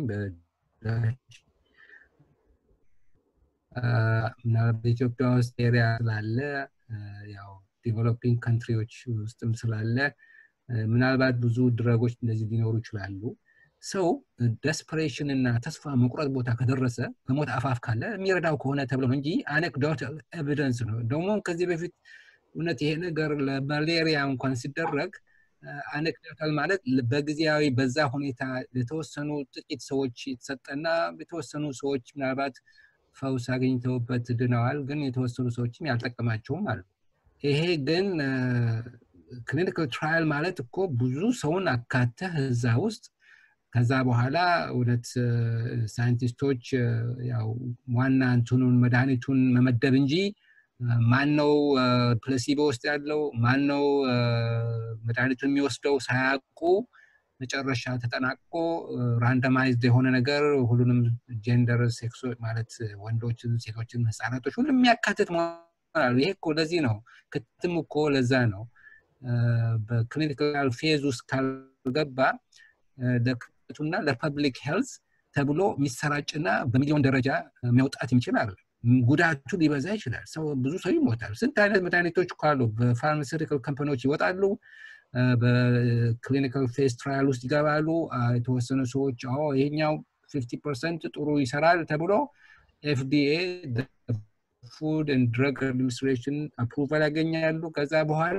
በኢትዮጵያ ውስጥ ኤሪያ ስላለ ያው ዲቨሎፒንግ ካንትሪዎች ውስጥም ስላለ ምናልባት ብዙ ድረጎች እንደዚህ ሊኖሩ ይችላሉ ሰው ደስፐሬሽን እና ተስፋ መቁረጥ ቦታ ከደረሰ በሞት አፋፍ ካለ የሚረዳው ከሆነ ተብሎ ነው እንጂ አኔክዶታል ኤቪደንስ ነው ደግሞ ከዚህ በፊት እውነት ይሄ ነገር ለማሌሪያ እንኳን ሲደረግ አኔክዶታል ማለት በጊዜያዊ በዛ ሁኔታ የተወሰኑ ጥቂት ሰዎች የተሰጠና የተወሰኑ ሰዎች ምናልባት ፈውስ አግኝተውበት ድነዋል ግን የተወሰኑ ሰዎችም ያልጠቀማቸውም አሉ ይሄ ግን ክሊኒካል ትራያል ማለት እኮ ብዙ ሰውን አካተህ እዛ ውስጥ ከዛ በኋላ እውነት ሳይንቲስቶች ያው ዋና እንትኑን መድኃኒቱን መመደብ እንጂ ማን ነው ፕለሲቦ ውስጥ ያለው ማን ነው መድኃኒቱን የሚወስደው ሳያውቁ መጨረሻ ተጠናቅቆ ራንደማይዝድ የሆነ ነገር ሁሉንም ጀንደር ሴክሶ ማለት ወንዶችን ሴቶችን ህፃናቶች ሁሉም የሚያካትት መሆናሉ ይሄ እኮ ለዚህ ነው ክትም እኮ ለዛ ነው በክሊኒካል ፌዝ ውስጥ ካልገባ ለክቱና ለፐብሊክ ሄልዝ ተብሎ የሚሰራጭና በሚሊዮን ደረጃ መውጣት የሚችል አለ ጉዳቱ ሊበዛ ይችላል ሰው ብዙ ሰው ይሞታል ስንት አይነት መድኃኒቶች እኮ አሉ በፋርማሲቲካል ካምፓኒዎች ይወጣሉ በክሊኒካል ፌስ ትራያል ውስጥ ይገባሉ። የተወሰኑ ሰዎች አዎ ይሄኛው ፊፍቲ ፐርሰንት ጥሩ ይሰራል ተብሎ ኤፍዲኤ ፉድ ኤንድ ድረግ አድሚኒስትሬሽን አፕሩቫል ያገኛሉ። ከዛ በኋላ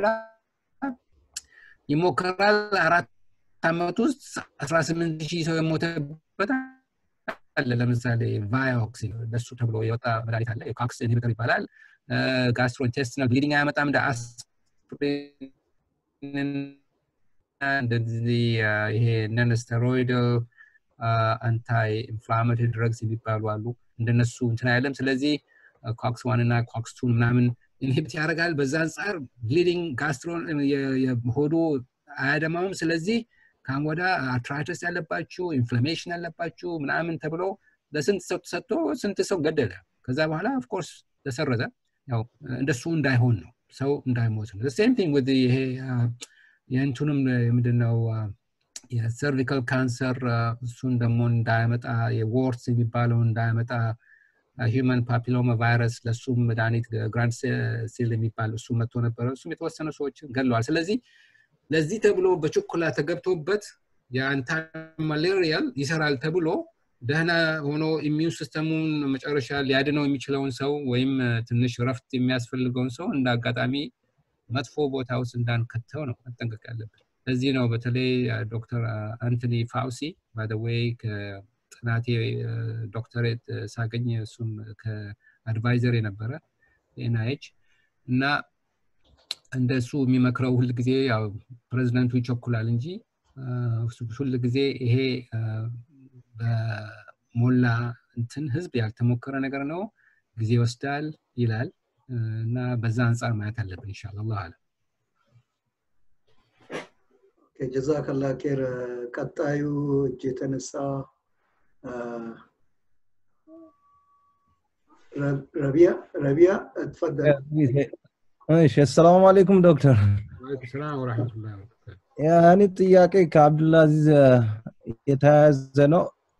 ይሞከራል። አራት ዓመት ውስጥ አስራ ስምንት ሺህ ሰው የሞተበት አለ። ለምሳሌ ቫዮክስ ለሱ ተብሎ የወጣ መድኃኒት አለ። የኮክስ ኢንሂቢተር ይባላል። ጋስትሮኢንቴስቲናል ብሊዲንግ አያመጣም። እንደ አስፕሪን እንደዚህ ይሄ ነን ስቴሮይዳል አንታይ ኢንፍላማቶሪ ድረግስ የሚባሉ አሉ። እንደነሱ እንትን አይለም። ስለዚህ ኮክስ ዋን እና ኮክስ ቱን ምናምን ኢንሂቢት ያደርጋል። በዛ አንጻር ብሊዲንግ ጋስትሮን ሆዱ አያደማውም። ስለዚህ ካም ወዳ አርትራይተስ ያለባችሁ ኢንፍላሜሽን ያለባችሁ ምናምን ተብሎ ለስንት ሰው ተሰጥቶ ስንት ሰው ገደለ። ከዛ በኋላ ኦፍኮርስ ተሰረዘ። ያው እንደሱ እንዳይሆን ነው፣ ሰው እንዳይሞት ነው። ሴም ቲንግ ወደ ይሄ የእንቱንም ምንድነው የሰርቪካል ካንሰር እሱን ደግሞ እንዳያመጣ የዎርስ የሚባለው እንዳያመጣ ሂውማን ፓፒሎማ ቫይረስ ለሱም መድኃኒት ግራንድ ሴል የሚባል እሱ መጥቶ ነበረ። እሱም የተወሰኑ ሰዎችን ገለዋል። ስለዚህ ለዚህ ተብሎ በችኮላ ተገብቶበት የአንታይ ማሌሪያል ይሰራል ተብሎ ደህና ሆኖ ኢሚዩን ሲስተሙን መጨረሻ ሊያድነው የሚችለውን ሰው ወይም ትንሽ ረፍት የሚያስፈልገውን ሰው እንደ አጋጣሚ መጥፎ ቦታ ውስጥ እንዳንከተው ነው መጠንቀቅ ያለብን። ለዚህ ነው በተለይ ዶክተር አንቶኒ ፋውሲ ባደወይ ከጥናቴ ዶክተሬት ሳገኝ እሱም ከአድቫይዘር የነበረ ኤንአይች እና እንደሱ የሚመክረው ሁል ጊዜ ያው ፕሬዚደንቱ ይቸኩላል እንጂ ሁል ጊዜ ይሄ በሞላ እንትን ህዝብ ያልተሞከረ ነገር ነው፣ ጊዜ ይወስዳል ይላል እና በዛ አንጻር ማየት አለብን ኢንሻአላህ አላህ አለም። ጀዛከላ ኬር። ቀጣዩ እጅ የተነሳ ረቢያ ረቢያ ትፈደል። እሺ አሰላሙ አለይኩም ዶክተር። ወአለይኩም ሰላም ወራህመቱላሂ ወበረካቱ። ያኔ ጥያቄ ከአብዱልአዚዝ የተያያዘ ነው።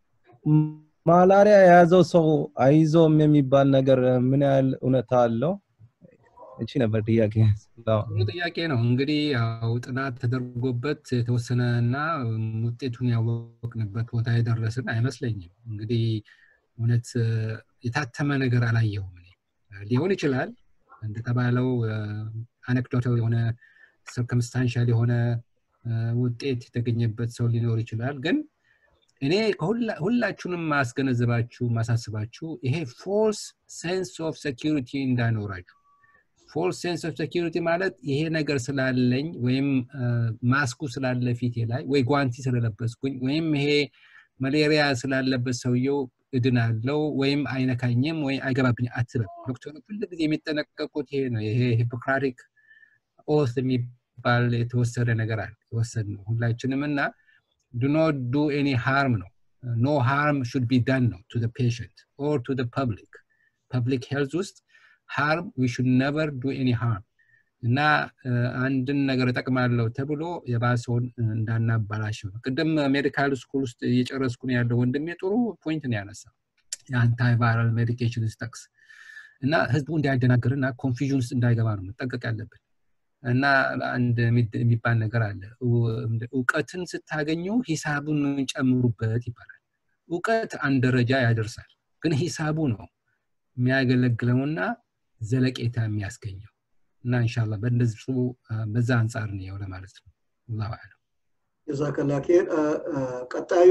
ማላሪያ የያዘው ሰው አይዞም የሚባል ነገር ምን ያህል እውነታ አለው? እቺ ነበር ጥያቄ። ጥሩ ጥያቄ ነው። እንግዲህ ያው ጥናት ተደርጎበት የተወሰነ እና ውጤቱን ያወቅንበት ቦታ የደረስን አይመስለኝም። እንግዲህ እውነት የታተመ ነገር አላየሁም እኔ። ሊሆን ይችላል እንደተባለው አኔክዶታል የሆነ ሰርከምስታንሻል የሆነ ውጤት የተገኘበት ሰው ሊኖር ይችላል። ግን እኔ ሁላችሁንም ማስገነዘባችሁ ማሳስባችሁ ይሄ ፎልስ ሴንስ ኦፍ ሴኪሪቲ እንዳይኖራችሁ ፎልስ ሴንስ ኦፍ ሴኪሪቲ ማለት ይሄ ነገር ስላለኝ ወይም ማስኩ ስላለ ፊቴ ላይ ወይ ጓንቲ ስለለበስኩኝ ወይም ይሄ መሌሪያ ስላለበት ሰውየው እድናለው ወይም አይነካኝም ወይ አይገባብኝ አትበል። ዶክተሮች ሁል ጊዜ የሚጠነቀቁት ይሄ ነው። ይሄ ሂፖክራቲክ ኦት የሚባል የተወሰደ ነገር አለ የወሰድ ነው ሁላችንም እና ዱ ኖት ዱ ኤኒ ሃርም ነው ኖ ሃርም ሹድ ቢ ዳን ነው ቱ ፔሽንት ኦር ቱ ፐብሊክ ፐብሊክ ሄልዝ ውስጥ ሃርም ዊ ሹድ ነቨር ዱ ኤኒ ሃርም እና አንድን ነገር እጠቅማለሁ ተብሎ የባሰውን እንዳናባላሸው ነው። ቅድም ሜዲካል ስኩል ውስጥ እየጨረስኩ ነው ያለው ወንድሜ ጥሩ ፖይንት ነው ያነሳ የአንታይ ቫይራል ሜዲኬሽን ስጠቅስ እና ህዝቡ እንዳይደናገር እና ኮንፊዥን ውስጥ እንዳይገባ ነው መጠንቀቅ ያለብን። እና አንድ የሚባል ነገር አለ። እውቀትን ስታገኙ ሂሳቡን ጨምሩበት ይባላል። እውቀት አንድ ደረጃ ያደርሳል፣ ግን ሂሳቡ ነው የሚያገለግለውና ዘለቄታ የሚያስገኘው እና እንሻላ በእንደዚህ በዛ አንጻር ነው ለማለት ነው። አላሁ አለም። ጀዛከላ ኬር። ቀጣዩ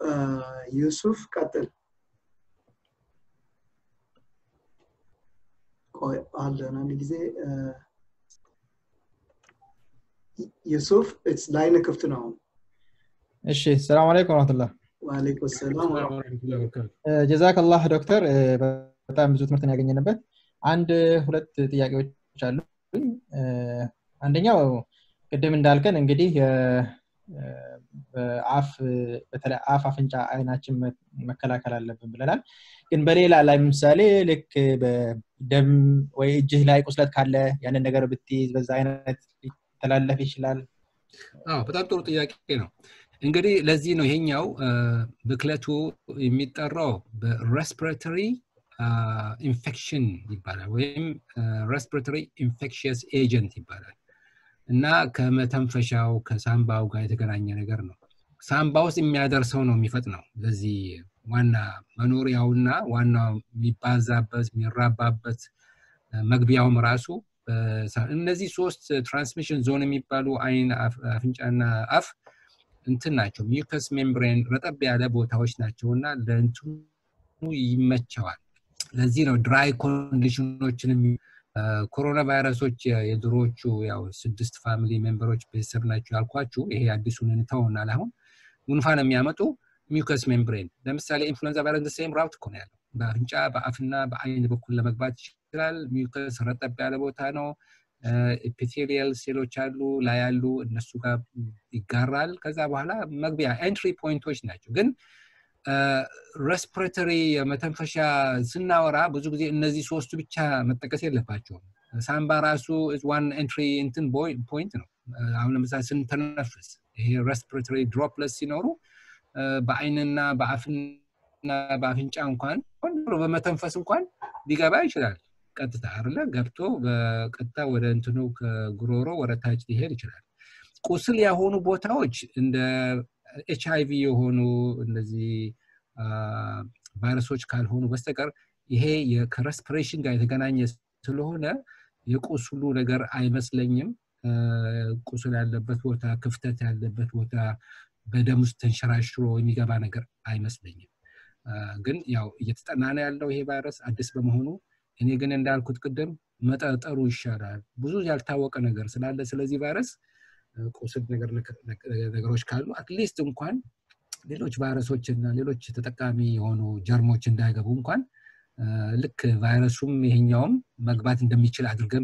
ዩሱፍ ቀጥል። ቆይ አለን አንድ ጊዜ ዩሱፍ ላይን ክፍት ነው። እሺ ሰላም አለይኩም ወረህመቱላህ። ወአለይኩም ሰላም ጀዛከላህ ዶክተር፣ በጣም ብዙ ትምህርትን ያገኘንበት። አንድ ሁለት ጥያቄዎች አሉ። አንደኛው ቅድም እንዳልከን እንግዲህ አፍ በተለይ አፍ፣ አፍንጫ፣ አይናችን መከላከል አለብን ብለናል። ግን በሌላ ላይ ምሳሌ ልክ በደም ወይ እጅህ ላይ ቁስለት ካለ ያንን ነገር ብትይዝ በዛ አይነት ሊተላለፍ ይችላል። አዎ በጣም ጥሩ ጥያቄ ነው። እንግዲህ ለዚህ ነው ይሄኛው ብክለቱ የሚጠራው በሬስፒሬተሪ ኢንፌክሽን ይባላል ወይም ሬስፒሬተሪ ኢንፌክሽየስ ኤጀንት ይባላል። እና ከመተንፈሻው ከሳምባው ጋር የተገናኘ ነገር ነው። ሳምባ ውስጥ የሚያደርሰው ነው የሚፈጥነው። ለዚህ ዋና መኖሪያውና ዋናው የሚባዛበት የሚራባበት መግቢያውም ራሱ እነዚህ ሶስት ትራንስሚሽን ዞን የሚባሉ አይን፣ አፍንጫና አፍ እንትን ናቸው። ሚውከስ ሜምብሬን ረጠብ ያለ ቦታዎች ናቸው እና ለእንትኑ ይመቸዋል። ለዚህ ነው ድራይ ኮንዲሽኖችንም ኮሮና ቫይረሶች የድሮዎቹ ያው ስድስት ፋሚሊ ሜምበሮች ቤተሰብ ናቸው ያልኳችሁ ይሄ አዲሱን እንተውናል። አሁን ጉንፋን የሚያመጡ ሚውከስ ሜምብሬን ለምሳሌ ኢንፍሉዌንዛ ቫይረስ ሴም ራውት እኮ ነው ያለው። በአፍንጫ በአፍና በአይን በኩል ለመግባት ይችላል። ሚውከስ ረጠብ ያለ ቦታ ነው። ኤፒቴሊያል ሴሎች አሉ ላይ ያሉ እነሱ ጋር ይጋራል። ከዛ በኋላ መግቢያ ኤንትሪ ፖይንቶች ናቸው። ግን ሬስፒሬተሪ መተንፈሻ ስናወራ ብዙ ጊዜ እነዚህ ሶስቱ ብቻ መጠቀስ የለባቸውም። ሳምባ ራሱ ዋን ኤንትሪ እንትን ፖይንት ነው። አሁን ለምሳሌ ስንተነፍስ ይሄ ሬስፒሬተሪ ድሮፕለስ ሲኖሩ በአይንና በአፍና በአፍንጫ እንኳን በመተንፈስ እንኳን ሊገባ ይችላል። ቀጥታ አይደለ ገብቶ በቀጥታ ወደ እንትኑ ከጉሮሮ ወደ ታች ሊሄድ ይችላል። ቁስል የሆኑ ቦታዎች እንደ ኤች አይቪ የሆኑ እነዚህ ቫይረሶች ካልሆኑ በስተቀር ይሄ ከሬስፒሬሽን ጋር የተገናኘ ስለሆነ የቁስሉ ነገር አይመስለኝም። ቁስል ያለበት ቦታ፣ ክፍተት ያለበት ቦታ በደም ውስጥ ተንሸራሽሮ የሚገባ ነገር አይመስለኝም። ግን ያው እየተጠና ነው ያለው ይሄ ቫይረስ አዲስ በመሆኑ እኔ ግን እንዳልኩት ቅድም መጠጠሩ ይሻላል። ብዙ ያልታወቀ ነገር ስላለ ስለዚህ ቫይረስ ቁስል ነገሮች ካሉ አትሊስት እንኳን ሌሎች ቫይረሶች እና ሌሎች ተጠቃሚ የሆኑ ጀርሞች እንዳይገቡ እንኳን ልክ ቫይረሱም ይሄኛውም መግባት እንደሚችል አድርገን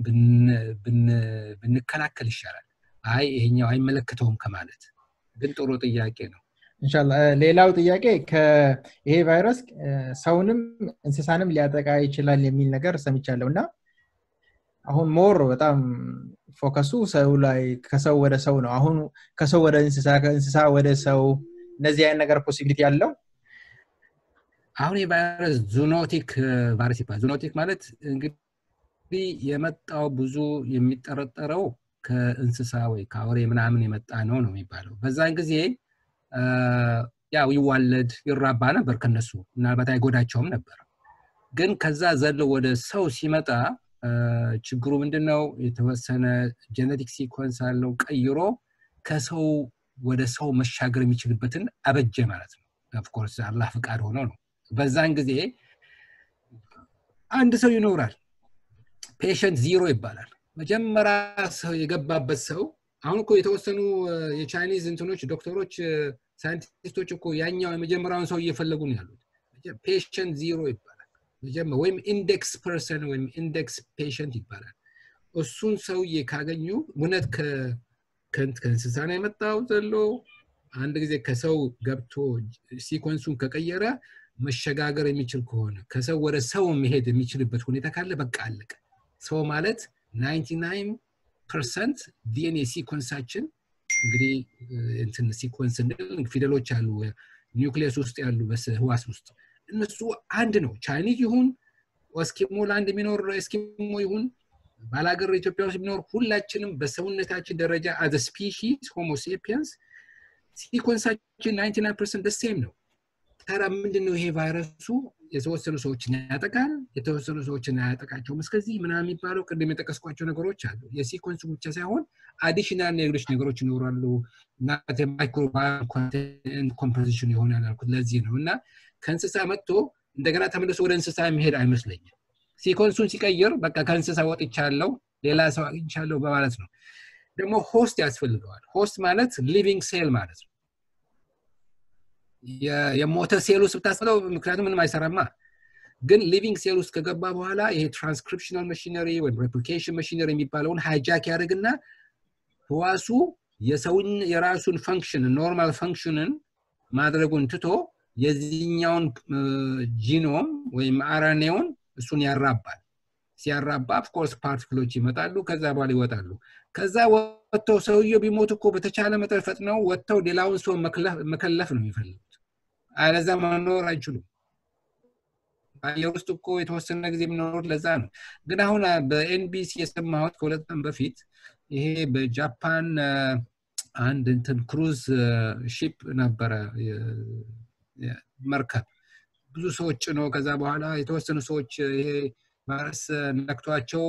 ብንከላከል ይሻላል። አይ ይሄኛው አይመለከተውም ከማለት ግን ጥሩ ጥያቄ ነው። እንሻላ ሌላው ጥያቄ ይሄ ቫይረስ ሰውንም እንስሳንም ሊያጠቃ ይችላል የሚል ነገር ሰምቻለሁ እና አሁን ሞር በጣም ፎከሱ ሰው ላይ ከሰው ወደ ሰው ነው። አሁን ከሰው ወደ እንስሳ ከእንስሳ ወደ ሰው እነዚህ አይነት ነገር ፖሲቢሊቲ ያለው አሁን የቫይረስ ዙኖቲክ ቫይረስ ይባላል። ዙኖቲክ ማለት እንግዲህ የመጣው ብዙ የሚጠረጠረው ከእንስሳ ወይ ከአውሬ ምናምን የመጣ ነው ነው የሚባለው። በዛን ጊዜ ያው ይዋለድ ይራባ ነበር ከነሱ ምናልባት አይጎዳቸውም ነበር። ግን ከዛ ዘሎ ወደ ሰው ሲመጣ ችግሩ ምንድን ነው? የተወሰነ ጀነቲክ ሲኮንስ አለው ቀይሮ ከሰው ወደ ሰው መሻገር የሚችልበትን አበጀ ማለት ነው። ኦፍኮርስ አላህ ፍቃድ ሆኖ ነው። በዛን ጊዜ አንድ ሰው ይኖራል። ፔሸንት ዚሮ ይባላል። መጀመሪያ ሰው የገባበት ሰው አሁን እኮ የተወሰኑ የቻይኒዝ እንትኖች ዶክተሮች፣ ሳይንቲስቶች እኮ ያኛው የመጀመሪያውን ሰው እየፈለጉ ነው ያሉት። ፔሸንት ዚሮ ይባላል ወይም ኢንዴክስ ፐርሰን ወይም ኢንዴክስ ፔሸንት ይባላል። እሱን ሰውዬ ካገኙ እውነት ከእንስሳ ነው የመጣው ዘሎ አንድ ጊዜ ከሰው ገብቶ ሲኮንሱን ከቀየረ መሸጋገር የሚችል ከሆነ ከሰው ወደ ሰው መሄድ የሚችልበት ሁኔታ ካለ በቃ አለቀ። ሰው ማለት 99 ፐርሰንት ዲኤንኤ ሲኮንሳችን እንግዲህ እንትን ሲኮንስ ፊደሎች አሉ ኒውክሊየስ ውስጥ ያሉ ህዋስ ውስጥ እነሱ አንድ ነው። ቻይኒዝ ይሁን እስኪሞ ለአንድ የሚኖር እስኪሞ ይሁን ባላገር ኢትዮጵያ ውስጥ የሚኖር ሁላችንም በሰውነታችን ደረጃ አዘ ስፒሺስ ሆሞሴፒየንስ ሲኮንሳችን 99 ፐርሰንት ደሴም ነው። ታዲያ ምንድን ነው ይሄ ቫይረሱ የተወሰኑ ሰዎችን ያጠቃል፣ የተወሰኑ ሰዎችን አያጠቃቸውም። እስከዚህ ምናምን የሚባለው ቅድም የጠቀስኳቸው ነገሮች አሉ። የሲኮንሱ ብቻ ሳይሆን አዲሽናል ሌሎች ነገሮች ይኖራሉ። ማይክሮባዮም ኮምፖዚሽን ይሆናል ያልኩት ለዚህ ነው እና ከእንስሳ መጥቶ እንደገና ተመልሶ ወደ እንስሳ የሚሄድ አይመስለኝም። ሲኮንሱን ሲቀይር በቃ ከእንስሳ ወጥቻለሁ ሌላ ሰው አግኝቻለሁ በማለት ነው። ደግሞ ሆስት ያስፈልገዋል። ሆስት ማለት ሊቪንግ ሴል ማለት ነው። የሞተ ሴል ውስጥ ብታስለው ምክንያቱም ምንም አይሰራማ። ግን ሊቪንግ ሴል ውስጥ ከገባ በኋላ ይሄ ትራንስክሪፕሽናል መሽነሪ ወይም ሬፕሊኬሽን መሽነሪ የሚባለውን ሃይጃክ ያደርግና ህዋሱ የሰውን የራሱን ፈንክሽን ኖርማል ፈንክሽንን ማድረጉን ትቶ የዚህኛውን ጂኖም ወይም አርኤንኤውን እሱን ያራባል። ሲያራባ ኦፍኮርስ ፓርቲክሎች ይመጣሉ፣ ከዛ በኋላ ይወጣሉ። ከዛ ወጥተው ሰውየው ቢሞት እኮ በተቻለ መጠን ፈጥነው ወጥተው ሌላውን ሰው መከለፍ ነው የሚፈልጉት። አለዛ መኖር አይችሉም። በአየር ውስጥ እኮ የተወሰነ ጊዜ የሚኖሩት ለዛ ነው። ግን አሁን በኤንቢሲ የሰማሁት ከሁለት ቀን በፊት ይሄ በጃፓን አንድ እንትን ክሩዝ ሺፕ ነበረ መርከብ ብዙ ሰዎች ጭኖ ከዛ በኋላ የተወሰኑ ሰዎች ይሄ ቫይረስ ነክቷቸው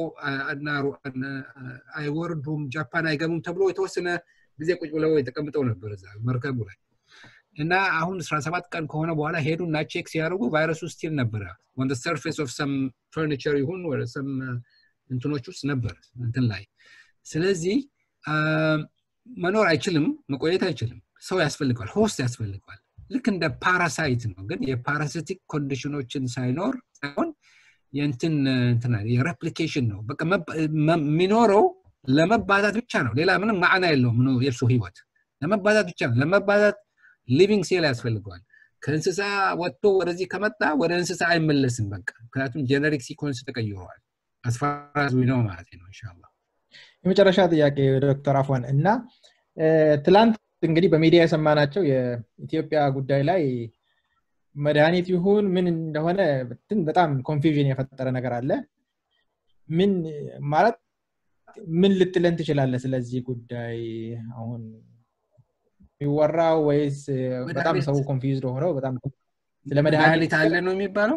አይወርዱም ጃፓን አይገቡም ተብሎ የተወሰነ ጊዜ ቁጭ ብለው የተቀምጠው ነበር እዛ መርከቡ ላይ እና አሁን 17 ቀን ከሆነ በኋላ ሄዱና ቼክ ሲያደርጉ ቫይረሱ ስቲል ነበረ ኦን ሰርፌስ ኦፍ ሰም ፈርኒቸር ይሁን ወደ ሰም እንትኖች ውስጥ ነበር እንትን ላይ ስለዚህ መኖር አይችልም መቆየት አይችልም ሰው ያስፈልገዋል ሆስት ያስፈልገዋል ልክ እንደ ፓራሳይት ነው ግን የፓራሲቲክ ኮንዲሽኖችን ሳይኖር ሳይሆን የእንትን እንትና የሬፕሊኬሽን ነው በቃ የሚኖረው ለመባዛት ብቻ ነው ሌላ ምንም ማዕና የለውም የእርሱ ህይወት ለመባዛት ብቻ ነው ለመባዛት ሊቪንግ ሴል ያስፈልገዋል ከእንስሳ ወጥቶ ወደዚህ ከመጣ ወደ እንስሳ አይመለስም በቃ ምክንያቱም ጀነሪክ ሲኮንስ ተቀይረዋል አስፈራዝ ነው ማለት ነው እንሻላ የመጨረሻ ጥያቄ ዶክተር አፎን እና ትላንት እንግዲህ በሚዲያ የሰማናቸው የኢትዮጵያ ጉዳይ ላይ መድኃኒት ይሁን ምን እንደሆነ በጣም ኮንፊዥን የፈጠረ ነገር አለ ምን ማለት ምን ልትለን ትችላለ ስለዚህ ጉዳይ አሁን የሚወራው ወይስ በጣም ሰው ኮንፊውዝድ ሆነው በጣም ስለ መድኃኒት አለ ነው የሚባለው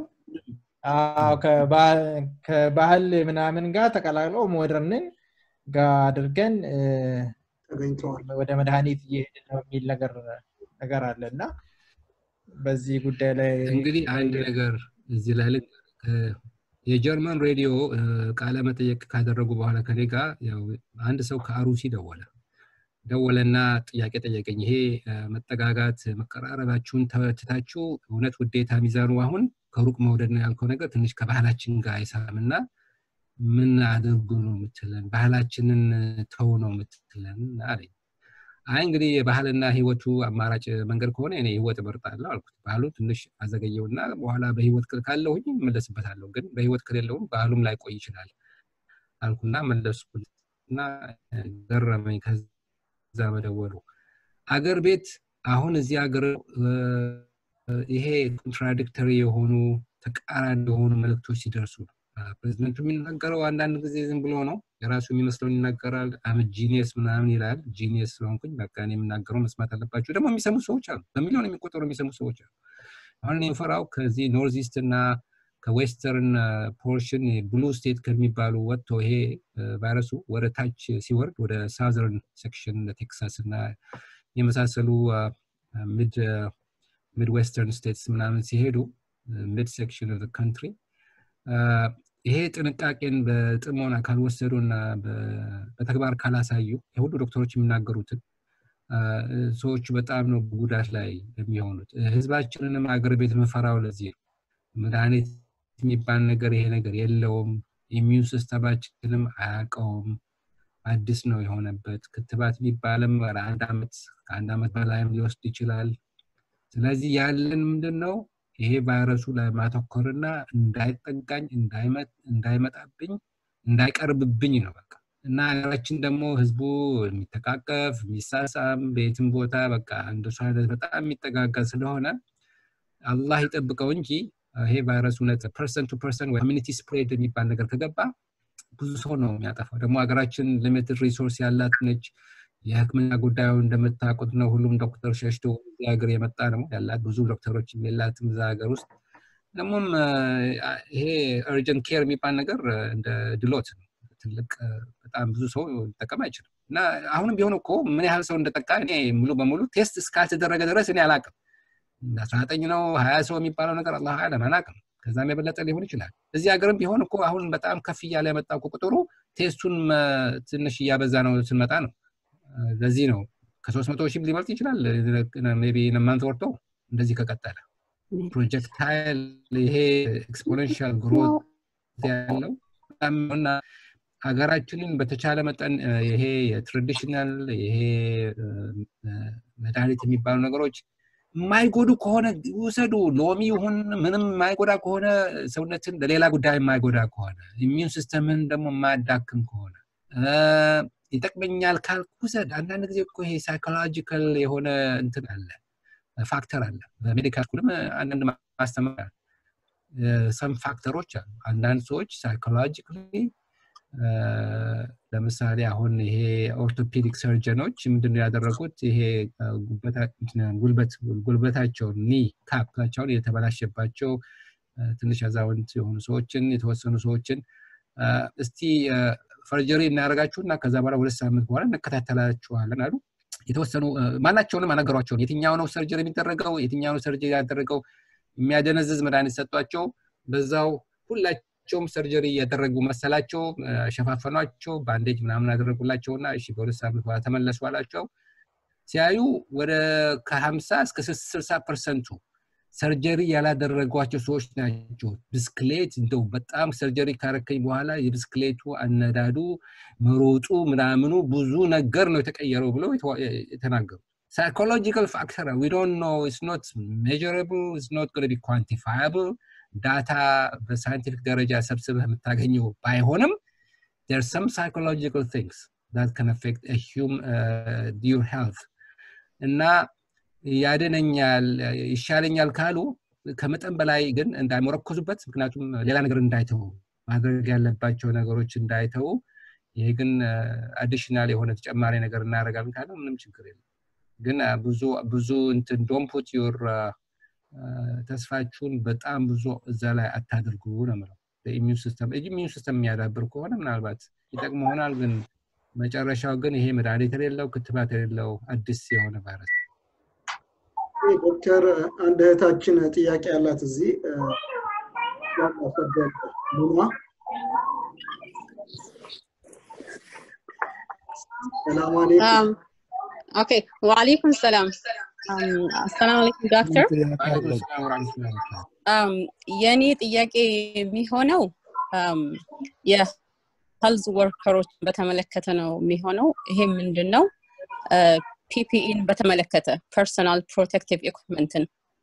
ከባህል ምናምን ጋር ተቀላቅለው ሞደርንን ጋር አድርገን ወደ መድኃኒት እየሄድ ነው የሚል ነገር ነገር አለ እና በዚህ ጉዳይ ላይ እንግዲህ አንድ ነገር እዚህ ላይ የጀርመን ሬዲዮ ቃለ መጠየቅ ካደረጉ በኋላ ከኔ ጋር አንድ ሰው ከአሩሲ ደወለ ደወለና ጥያቄ ጠየቀኝ ይሄ መጠጋጋት መቀራረባችሁን ተትታችሁ እውነት ውዴታ ሚዛኑ አሁን ከሩቅ መውደድ ነው ያልከው ነገር ትንሽ ከባህላችን ጋር አይሳምና ምን አድርጉ ነው የምትለን ባህላችንን ተው ነው የምትለን አለኝ አይ እንግዲህ የባህልና ህይወቱ አማራጭ መንገድ ከሆነ እኔ ህይወት እመርጣለሁ አልኩት ባህሉ ትንሽ አዘገየውና በኋላ በህይወት ካለሁኝ እመለስበታለሁ ግን በህይወት ከሌለውም ባህሉም ላይ ቆይ ይችላል አልኩና መለስኩና ገረመኝ ከዛ መደወሉ አገር ቤት አሁን እዚህ ሀገር ይሄ ኮንትራዲክተሪ የሆኑ ተቃራኒ የሆኑ መልእክቶች ሲደርሱ ነው ፕሬዚደንቱ የሚናገረው አንዳንድ ጊዜ ዝም ብሎ ነው የራሱ የሚመስለውን ይናገራል አም ጂኒየስ ምናምን ይላል ጂኒየስ ስለሆንኩኝ በቃ እኔ የምናገረው መስማት አለባቸው ደግሞ የሚሰሙ ሰዎች አሉ በሚሊዮን የሚቆጠሩ የሚሰሙ ሰዎች አሉ አሁን የምፈራው ከዚህ ኖርዝ ኢስት እና ከዌስተርን ፖርሽን ብሉ ስቴት ከሚባሉ ወጥቶ ይሄ ቫይረሱ ወደ ታች ሲወርድ ወደ ሳዘርን ሴክሽን ቴክሳስ እና የመሳሰሉ ሚድ ዌስተርን ስቴትስ ምናምን ሲሄዱ ሚድ ሴክሽን ኦፍ ካንትሪ ይሄ ጥንቃቄን በጥሞና ካልወሰዱ እና በተግባር ካላሳዩ የሁሉ ዶክተሮች የሚናገሩትን ሰዎቹ በጣም ነው ጉዳት ላይ የሚሆኑት ህዝባችንንም አገር ቤት መፈራው ለዚህ ነው መድኃኒት የሚባል ነገር ይሄ ነገር የለውም ኢሚዩን ሲስተማችንም አያውቀውም አዲስ ነው የሆነበት ክትባት የሚባልም አንድ ዓመት ከአንድ ዓመት በላይም ሊወስድ ይችላል ስለዚህ ያለን ምንድን ነው ይሄ ቫይረሱ ላይ ማተኮርና እንዳይጠጋኝ እንዳይመጣብኝ እንዳይቀርብብኝ ነው በቃ እና ሀገራችን ደግሞ ህዝቡ የሚተቃቀፍ የሚሳሳም በየትም ቦታ በቃ እንደሱ አይነት በጣም የሚጠጋጋ ስለሆነ አላህ ይጠብቀው እንጂ ይሄ ቫይረስ እውነት ፐርሰን ቱ ፐርሰን ኮሚኒቲ ስፕሬድ የሚባል ነገር ከገባ ብዙ ሰው ነው የሚያጠፋው ደግሞ ሀገራችን ሊሚትድ ሪሶርስ ያላት ነች የህክምና ጉዳዩ እንደምታውቁት ነው ሁሉም ዶክተር ሸሽቶ እዚህ ሀገር የመጣ ነው ያላት ብዙ ዶክተሮች የላትም እዛ ሀገር ውስጥ ደግሞም ይሄ እርጀንት ኬር የሚባል ነገር እንደ ድሎት ነው ትልቅ በጣም ብዙ ሰው ሊጠቀም አይችልም እና አሁንም ቢሆን እኮ ምን ያህል ሰው እንደጠቃ እኔ ሙሉ በሙሉ ቴስት እስካልተደረገ ድረስ እኔ አላቅም አስራ ዘጠኝ ነው ሀያ ሰው የሚባለው ነገር አላህ አለም አላቅም ከዛም የበለጠ ሊሆን ይችላል እዚህ ሀገርም ቢሆን እኮ አሁን በጣም ከፍ እያለ የመጣ ቁጥሩ ቴስቱን ትንሽ እያበዛ ነው ስንመጣ ነው ለዚህ ነው ከሶስት መቶ ሺህ ሊበልጥ ይችላል ቢ ነማንት ወርቶ እንደዚህ ከቀጠለ ፕሮጀክታይል ይሄ ኤክስፖኔንሻል ግሮት ያለው እና ሀገራችንን በተቻለ መጠን ይሄ የትራዲሽናል ይሄ መድኃኒት የሚባሉ ነገሮች የማይጎዱ ከሆነ ውሰዱ ሎሚ ይሁን ምንም የማይጎዳ ከሆነ ሰውነትን ለሌላ ጉዳይ የማይጎዳ ከሆነ ኢሚዩን ሲስተምን ደግሞ የማያዳክም ከሆነ ይጠቅመኛል ካልክ ውሰድ አንዳንድ ጊዜ እኮ ይሄ ሳይኮሎጂካል የሆነ እንትን አለ ፋክተር አለ በሜዲካል ስኩልም አንዳንድ ማስተማር ሰም ፋክተሮች አሉ አንዳንድ ሰዎች ሳይኮሎጂካሊ ለምሳሌ አሁን ይሄ ኦርቶፔዲክ ሰርጀኖች ምንድነው ያደረጉት? ይሄ ጉልበታቸውን ኒ ካፓቸውን የተበላሸባቸው ትንሽ አዛውንት የሆኑ ሰዎችን የተወሰኑ ሰዎችን እስቲ ፈርጀሪ እናደርጋችሁና ከዛ በኋላ ሁለት ሳምንት በኋላ እንከታተላችኋለን አሉ። የተወሰኑ ማናቸውንም አነገሯቸውን የትኛው ነው ሰርጀሪ የሚደረገው የትኛው ነው ሰርጀሪ ያደረገው የሚያደነዝዝ መድኃኒት ሰጧቸው። በዛው ሁላቸውም ሰርጀሪ ያደረጉ መሰላቸው፣ ሸፋፈኗቸው፣ ባንዴጅ ምናምን አደረጉላቸውና እሺ በሁለት ሳምንት በኋላ ተመለሱ አላቸው። ሲያዩ ወደ ከሀምሳ እስከ ስልሳ ፐርሰንቱ ሰርጀሪ ያላደረጓቸው ሰዎች ናቸው። ብስክሌት እንደው በጣም ሰርጀሪ ካረከኝ በኋላ የብስክሌቱ አነዳዱ መሮጡ ምናምኑ ብዙ ነገር ነው የተቀየረው ብለው የተናገሩ psychological factor we don't know it's not measurable it's not going to be quantifiable ዳታ በሳይንቲፊክ ደረጃ ሰብስበህ የምታገኘው ባይሆንም there are some psychological things that can affect a human uh, your health እና ያድነኛል ይሻለኛል ካሉ ከመጠን በላይ ግን እንዳይመረኮዙበት ምክንያቱም ሌላ ነገር እንዳይተው ማድረግ ያለባቸው ነገሮች እንዳይተው ይሄ ግን አዲሽናል የሆነ ተጨማሪ ነገር እናደርጋለን ካለ ምንም ችግር የለም ግን ብዙ ብዙ እንትን ዶንት ፑት ዩር ተስፋችሁን በጣም ብዙ እዛ ላይ አታድርጉ ነው ምለው ኢሚዩን ሲስተም ኢሚዩን ሲስተም የሚያዳብር ከሆነ ምናልባት ይጠቅም ይሆናል ግን መጨረሻው ግን ይሄ መድኃኒት የሌለው ክትባት የሌለው አዲስ የሆነ ቫይረስ ዶክተር አንድ እህታችን ጥያቄ ያላት እዚህ ሉና ሰላም አለይኩም ኦኬ ወአለይኩም ሰላም አሰላሙ አለይኩም ዶክተር የኔ ጥያቄ የሚሆነው የሄልዝ ወርከሮችን በተመለከተ ነው የሚሆነው ይሄ ምንድን ነው ፒፒኢን በተመለከተ ፐርሰናል ፕሮቴክቲቭ ኢኩፕመንትን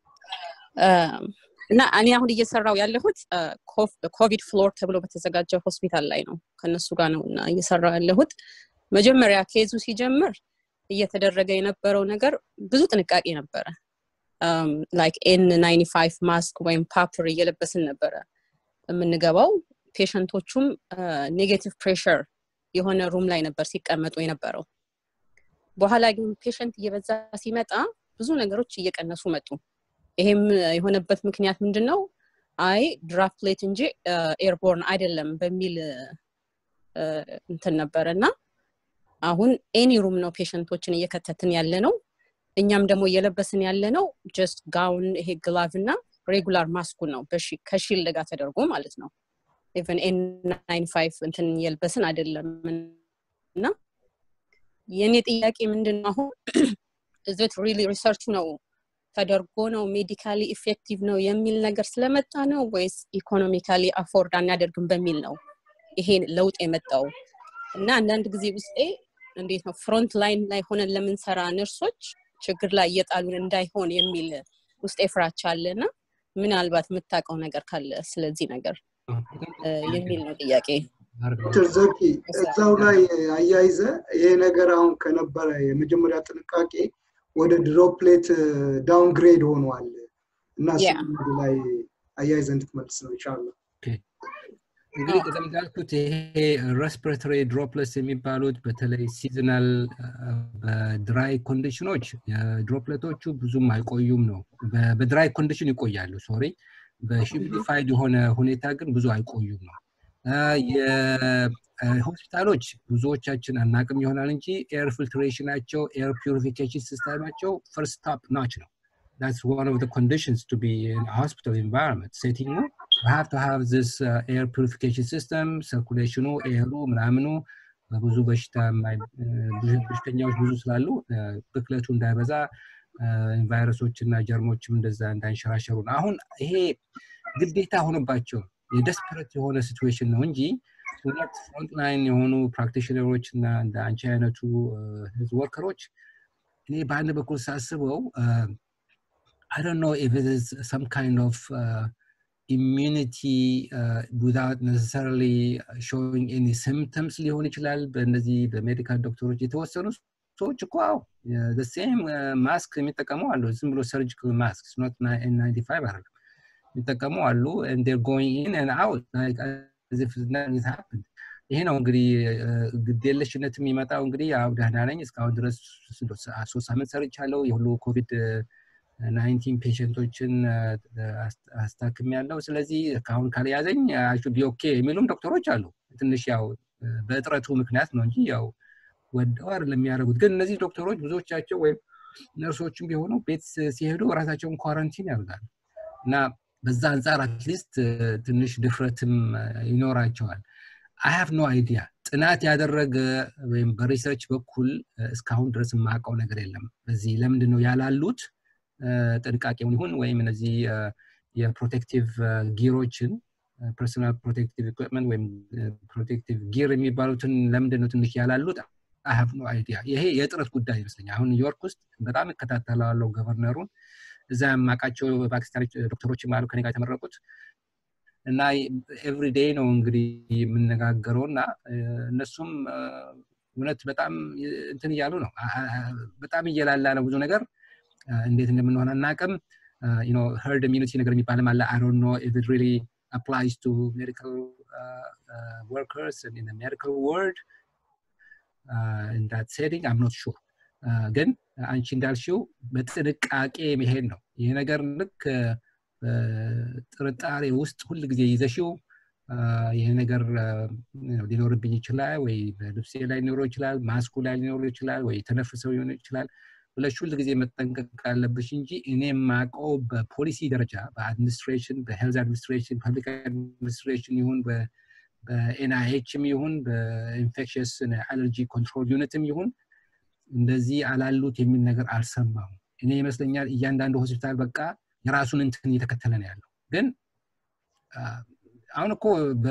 እና እኔ አሁን እየሰራው ያለሁት ኮቪድ ፍሎር ተብሎ በተዘጋጀ ሆስፒታል ላይ ነው ከነሱ ጋር ነው እና እየሰራው ያለሁት መጀመሪያ ኬዙ ሲጀምር እየተደረገ የነበረው ነገር ብዙ ጥንቃቄ ነበረ ላይክ ኤን ናይንቲ ፋይቭ ማስክ ወይም ፓፕር እየለበስን ነበረ የምንገባው ፔሸንቶቹም ኔጌቲቭ ፕሬሽር የሆነ ሩም ላይ ነበር ሲቀመጡ የነበረው በኋላ ግን ፔሸንት እየበዛ ሲመጣ ብዙ ነገሮች እየቀነሱ መጡ ይሄም የሆነበት ምክንያት ምንድን ነው አይ ድራፕሌት እንጂ ኤርቦርን አይደለም በሚል እንትን ነበረ እና አሁን ኤኒ ሩም ነው ፔሸንቶችን እየከተትን ያለ ነው እኛም ደግሞ እየለበስን ያለ ነው ጀስት ጋውን ይሄ ግላቭ እና ሬጉላር ማስኩ ነው ከሺልድ ጋር ተደርጎ ማለት ነው ኢቨን ኤን ናይን ፋይቭ እንትን እየልበስን አይደለም እና የእኔ ጥያቄ ምንድን ነው አሁን እዚት ሪሊ ሪሰርቹ ነው ተደርጎ ነው ሜዲካሊ ኢፌክቲቭ ነው የሚል ነገር ስለመጣ ነው ወይስ ኢኮኖሚካሊ አፎርድ አናደርግም በሚል ነው ይሄ ለውጥ የመጣው እና አንዳንድ ጊዜ ውስጤ እንዴት ነው ፍሮንት ላይን ላይ ሆነን ለምንሰራ ነርሶች ችግር ላይ እየጣሉን እንዳይሆን የሚል ውስጤ ፍራቻ አለ እና ምናልባት የምታውቀው ነገር ካለ ስለዚህ ነገር የሚል ነው ጥያቄ ዶክተር ዘኪ እዛው ላይ አያይዘ ይሄ ነገር አሁን ከነበረ የመጀመሪያ ጥንቃቄ ወደ ድሮፕሌት ዳውንግሬድ ሆኗል እና እሱ ላይ አያይዘ እንድትመልስ ነው ይቻላል እንግዲህ ቅድም እንዳልኩት ይሄ ሬስፒሬተሪ ድሮፕለስ የሚባሉት በተለይ ሲዝናል በድራይ ኮንዲሽኖች ድሮፕለቶቹ ብዙም አይቆዩም ነው በድራይ ኮንዲሽን ይቆያሉ ሶሪ በሂሚዲፋይድ የሆነ ሁኔታ ግን ብዙ አይቆዩም ነው የሆስፒታሎች ብዙዎቻችን አናቅም ይሆናል እንጂ ኤር ፊልትሬሽናቸው ኤር ፒሪፊኬሽን ሲስተማቸው ፈርስት ታፕ ናች ነው that's one of the conditions to be in a hospital environment setting you have to have this uh, air purification system circulation ኤሩ ምናምኑ በብዙ በሽታ በሽተኛዎች ብዙ ስላሉ ብክለቱ እንዳይበዛ ቫይረሶች እና ጀርሞችም እንደዛ እንዳይንሸራሸሩ ነው አሁን ይሄ ግዴታ ሆነባቸው የደስፐረት የሆነ ሲትዌሽን ነው እንጂ ሁለት ፍሮንትላይን የሆኑ ፕራክቲሽነሮች እና እንደ አንቺ አይነቱ ህዝብ ወርከሮች እኔ በአንድ በኩል ሳስበው I don't know if it is some kind of uh, immunity uh, without necessarily showing any symptoms ሊሆን ይችላል በእነዚህ በሜዲካል ዶክተሮች የተወሰኑ ሰዎች እኮ አዎ ሴም ማስክ የሚጠቀሙ አሉ ዝም ብሎ ሰርጂካል ማስክ ኖት ናይንቲ ፋይቭ አይደለም የሚጠቀሙ አሉ and they're going in and out like as if nothing has happened ይሄ ነው እንግዲህ ግዴለሽነት የሚመጣው እንግዲህ ያው ደህና ነኝ እስካሁን ድረስ ሶስት ሳምንት ሰርቻለሁ የሁሉ ኮቪድ ናይንቲን ፔሽንቶችን አስታክም ያለው ስለዚህ ከአሁን ካልያዘኝ አሹ ቢኦኬ የሚሉም ዶክተሮች አሉ ትንሽ ያው በእጥረቱ ምክንያት ነው እንጂ ያው ወደው አይደለም የሚያደርጉት ግን እነዚህ ዶክተሮች ብዙዎቻቸው ወይም ነርሶችም ቢሆኑ ቤት ሲሄዱ ራሳቸውን ኳረንቲን ያደርጋሉ እና በዛ አንጻር አትሊስት ትንሽ ድፍረትም ይኖራቸዋል አይ ሃቭ ኖ አይዲያ ጥናት ያደረገ ወይም በሪሰርች በኩል እስካሁን ድረስ የማውቀው ነገር የለም በዚህ ለምንድን ነው ያላሉት ጥንቃቄውን ይሁን ወይም እነዚህ የፕሮቴክቲቭ ጊሮችን ፐርሶናል ፕሮቴክቲቭ ኢኩፕመንት ወይም ፕሮቴክቲቭ ጊር የሚባሉትን ለምንድን ነው ትንሽ ያላሉት አይ ሃቭ ኖ አይዲያ ይሄ የጥረት ጉዳይ ይመስለኛል አሁን ኒውዮርክ ውስጥ በጣም እከታተላለሁ ገቨርነሩን እዛ የማውቃቸው ፓኪስታኖች ዶክተሮችም አሉ ከኔ ጋር የተመረቁት እና ኤቭሪ ዴይ ነው እንግዲህ የምነጋገረው እና እነሱም እውነት በጣም እንትን እያሉ ነው በጣም እየላላ ነው ብዙ ነገር እንዴት እንደምንሆን አናቅም ሄርድ ኢሚኒቲ ነገር የሚባልም አለ አይ ዶንት ኖ ኢፍ ኢት ሪሊ applies to medical uh, uh, workers and in the medical world uh, in that setting i'm not sure ግን አንቺ እንዳልሽው በጥንቃቄ መሄድ ነው ይሄ ነገር ልክ ጥርጣሬ ውስጥ ሁል ጊዜ ይዘሽው ይሄ ነገር ሊኖርብኝ ይችላል ወይ በልብሴ ላይ ሊኖረው ይችላል ማስኩ ላይ ሊኖረው ይችላል ወይ ተነፍሰው ሊሆን ይችላል ብለሽ ሁል ጊዜ መጠንቀቅ አለብሽ እንጂ እኔ የማውቀው በፖሊሲ ደረጃ በአድሚኒስትሬሽን በሄልዝ አድሚኒስትሬሽን ፐብሊክ አድሚኒስትሬሽን ይሁን በኤንአይኤችም ይሁን በኢንፌክሽስ አለርጂ ኮንትሮል ዩኒትም ይሁን እንደዚህ አላሉት የሚል ነገር አልሰማም እኔ ይመስለኛል እያንዳንዱ ሆስፒታል በቃ የራሱን እንትን እየተከተለ ነው ያለው ግን አሁን እኮ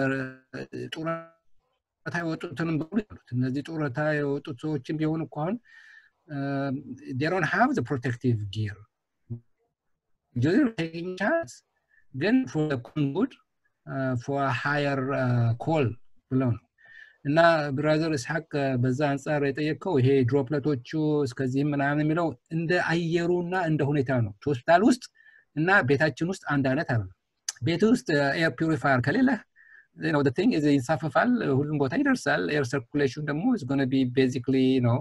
ጡረታ የወጡትንም በሙሉ ያሉት እነዚህ ጡረታ የወጡት ሰዎችም ቢሆኑ እኮ አሁን they don't have the protective gear. You're taking chance. Then for the good, uh, for a higher uh, call ብለው ነው እና ብራዘር እስሐቅ በዛ አንጻር የጠየቀው ይሄ ድሮፕለቶቹ እስከዚህም ምናምን የሚለው እንደ አየሩና እንደ ሁኔታ ነው ሆስፒታል ውስጥ እና ቤታችን ውስጥ አንድ አይነት አለ ቤት ውስጥ ኤር ፒሪፋየር ከሌለ ነው ቲንግ ይንሳፈፋል ሁሉም ቦታ ይደርሳል ኤር ሰርኩሌሽን ደግሞ ጎነ ቢ ቤዚክሊ ነው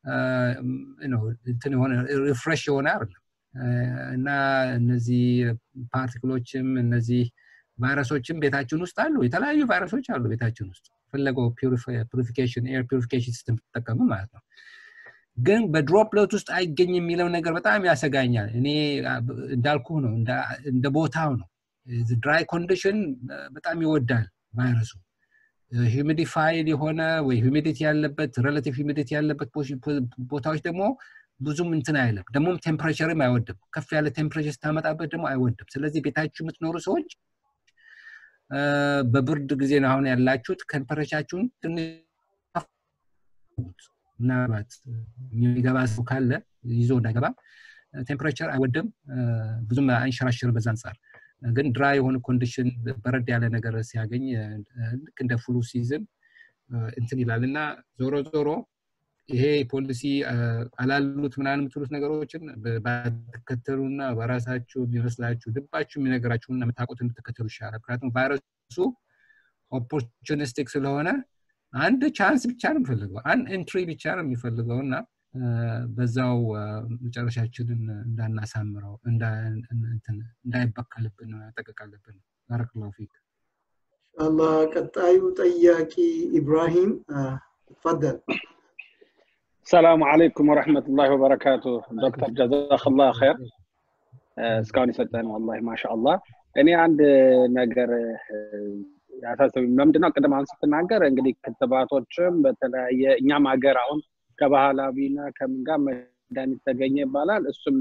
እንትን የሆነ ሪፍሬሽ የሆነ አይደለም እና እነዚህ ፓርቲክሎችም እነዚህ ቫይረሶችም ቤታችን ውስጥ አሉ የተለያዩ ቫይረሶች አሉ ቤታችን ውስጥ ፈለገው ፒሪፊኬሽን ኤር ፒሪፊኬሽን ሲስተም ትጠቀሙ ማለት ነው ግን በድሮፕለት ውስጥ አይገኝ የሚለው ነገር በጣም ያሰጋኛል እኔ እንዳልኩ ነው እንደ ቦታው ነው ድራይ ኮንዲሽን በጣም ይወዳል ቫይረሱ ሂሚዲፋይድ የሆነ ወይ ሂሚዲቲ ያለበት ሬላቲቭ ሂሚዲቲ ያለበት ቦታዎች ደግሞ ብዙም እንትን አይለም ደግሞም ቴምፕሬቸርም አይወድም ከፍ ያለ ቴምፕሬቸር ስታመጣበት ደግሞ አይወድም ስለዚህ ቤታችሁ የምትኖሩ ሰዎች በብርድ ጊዜ ነው አሁን ያላችሁት ቴምፕሬቻችሁን ትንሽ ምናልባት የሚገባ ሰው ካለ ይዞ እንዳይገባ ቴምፕሬቸር አይወድም ብዙም አይንሸራሽርም በዛ አንጻር ግን ድራይ የሆነ ኮንዲሽን በረድ ያለ ነገር ሲያገኝ ልክ እንደ ፍሉ ሲዝን እንትን ይላል እና ዞሮ ዞሮ ይሄ ፖሊሲ አላሉት ምናምን የምትሉት ነገሮችን ባትከተሉና በራሳችሁ የሚመስላችሁ ልባችሁ የሚነገራችሁና የምታውቁት እንድትከተሉ ይሻላል ምክንያቱም ቫይረሱ ኦፖርቹኒስቲክ ስለሆነ አንድ ቻንስ ብቻ ነው የሚፈልገው አንድ ኤንትሪ ብቻ ነው የሚፈልገው እና በዛው መጨረሻችንን እንዳናሳምረው እንዳይበከልብን መጠቀቅ አለብን ባረክላሁ ፊክ ኢንሻአላህ ቀጣዩ ጠያቂ ኢብራሂም ተፈደል ሰላሙ አለይኩም ወረሕመቱላሂ ወበረካቱ ዶክተር ጀዛክላህ ኸይር እስካሁን የሰጠን ወላሂ ማሻአላህ እኔ አንድ ነገር ያሳሰብ ለምንድነው ቅድም አሁን ስትናገር እንግዲህ ክትባቶችም በተለያየ እኛም ሀገር አሁን ከባህላዊና ከምን ጋር መድኃኒት ተገኘ ይባላል እሱም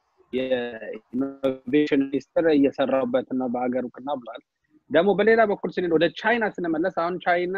የኢኖቬሽን ሚኒስትር እየሰራውበት ነው በሀገር እውቅና ብሏል ደግሞ በሌላ በኩል ስንሄድ ወደ ቻይና ስንመለስ አሁን ቻይና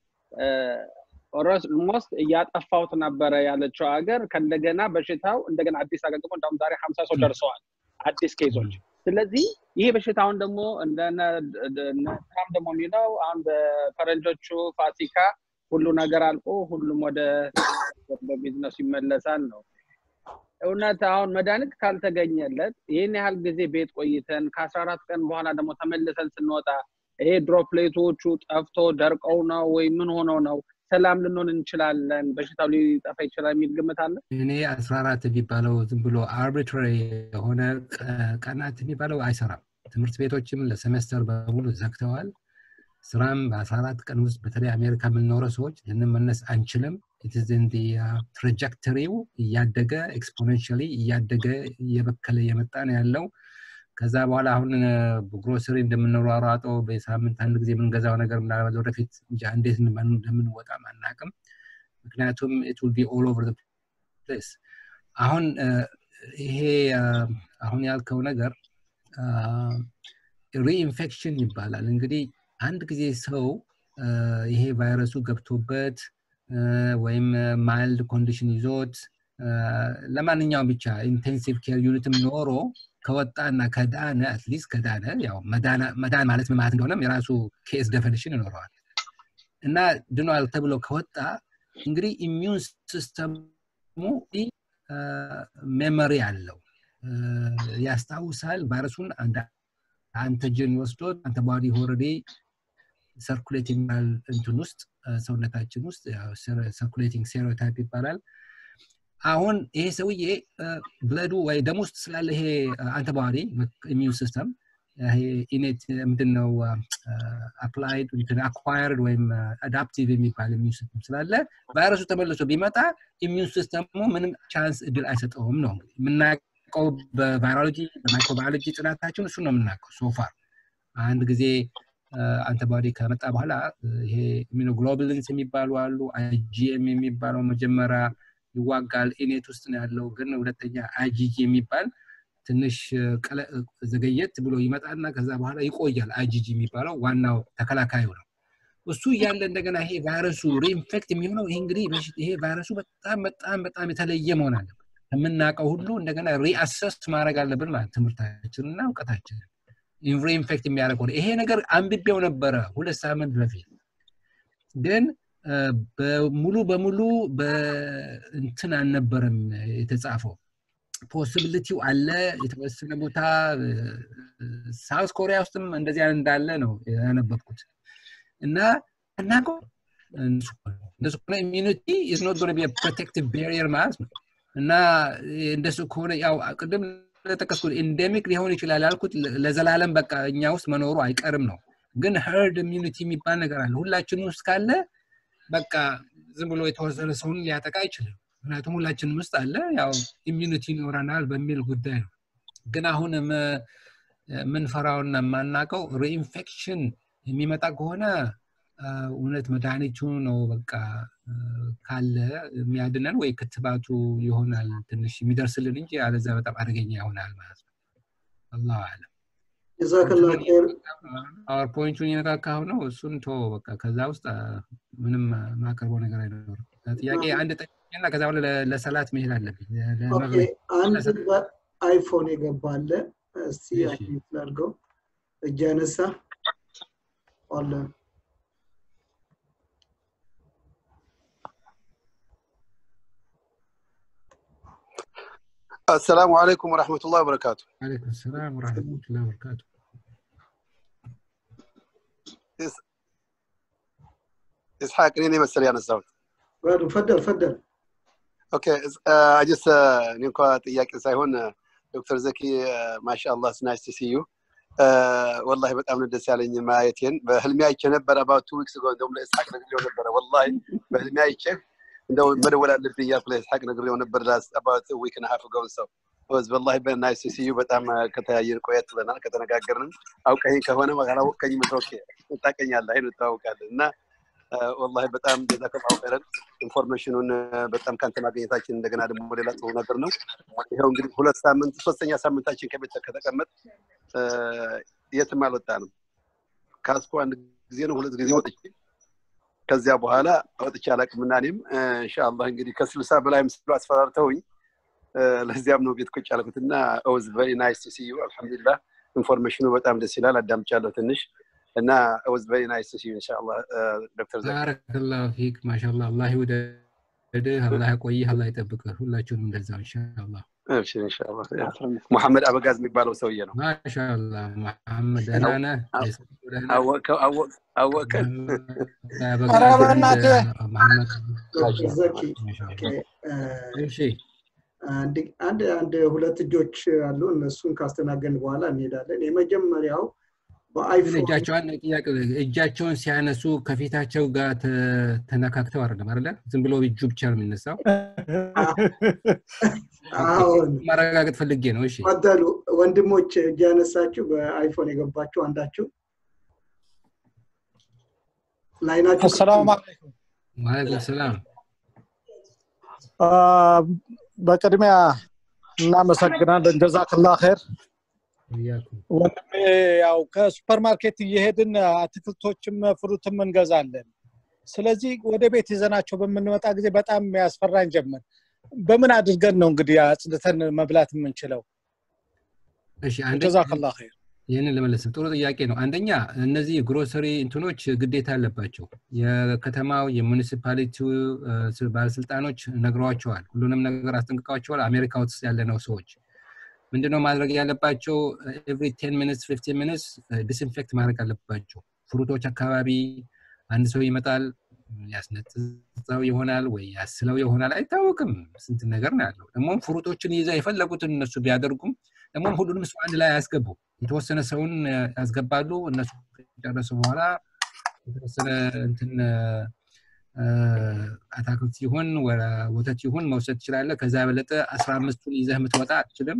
ኦልሞስት እያጠፋውት ነበረ ያለችው ሀገር ከእንደገና በሽታው እንደገና አዲስ አገግሞ እንዳሁም ዛሬ ሀምሳ ሰው ደርሰዋል አዲስ ኬዞች ስለዚህ ይሄ በሽታውን ደግሞ ትራምፕ ደግሞ የሚለው አሁን በፈረንጆቹ ፋሲካ ሁሉ ነገር አልቆ ሁሉም ወደ ቢዝነሱ ይመለሳል ነው እውነት አሁን መድኃኒት ካልተገኘለት ይህን ያህል ጊዜ ቤት ቆይተን ከአስራ አራት ቀን በኋላ ደግሞ ተመልሰን ስንወጣ ይሄ ድሮፕሌቶቹ ጠፍቶ ደርቀው ነው ወይ ምን ሆነው ነው ሰላም ልንሆን እንችላለን በሽታው ሊጠፋ ይችላል የሚል ግምት አለ እኔ አስራ አራት የሚባለው ዝም ብሎ አርቢትራሪ የሆነ ቀናት የሚባለው አይሰራም ትምህርት ቤቶችም ለሴሜስተር በሙሉ ዘግተዋል ስራም በአስራ አራት ቀን ውስጥ በተለይ አሜሪካ የምንኖረው ሰዎች ልንመለስ አንችልም ኢትዝን ትራጀክተሪው እያደገ ኤክስፖኔንሻሊ እያደገ እየበከለ እየመጣ ነው ያለው ከዛ በኋላ አሁን ግሮሰሪ እንደምንሯሯጠው በሳምንት አንድ ጊዜ የምንገዛው ነገር ምናልባት ወደፊት እንጃ እንዴት እንደምንወጣ አናቅም ምክንያቱም ኢት ዊል ቢ ኦል ኦቨር ፕሌስ አሁን ይሄ አሁን ያልከው ነገር ሪኢንፌክሽን ይባላል እንግዲህ አንድ ጊዜ ሰው ይሄ ቫይረሱ ገብቶበት ወይም ማይልድ ኮንዲሽን ይዞት ለማንኛውም ብቻ ኢንቴንሲቭ ኬር ዩኒትም ኖሮ ከወጣና ከዳነ አትሊስት ከዳነ ያው መዳን ማለት ምን ማለት እንደሆነም የራሱ ኬስ ደፈኒሽን ይኖረዋል እና ድኗል ተብሎ ከወጣ እንግዲህ ኢሚዩን ሲስተሙ ሜሞሪ አለው ያስታውሳል ቫይረሱን አንተጅን ወስዶት አንተባዲ ሆረዴ ሰርኩሌቲንግ እንትን ውስጥ ሰውነታችን ውስጥ ሰርኩሌቲንግ ሴሮታይፕ ይባላል አሁን ይሄ ሰውዬ ብለዱ ወይ ደም ውስጥ ስላለ ይሄ አንተባዲ ኢሚዩን ሲስተም ኢኔት ምንድነው አፕላይድ አኳርድ ወይም አዳፕቲቭ የሚባል ኢሚዩን ሲስተም ስላለ ቫይረሱ ተመልሶ ቢመጣ ኢሚዩን ሲስተሙ ምንም ቻንስ እድል አይሰጠውም ነው የምናውቀው በቫይሮሎጂ በማይክሮባዮሎጂ ጥናታችን እሱ ነው የምናውቀው ሶፋር አንድ ጊዜ አንተባዲ ከመጣ በኋላ ይሄ ኢሚኖግሎቡሊንስ የሚባሉ አሉ አይጂኤም የሚባለው መጀመሪያ ይዋጋል ኢኔት ውስጥ ነው ያለው ግን ሁለተኛ አይጂጂ የሚባል ትንሽ ዘገየት ብሎ ይመጣና ከዛ በኋላ ይቆያል አይጂጂ የሚባለው ዋናው ተከላካዩ ነው እሱ እያለ እንደገና ይሄ ቫይረሱ ሪኢንፌክት የሚሆነው ይሄ እንግዲህ ይሄ ቫይረሱ በጣም በጣም በጣም የተለየ መሆን አለበት ከምናውቀው ሁሉ እንደገና ሪአሰስ ማድረግ አለብን ማለት ትምህርታችንና እውቀታችንን ሪኢንፌክት የሚያደርገው ይሄ ነገር አንብቤው ነበረ ሁለት ሳምንት በፊት ግን ሙሉ በሙሉ በእንትን አልነበረም የተጻፈው ፖሲቢሊቲው አለ የተወሰነ ቦታ ሳውስ ኮሪያ ውስጥም እንደዚህ እንዳለ ነው ያነበብኩት እና እናቀው እንደሱ ከሆነ ኢሚኒቲ ኢዝ ኖት ጎነ ቢ ፕሮቴክቲቭ ባሪየር ማለት ነው እና እንደሱ ከሆነ ያው ቅድም ለጠቀስኩት ኢንዴሚክ ሊሆን ይችላል ያልኩት ለዘላለም በቃ እኛ ውስጥ መኖሩ አይቀርም ነው ግን ሄርድ ኢሚኒቲ የሚባል ነገር አለ ሁላችን ውስጥ ካለ በቃ ዝም ብሎ የተወሰነ ሰውን ሊያጠቃ አይችልም ምክንያቱም ሁላችንም ውስጥ አለ ያው ኢሚዩኒቲ ይኖረናል በሚል ጉዳይ ነው ግን አሁን የምንፈራውና የማናውቀው ሪኢንፌክሽን የሚመጣ ከሆነ እውነት መድኃኒቱ ነው በቃ ካለ የሚያድነን ወይ ክትባቱ ይሆናል ትንሽ የሚደርስልን እንጂ አለዛ በጣም አደገኛ ይሆናል ማለት ነው አላሁ አለም ጀዛከላ ኸይር ፓወርፖይንቱን የነካካው ነው እሱን ቶ በቃ ከዛ ውስጥ ምንም ማቀርበው ነገር አይኖርም ጥያቄ አንድ ጠና ከዛ በኋላ ለሰላት መሄድ አለብኝ አንድ አይፎን የገባለ እስቲ አክቲቭ ላድርገው እጅ ያነሳ አለ السلام عليكم ورحمة الله وبركاته عليكم السلام ورحمة الله وبركاته إسحاق نيني مسألة أنا الزوج تفضل تفضل اوكي اجس نينكو ጥያቄ ሳይሆን ዶክተር ዘኪ ማሻአላህ ናይስ ቱ ሲ ዩ ወላሂ በጣም ነው ደስ ያለኝ ማየቴን በህልሜ አይቼ ነበር አባውት ቱ ዊክስ ጎ እንደውም ለኢስሐቅ ነግሬው ነበረ ወላሂ በህልሜ አይቼ እንደው መደወል አለብኝ እያልኩ ለኢስሐቅ ነግሬው ነበር ላስ አባውት ዊክ ና ሀፍ ጎን ሰው ወዝ ወላሂ በናይስ ቱ ሲ ዩ በጣም ከተያየን ቆየት ብለናል ከተነጋገርንም አውቀኝ ከሆነ አላወቀኝ ምትወኬ ታቀኛለህ አይኑ ታውቃለን እና ወላሂ በጣም ጀዛከላሁ ኸይረን ኢንፎርሜሽኑን በጣም ከአንተ ማግኘታችን እንደገና ደግሞ ሌላ ጥሩ ነገር ነው ይኸው እንግዲህ ሁለት ሳምንት ሶስተኛ ሳምንታችን ከቤት ከተቀመጥ የትም አልወጣንም ካስኮ አንድ ጊዜ ነው ሁለት ጊዜ ወጥቼ ከዚያ በኋላ ወጥቼ አላቅምና እኔም እንሻአላህ እንግዲህ ከስልሳ በላይም ስሉ አስፈራርተውኝ ለዚያም ነው ቤት ቁጭ ያልኩት እና ኦዝ ቨሪ ናይስ ቱ ሲ ዩ አልሐምዱሊላህ ኢንፎርሜሽኑ በጣም ደስ ይላል አዳምጫለሁ ትንሽ እና was very nice to see you inshallah ዶክተር ዘኪ ባረከላሁ ፊክ ማሻአላህ አላህ ይውደድህ አላህ ያቆይህ አላህ ይጠብቅህ ሁላችሁንም እንደዛው ኢንሻአላህ እብሽር ኢንሻአላህ ሙሐመድ አበጋዝ የሚባለው ሰውዬ ነው ማሻአላ መሐመድ ደህና ነህ? አወቅከው አወቅ- አወቅከን ኧረ በእናትህ ዶክተር ዘኪ ኦኬ፣ እ፣ እሺ አንድ አንድ አንድ ሁለት እጆች አሉ። እነሱን ካስተናገን በኋላ እንሄዳለን። የመጀመሪያው ግን በአይፎን እጃቸውን ጥያቄ እጃቸውን ሲያነሱ ከፊታቸው ጋር ተ- ተነካክተው አይደለም አይደለ? ዝም ብሎ እጁ ብቻ ነው የሚነሳው። አሁን ማረጋገጥ ፈልጌ ነው። እሺ ፈደሉ ወንድሞች እጅ ያነሳችሁ በአይፎን የገባችሁ አንዳችሁ ላይናችሁ አሰላሙ አለይኩም ዋለይኩም ሰላም። አ፣ በቅድሚያ እናመሰግናለን ጀዛክላ ኸይር እያኩም ወንድሜ ያው ከሱፐር ማርኬት እየሄድን አትክልቶችም ፍሩትም እንገዛለን ስለዚህ ወደ ቤት ይዘናቸው በምንመጣ ጊዜ በጣም ያስፈራን ጀመር በምን አድርገን ነው እንግዲህ አጽድተን መብላት የምንችለው እሺ አንደኛ ጀዛክላ ኸይር ይህንን ለመለስ ጥሩ ጥያቄ ነው። አንደኛ እነዚህ ግሮሰሪ እንትኖች ግዴታ አለባቸው። የከተማው የሙኒሲፓሊቲው እ፣ ባለስልጣኖች ነግረዋቸዋል። ሁሉንም ነገር አስጠንቅቀዋቸዋል። አሜሪካ ውስጥ ያለነው ሰዎች ምንድነው ማድረግ ያለባቸው? ኤቭሪ ቴን ሚኒትስ ፊፍቲን ሚኒትስ ዲስኢንፌክት ማድረግ አለባቸው። ፍሩቶች አካባቢ አንድ ሰው ይመጣል፣ ያስነጥሰው ይሆናል ወይ ያስለው ይሆናል፣ አይታወቅም። ስንት ነገር ነው ያለው። ደግሞም ፍሩቶችን ይዘው የፈለጉትን እነሱ ቢያደርጉም ደግሞም ሁሉንም ሰው አንድ ላይ አያስገቡ። የተወሰነ ሰውን እ፣ ያስገባሉ። እነሱ ከጨረሱ በኋላ የተወሰነ እንትን እ፣ አታክልት ይሁን ወ- ወተት ይሁን መውሰድ ትችላለህ። ከዛ የበለጠ አስራ አምስቱን ይዘህ የምትወጣ አትችልም።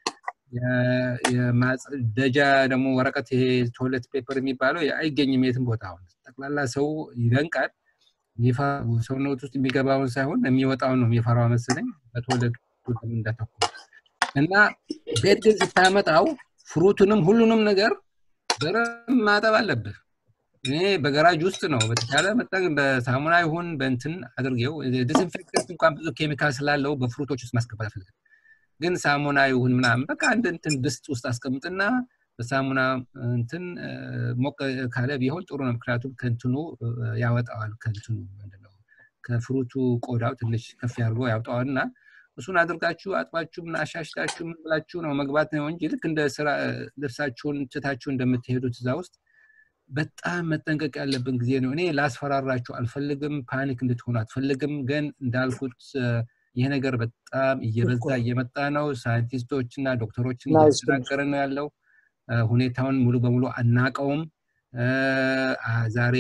የ- የማጽደጃ ደግሞ ወረቀት ይሄ ቶይለት ፔፐር የሚባለው አይገኝም የትም ቦታ። አሁን ጠቅላላ ሰው ይደንቃል። የሚፈ- ሰውነት ውስጥ የሚገባውን ሳይሆን የሚወጣውን ነው የሚፈራው መሰለኝ። በቶይለቱ ለምን እንዳተኩር እና ቤት ግን ስታመጣው ፍሩቱንም ሁሉንም ነገር በደንብ ማጠብ አለብህ። እኔ በገራጅ ውስጥ ነው በተቻለ መጠን በሳሙና ይሁን በእንትን አድርጌው ዲስኢንፌክተንት እንኳን ብዙ ኬሚካል ስላለው በፍሩቶች ውስጥ ማስገባት አልፈልግም። ግን ሳሙና ይሁን ምናምን በቃ አንድ እንትን ድስት ውስጥ አስቀምጥና በሳሙና እንትን እ፣ ሞቅ ካለ ቢሆን ጥሩ ነው። ምክንያቱም ከእንትኑ እ፣ ያወጣዋል ከእንትኑ ምንድነው ከፍሩቱ ቆዳው ትንሽ ከፍ ያድርጎ ያውጣዋል እና እሱን አድርጋችሁ አጥባችሁ ምን አሻሽላችሁ ምን ብላችሁ ነው መግባት ነው እንጂ ልክ እንደ ስራ ልብሳችሁን ትታችሁ እንደምትሄዱት እዛ ውስጥ በጣም መጠንቀቅ ያለብን ጊዜ ነው። እኔ ላስፈራራችሁ አልፈልግም፣ ፓኒክ እንድትሆኑ አልፈልግም። ግን እንዳልኩት እ፣ ይህ ነገር በጣም እየበዛ እየመጣ ነው። ሳይንቲስቶች እና ዶክተሮችን ናይስ እየተናገረ ነው ያለው። እ፣ ሁኔታውን ሙሉ በሙሉ አናቀውም። እ፣ አ- ዛሬ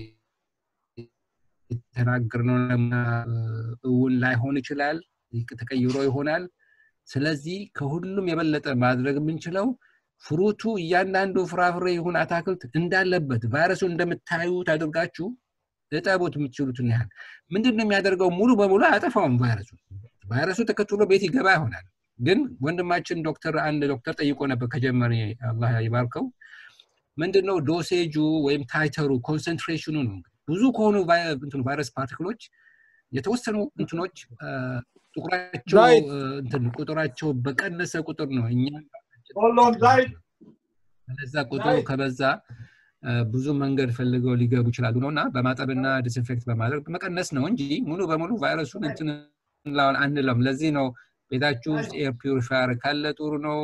የተናገርነው ለማ እውን ላይሆን ይችላል፣ ተቀይሮ ይሆናል። ስለዚህ ከሁሉም የበለጠ ማድረግ የምንችለው ፍሩቱ እያንዳንዱ ፍራፍሬ ይሁን አታክልት እንዳለበት ቫይረሱን እንደምታዩት አድርጋችሁ እጠቡት የምትችሉትን ያህል። ምንድን ነው የሚያደርገው? ሙሉ በሙሉ አያጠፋውም ቫይረሱ። ቫይረሱ ተከትሎ ቤት ይገባ ይሆናል። ግን ወንድማችን ዶክተር አንድ ዶክተር ጠይቆ ነበር ከጀመሪ አላህ ይባርከው ምንድነው ዶሴጁ ወይም ታይተሩ ኮንሰንትሬሽኑ ነው። ብዙ ከሆኑ ቫይ- እንትኑ ቫይረስ ፓርቲክሎች የተወሰኑ እንትኖች አ፣ ጥቁራቸው ራይት አ፣ እንትን ቁጥራቸው በቀነሰ ቁጥር ነው እኛ ሆሎን ራይት ከዛ ቁጥሩ ከበዛ አ፣ ብዙ መንገድ ፈልገው ሊገቡ ይችላሉ ነው እና በማጠብና ዲስኢንፌክት በማድረግ መቀነስ ነው እንጂ ሙሉ በሙሉ ቫይረሱን እንትን እንለዋለን አንለውም። ለዚህ ነው ቤታችሁ ውስጥ ኤር ፒውሪፋየር ካለ ጥሩ ነው።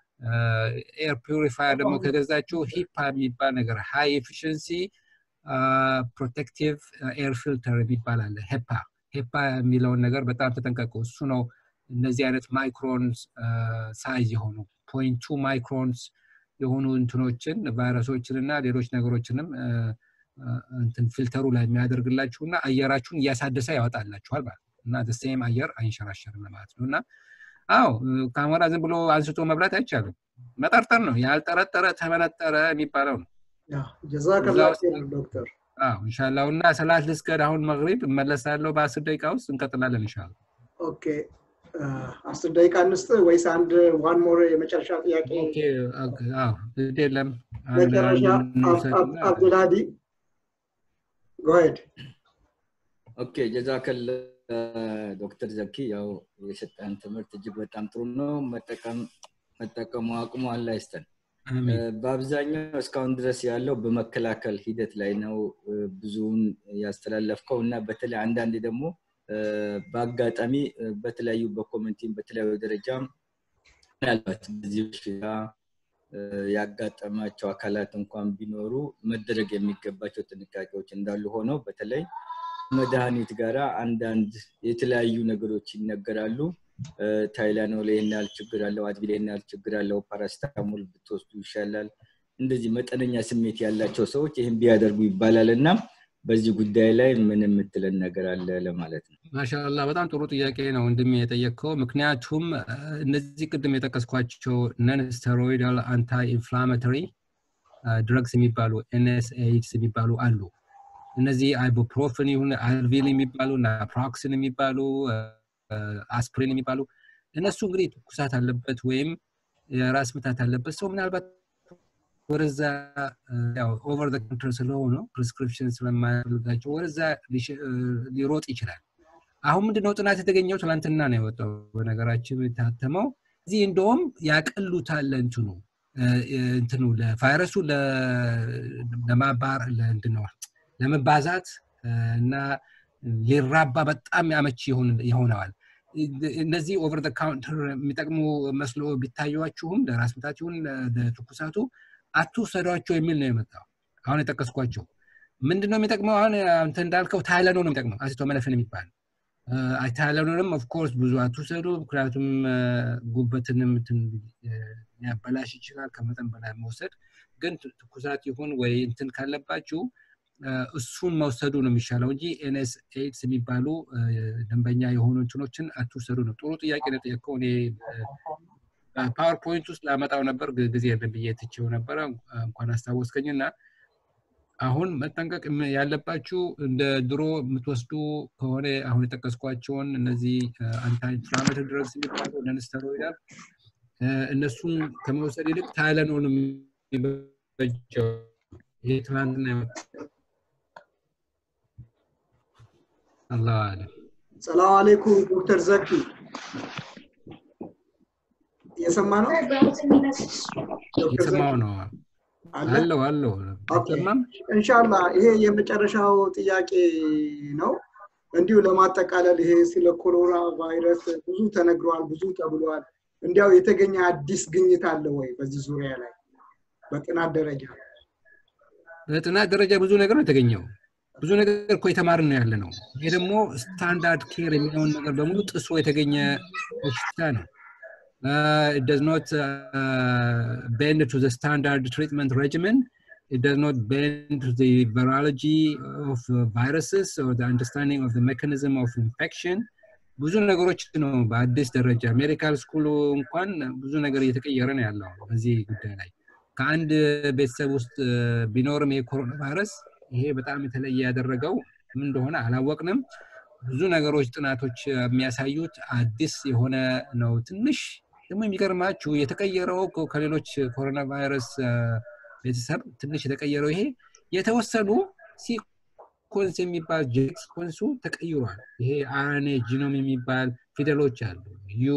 ኤር ፒውሪፋየር ደግሞ ከገዛችሁ ሂፓ የሚባል ነገር ሃይ ኤፊሽንሲ ፕሮቴክቲቭ ኤር ፊልተር የሚባል አለ። ሄፓ ሄፓ የሚለውን ነገር በጣም ተጠንቀቁ። እሱ ነው እነዚህ አይነት ማይክሮንስ ሳይዝ የሆኑ ፖይንት ቱ ማይክሮንስ የሆኑ እንትኖችን ቫይረሶችን እና ሌሎች ነገሮችንም አ፣ አ፣ እንትን ፊልተሩ ላይ የሚያደርግላችሁ እና አየራችሁን እያሳደሰ ያወጣላችኋል ማለት ነው እና ሴም አየር አይንሸራሸርም ማለት ነው እና አዎ ካሞራ ዝም ብሎ አንስቶ መብላት አይቻልም። መጠርጠር ነው። ያልጠረጠረ ተመነጠረ የሚባለው ነው። ጀዛከላ እዛ ውስጥ ኸይር ዶክተር። አዎ ኢንሻላህ እና ሰላት ልስገድ አሁን መግሪብ እመለሳለሁ በአስር ደቂቃ ውስጥ እንቀጥላለን ኢንሻላህ። ኦኬ አ፣ አስር ደቂቃ እንስጥ ወይስ አንድ ዋን ሞር የመጨረሻ ጥያቄ? ኦኬ ኦኬ፣ አዎ ግድ የለም አንድ አንድ መጨረሻ አብ- አብ- እንውሰድና አብዱልሃዲ ጎሄድ ኦኬ ጀዛከል ዶክተር ዘኪ ያው የሰጠን ትምህርት እጅግ በጣም ጥሩ ነው። መጠቀም መጠቀሙ አቅሙ አላህ ይስጠን። አሜን። በአብዛኛው እስካሁን ድረስ ያለው በመከላከል ሂደት ላይ ነው እ፣ ብዙውን ያስተላለፍከው እና በተለይ አንዳንዴ ደግሞ እ፣ በአጋጣሚ በተለያዩ በኮሚኒቲም በተለያዩ ደረጃም ምናልባት በዚህ በሽታ ያጋጠማቸው አካላት እንኳን ቢኖሩ መደረግ የሚገባቸው ጥንቃቄዎች እንዳሉ ሆነው በተለይ መድኃኒት ጋራ አንዳንድ የተለያዩ ነገሮች ይነገራሉ። ታይላኖል ይህን ያህል ችግር አለው፣ አድቪል ይህን ያህል ችግር አለው፣ ፓራስታሞል ብትወስዱ ይሻላል። እንደዚህ መጠነኛ ስሜት ያላቸው ሰዎች ይህን ቢያደርጉ ይባላል እና በዚህ ጉዳይ ላይ ምን የምትለን ነገር አለ ለማለት ነው። ማሻላ በጣም ጥሩ ጥያቄ ነው ወንድሜ የጠየቅከው። ምክንያቱም እነዚህ ቅድም የጠቀስኳቸው ነን ስቴሮይዳል አንታይ ኢንፍላማቶሪ ድረግስ የሚባሉ ኤንኤስኤይድስ የሚባሉ አሉ። እነዚህ አይቡፕሮፍን ይሁን አልቪል የሚባሉ ናፕሮክሲን የሚባሉ አስፕሪን የሚባሉ እነሱ እንግዲህ ትኩሳት አለበት ወይም የራስ ምታት አለበት ሰው ምናልባት ወደዛ ኦቨር ዘ ካውንተር ስለሆኑ ፕሪስክሪፕሽን ስለማያፈልጋቸው ወደዛ ሊሮጥ ይችላል። አሁን ምንድነው ጥናት የተገኘው ትናንትና ነው የወጣው በነገራችን የታተመው። እዚህ እንደውም ያቀሉታል እንትኑ እንትኑ ለቫይረሱ ለማባር ለእንድነው ለመባዛት እና ሊራባ በጣም ያመች ይሆነዋል። እነዚህ ኦቨር ዘ ካውንተር የሚጠቅሙ መስሎ ቢታዩችሁም ለራስ ምታት ይሁን ለትኩሳቱ አትውሰዷቸው የሚል ነው የመጣው። አሁን የጠቀስኳቸው ምንድን ነው የሚጠቅመው? አሁን አንተ እንዳልከው ታይለኖ ነው የሚጠቅመው አሲቶመነፍን የሚባል ታይለኖንም ኦፍኮርስ ብዙ አትውሰዱ፣ ምክንያቱም ጉበትንም ሊያበላሽ ይችላል ከመጠን በላይ መውሰድ። ግን ትኩሳት ይሁን ወይ እንትን ካለባችሁ እሱን መውሰዱ ነው የሚሻለው እንጂ ኤንኤስ ኤድስ የሚባሉ ደንበኛ የሆኑ እንትኖችን አትውሰዱ ነው። ጥሩ ጥያቄ ነው የጠየቀው። እኔ ፓወርፖይንት ውስጥ ላመጣው ነበር ጊዜ የለም ብዬ ትቼው ነበረ። እንኳን አስታወስከኝ እና አሁን መጠንቀቅ ያለባችሁ እንደ ድሮ የምትወስዱ ከሆነ አሁን የጠቀስኳቸውን እነዚህ አንታይ ኢንፍላማቶሪ ድረግስ የሚባሉ ነንስተሮይዳል እነሱን ከመውሰድ ይልቅ ታይለኖል የሚበጀው ይሄ ትናንትና አላሁ አለም። ሰላም አለይኩም ዶክተር ዘኪ እየሰማ ነው? የሰማው ነው አለው አለው አይሰማም? እንሻላ ይሄ የመጨረሻው ጥያቄ ነው። እንዲሁ ለማጠቃለል ይሄ ስለ ኮሮና ቫይረስ ብዙ ተነግሯል፣ ብዙ ተብሏል። እንዲያው የተገኘ አዲስ ግኝት አለ ወይ በዚህ ዙሪያ ላይ በጥናት ደረጃ? በጥናት ደረጃ ብዙ ነገር ነው የተገኘው። ብዙ ነገር እኮ የተማርን ነው ያለ ነው። ይሄ ደግሞ ስታንዳርድ ኬር የሚለውን ነገር በሙሉ ጥሶ የተገኘ በሽታ ነው። Uh, it does not uh, bend to the standard treatment regimen. It does not bend to the virology of uh, viruses or the understanding of the mechanism of infection. ብዙ ነገሮች ነው በአዲስ ደረጃ ሜዲካል ስኩሉ እንኳን ብዙ ነገር እየተቀየረ ነው ያለው በዚህ ጉዳይ ላይ ከአንድ ቤተሰብ ውስጥ ቢኖርም የኮሮና ቫይረስ ይሄ በጣም የተለየ ያደረገው ምን እንደሆነ አላወቅንም። ብዙ ነገሮች ጥናቶች የሚያሳዩት አዲስ የሆነ ነው። ትንሽ ደግሞ የሚገርማችሁ የተቀየረው ከሌሎች ኮሮና ቫይረስ ቤተሰብ ትንሽ የተቀየረው ይሄ የተወሰኑ ሲኮንስ የሚባል ጄኔቲክ ሲኮንሱ ተቀይሯል። ይሄ አርኤንኤ ጂኖም የሚባል ፊደሎች አሉ። ዩ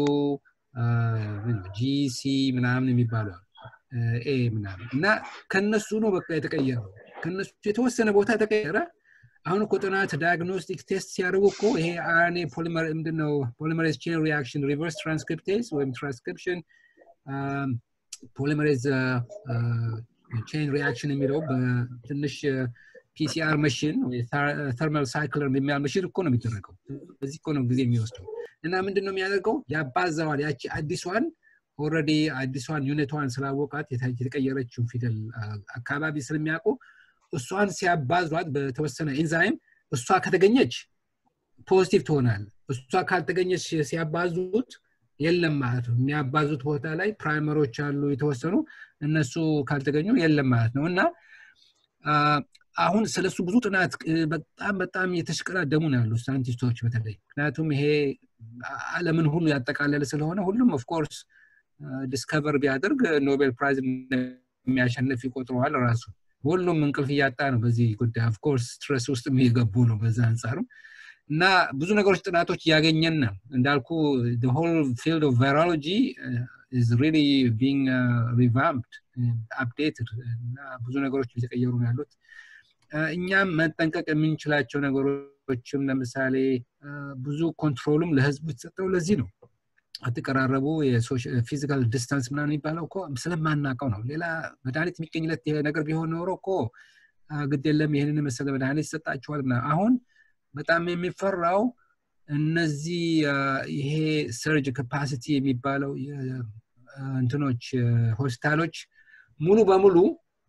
ጂሲ ምናምን የሚባሉ ኤ ምናምን እና ከነሱ ነው በቃ የተቀየረው። ከነሱ የተወሰነ ቦታ ተቀየረ። አሁን እኮ ጥናት ዳያግኖስቲክ ቴስት ሲያደርጉ እኮ ይሄ አርኤንኤ ፖሊመር ምንድነው ፖሊመሬዝ ቼን ሪያክሽን ሪቨርስ ትራንስክሪፕቴዝ ወይም ትራንስክሪፕሽን ፖሊመሬዝ ቼን ሪያክሽን የሚለው በትንሽ ፒሲአር መሽን ተርማል ሳይክለር የሚያል መሽን እኮ ነው የሚደረገው። በዚህ እኮ ነው ጊዜ የሚወስደው እና ምንድን ነው የሚያደርገው ያባዛዋል። ያቺ አዲሷን ኦልሬዲ አዲሷን ዩኒቷን ስላወቃት የተቀየረችውን ፊደል አካባቢ ስለሚያውቁ እሷን ሲያባዟት በተወሰነ ኢንዛይም እሷ ከተገኘች ፖዚቲቭ ትሆናል። እሷ ካልተገኘች ሲያባዙት የለም ማለት ነው። የሚያባዙት ቦታ ላይ ፕራይመሮች አሉ የተወሰኑ እነሱ ካልተገኙ የለም ማለት ነው እና አሁን ስለሱ ብዙ ጥናት በጣም በጣም የተሽቀዳደሙ ነው ያሉ ሳይንቲስቶች በተለይ ምክንያቱም ይሄ አለምን ሁሉ ያጠቃለለ ስለሆነ ሁሉም ኦፍኮርስ ዲስከቨር ቢያደርግ ኖቤል ፕራይዝ የሚያሸንፍ ይቆጥረዋል ራሱ ሁሉም እንቅልፍ እያጣ ነው በዚህ ጉዳይ ኦፍኮርስ ስትረስ ውስጥ የሚገቡ ነው በዛ አንጻሩ እና ብዙ ነገሮች ጥናቶች እያገኘን ነው እንዳልኩ ሆል ፊልድ ኦፍ ቫይሮሎጂ is really being uh, revamped updated እና ብዙ ነገሮች እየተቀየሩ ነው ያሉት እኛም መጠንቀቅ የምንችላቸው ነገሮች ሆስፒታሎችም ለምሳሌ ብዙ ኮንትሮልም ለህዝቡ የተሰጠው ለዚህ ነው። አትቀራረቡ፣ ፊዚካል ዲስታንስ ምናምን የሚባለው እኮ ስለማናውቀው ነው። ሌላ መድኃኒት የሚገኝለት ነገር ቢሆን ኖሮ እኮ ግድ የለም ይህንን መሰለ መድኃኒት ይሰጣችኋል። አሁን በጣም የሚፈራው እነዚህ ይሄ ሰርጅ ካፓሲቲ የሚባለው እንትኖች ሆስፒታሎች ሙሉ በሙሉ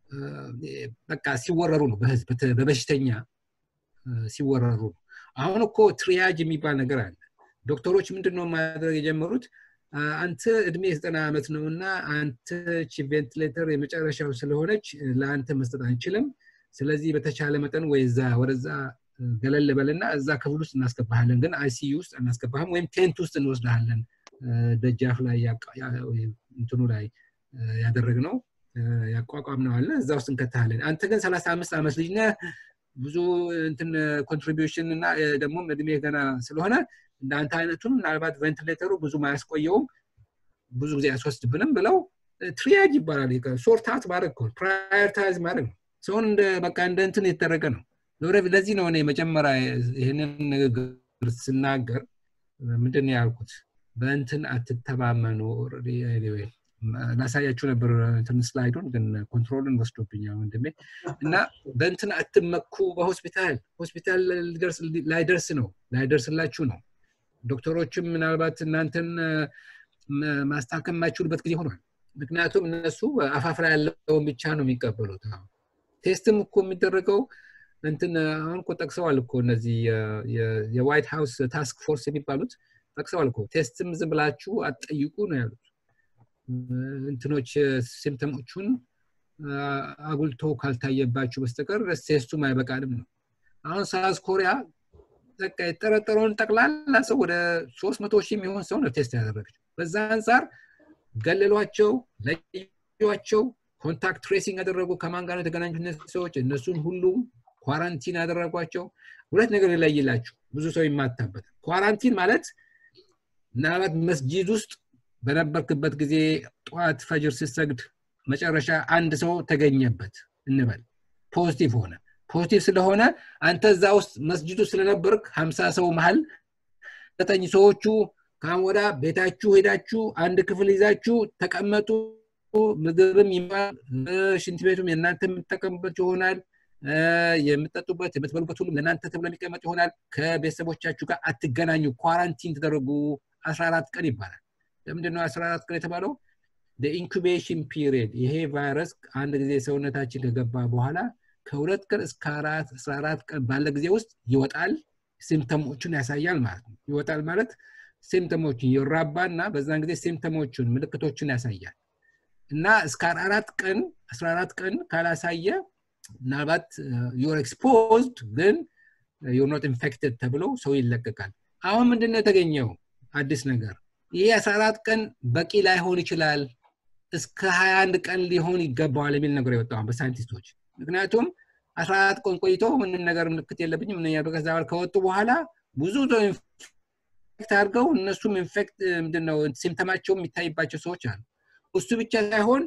በቃ ሲወረሩ ነው፣ በህዝብ በበሽተኛ ሲወረሩ ነው። አሁን እኮ ትሪያጅ የሚባል ነገር አለ። ዶክተሮች ምንድን ነው ማድረግ የጀመሩት? አንተ እድሜ ዘጠና ዓመት ነው እና አንተ ቬንቲሌተር የመጨረሻው ስለሆነች ለአንተ መስጠት አንችልም። ስለዚህ በተቻለ መጠን ወይ እዛ ወደዛ ገለል በልና እዛ ክፍል ውስጥ እናስገባሃለን፣ ግን አይሲዩ ውስጥ እናስገባህም ወይም ቴንት ውስጥ እንወስድሃለን። ደጃፍ ላይ እንትኑ ላይ ያደረግነው ያቋቋም ነው አለ እዛ ውስጥ እንከታለን። አንተ ግን ሰላሳ አምስት ዓመት ልጅ ነህ ብዙ እንትን ኮንትሪቢሽን እና ደግሞ እድሜ ገና ስለሆነ እንዳንተ አይነቱን ምናልባት ቬንቲሌተሩ ብዙ አያስቆየውም ብዙ ጊዜ አያስወስድብንም ብለው ትሪያጅ ይባላል። ሶርታት ማድረግ ፕራዮሪታይዝ ማድረግ ነው። ሰውን እንደ በቃ እንደ እንትን የተደረገ ነው። ለዚህ ነው እኔ መጀመሪያ ይህንን ንግግር ስናገር ምንድን ያልኩት በእንትን አትተማመኑ። ላሳያችሁ ነበር እንትን ስላይዱን ግን ኮንትሮልን ወስዶብኛል ወንድሜ እና በእንትን አትመኩ። በሆስፒታል ሆስፒታል ላይደርስ ነው ላይደርስላችሁ ነው። ዶክተሮችም ምናልባት እናንተን ማስታከም የማይችሉበት ጊዜ ሆኗል። ምክንያቱም እነሱ አፋፍ ላይ ያለውን ብቻ ነው የሚቀበሉት። ቴስትም እኮ የሚደረገው እንትን አሁን እኮ ጠቅሰዋል እኮ እነዚህ የዋይት ሃውስ ታስክ ፎርስ የሚባሉት ጠቅሰዋል እኮ ቴስትም ዝም ብላችሁ አትጠይቁ ነው ያሉት። እንትኖች ሲምፕተሞቹን አጉልቶ ካልታየባችሁ በስተቀር ቴስቱም አይበቃንም ነው። አሁን ሳውዝ ኮሪያ በቃ የጠረጠረውን ጠቅላላ ሰው ወደ ሶስት መቶ ሺህ የሚሆን ሰው ነው ቴስት ያደረገችው። በዛ አንጻር ገለሏቸው፣ ለዩቸው፣ ኮንታክት ትሬሲንግ ያደረጉ ከማን ጋር የተገናኙት ሰዎች እነሱን ሁሉም ኳራንቲን ያደረጓቸው። ሁለት ነገር ይለይላችሁ፣ ብዙ ሰው ይማታበት። ኳራንቲን ማለት ምናልባት መስጂድ ውስጥ በነበርክበት ጊዜ ጠዋት ፈጅር ስትሰግድ መጨረሻ አንድ ሰው ተገኘበት እንበል፣ ፖዚቲቭ ሆነ። ፖዚቲቭ ስለሆነ አንተ እዛ ውስጥ መስጅዱ ስለነበርክ ሀምሳ ሰው መሀል ዘጠኝ ሰዎቹ ከአሁን ወዳ ቤታችሁ ሄዳችሁ አንድ ክፍል ይዛችሁ ተቀመጡ። ምግብም ይማል፣ ሽንት ቤቱም የእናንተ የምትጠቀሙበት ይሆናል። የምትጠጡበት የምትበሉበት ሁሉም ለእናንተ ተብሎ የሚቀመጥ ይሆናል። ከቤተሰቦቻችሁ ጋር አትገናኙ፣ ኳራንቲን ተደረጉ። አስራ አራት ቀን ይባላል። ለምንድን ነው አስራ አራት ቀን የተባለው? ኢንኩቤሽን ፒሪየድ ይሄ ቫይረስ አንድ ጊዜ ሰውነታችን ከገባ በኋላ ከሁለት ቀን እስከ አስራ አራት ቀን ባለ ጊዜ ውስጥ ይወጣል። ሲምፕተሞቹን ያሳያል ማለት ነው። ይወጣል ማለት ሲምፕተሞችን ይራባና በዛን ጊዜ ሲምፕተሞቹን ምልክቶችን ያሳያል እና እስከ አራት ቀን አስራ አራት ቀን ካላሳየ ምናልባት ዩር ኤክስፖዝድ ግን ዩር ኖት ኢንፌክትድ ተብሎ ሰው ይለቀቃል። አሁን ምንድን ነው የተገኘው አዲስ ነገር? ይህ አስራ አራት ቀን በቂ ላይሆን ይችላል፣ እስከ ሀያ አንድ ቀን ሊሆን ይገባዋል የሚል ነገር የወጣው በሳይንቲስቶች። ምክንያቱም አስራ አራት ቀን ቆይቶ ምንም ነገር ምልክት የለብኝም ምን ከዛ ከወጡ በኋላ ብዙ ሰው ኢንፌክት አድርገው እነሱም ኢንፌክት ምንድነው ሲምተማቸው የሚታይባቸው ሰዎች አሉ። እሱ ብቻ ሳይሆን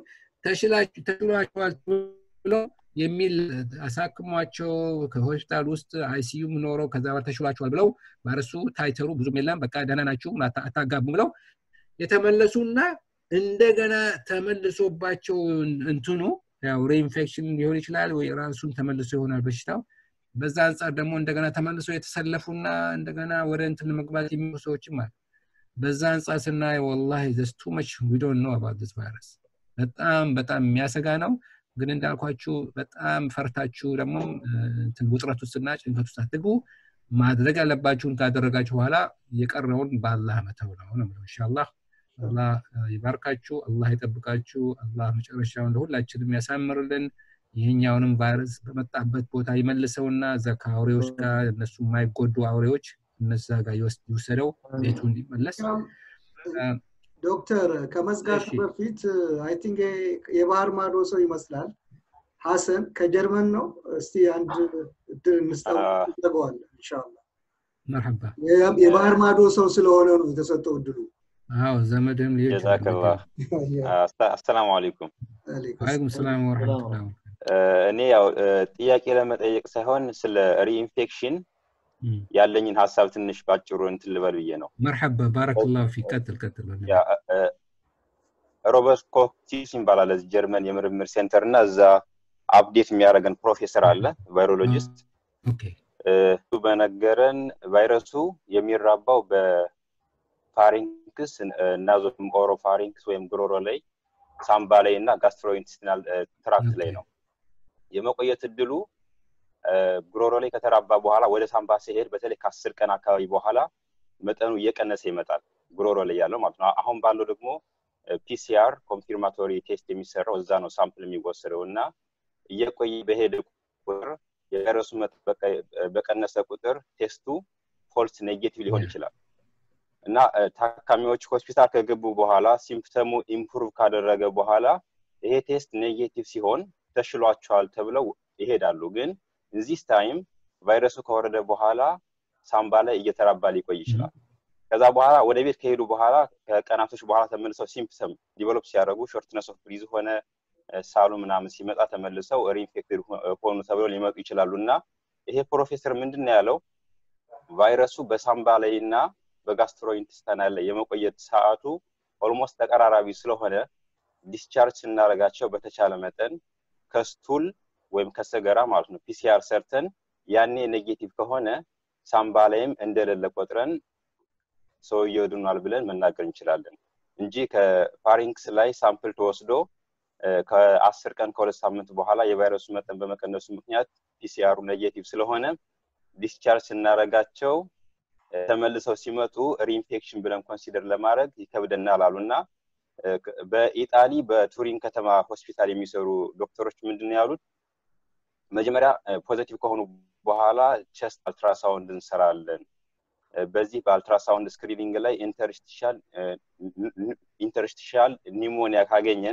ተሽሏቸዋል ብሎ የሚል አሳክሟቸው ከሆስፒታል ውስጥ አይሲዩም ኖረው ከዛ በኋላ ተሽሏቸዋል ብለው ባረሱ ታይተሩ ብዙም የለም በቃ ደህና ናችሁ አታጋቡ ብለው የተመለሱና እንደገና ተመልሶባቸው እንትኑ ያው ሬኢንፌክሽን ሊሆን ይችላል ወይ ራሱን ተመልሶ ይሆናል በሽታው በዛ አንጻር ደግሞ እንደገና ተመልሶ የተሰለፉና እንደገና ወደ እንትን መግባት የሚሉ ሰዎችም አሉ በዛ አንጻር ስናይ ወላሂ ዘስ ቱ መች ዊ ዶንት ኖ አባውት ዲስ ቫይረስ በጣም በጣም የሚያሰጋ ነው ግን እንዳልኳችሁ በጣም ፈርታችሁ ደግሞ ውጥረት ውስጥና ጭንቀት ውስጥ አትግቡ ማድረግ ያለባችሁን ካደረጋችሁ በኋላ የቀረውን በአላህ መተው ነው ነው ኢንሻአላህ አላህ ይባርካችሁ አላህ ይጠብቃችሁ አላህ መጨረሻውን ለሁላችንም ያሳምርልን ይህኛውንም ቫይረስ በመጣበት ቦታ ይመልሰውና እዛ ከአውሬዎች ጋር እነሱ የማይጎዱ አውሬዎች እነዛ ጋር ይወሰደው ቤቱ እንዲመለስ ዶክተር ከመዝጋቱ በፊት አይ ቲንክ የባህር ማዶ ሰው ይመስላል ሀሰን ከጀርመን ነው እስቲ አንድ እድል እንስጠዋለን እንሻላ መርሐባ የባህር ማዶ ሰው ስለሆነ ነው የተሰጠው እድሉ አዎ ዘመድም ልጆች ጀዛከላ አሰላሙ አለይኩም አለይኩም ሰላም ወረሕመቱላህ እኔ ያው ጥያቄ ለመጠየቅ ሳይሆን ስለ ሪኢንፌክሽን ያለኝን ሀሳብ ትንሽ ባጭሩ እንትን ልበል ብዬ ነው። መርሐባ ባረከላሁ ፊክ። ቀጥል ቀጥል። ያ ሮበርት ኮክቲስ ይባላል እዚህ ጀርመን የምርምር ሴንተር እና እዛ አፕዴት የሚያደርገን ፕሮፌሰር አለ ቫይሮሎጂስት እሱ በነገረን ቫይረሱ የሚራባው በፋሪንክስ ናዞም ኦሮፋሪንክስ ወይም ጉሮሮ ላይ ሳምባ ላይ እና ጋስትሮኢንቴስቲናል ትራክት ላይ ነው። የመቆየት እድሉ ጉሮሮ ላይ ከተራባ በኋላ ወደ ሳምባ ሲሄድ በተለይ ከአስር ቀን አካባቢ በኋላ መጠኑ እየቀነሰ ይመጣል፣ ጉሮሮ ላይ ያለው ማለት ነው። አሁን ባለው ደግሞ ፒሲአር ኮንፊርማቶሪ ቴስት የሚሰራው እዛ ነው ሳምፕል የሚወሰደው እና እየቆየ በሄደ ቁጥር የቫይረሱ በቀነሰ ቁጥር ቴስቱ ፎልስ ኔጌቲቭ ሊሆን ይችላል እና ታካሚዎች ሆስፒታል ከገቡ በኋላ ሲምፕተሙ ኢምፕሩቭ ካደረገ በኋላ ይሄ ቴስት ኔጌቲቭ ሲሆን ተሽሏቸዋል ተብለው ይሄዳሉ። ግን እዚህ ታይም ቫይረሱ ከወረደ በኋላ ሳምባ ላይ እየተራባ ሊቆይ ይችላል። ከዛ በኋላ ወደ ቤት ከሄዱ በኋላ ከቀናቶች በኋላ ተመልሰው ሲምፕተም ዲቨሎፕ ሲያደርጉ ሾርትነስ ኦፍ ብሪዝ ሆነ ሳሉ ምናምን ሲመጣ ተመልሰው ሪኢንፌክትድ ሆኑ ተብለው ሊመጡ ይችላሉ እና ይሄ ፕሮፌሰር ምንድን ነው ያለው ቫይረሱ በሳምባ ላይ እና በጋስትሮኢንቴስታይናል ላይ የመቆየት ሰዓቱ ኦልሞስት ተቀራራቢ ስለሆነ ዲስቻርጅ ስናደርጋቸው በተቻለ መጠን ከስቱል ወይም ከሰገራ ማለት ነው ፒሲአር ሰርተን ያኔ ኔጌቲቭ ከሆነ ሳምባ ላይም እንደሌለ ቆጥረን ሰውየው ድኗል ብለን መናገር እንችላለን እንጂ ከፋሪንክስ ላይ ሳምፕል ተወስዶ ከአስር ቀን ከሁለት ሳምንት በኋላ የቫይረሱ መጠን በመቀነሱ ምክንያት ፒሲአሩ ኔጌቲቭ ስለሆነ ዲስቻርጅ ስናደርጋቸው ተመልሰው ሲመጡ ሪኢንፌክሽን ብለን ኮንሲደር ለማድረግ ይከብደናል አሉ እና በኢጣሊ በቱሪን ከተማ ሆስፒታል የሚሰሩ ዶክተሮች ምንድን ያሉት መጀመሪያ ፖዘቲቭ ከሆኑ በኋላ ቸስት አልትራሳውንድ እንሰራለን። በዚህ በአልትራሳውንድ ስክሪኒንግ ላይ ኢንተርስቲሻል ኒሞኒያ ካገኘን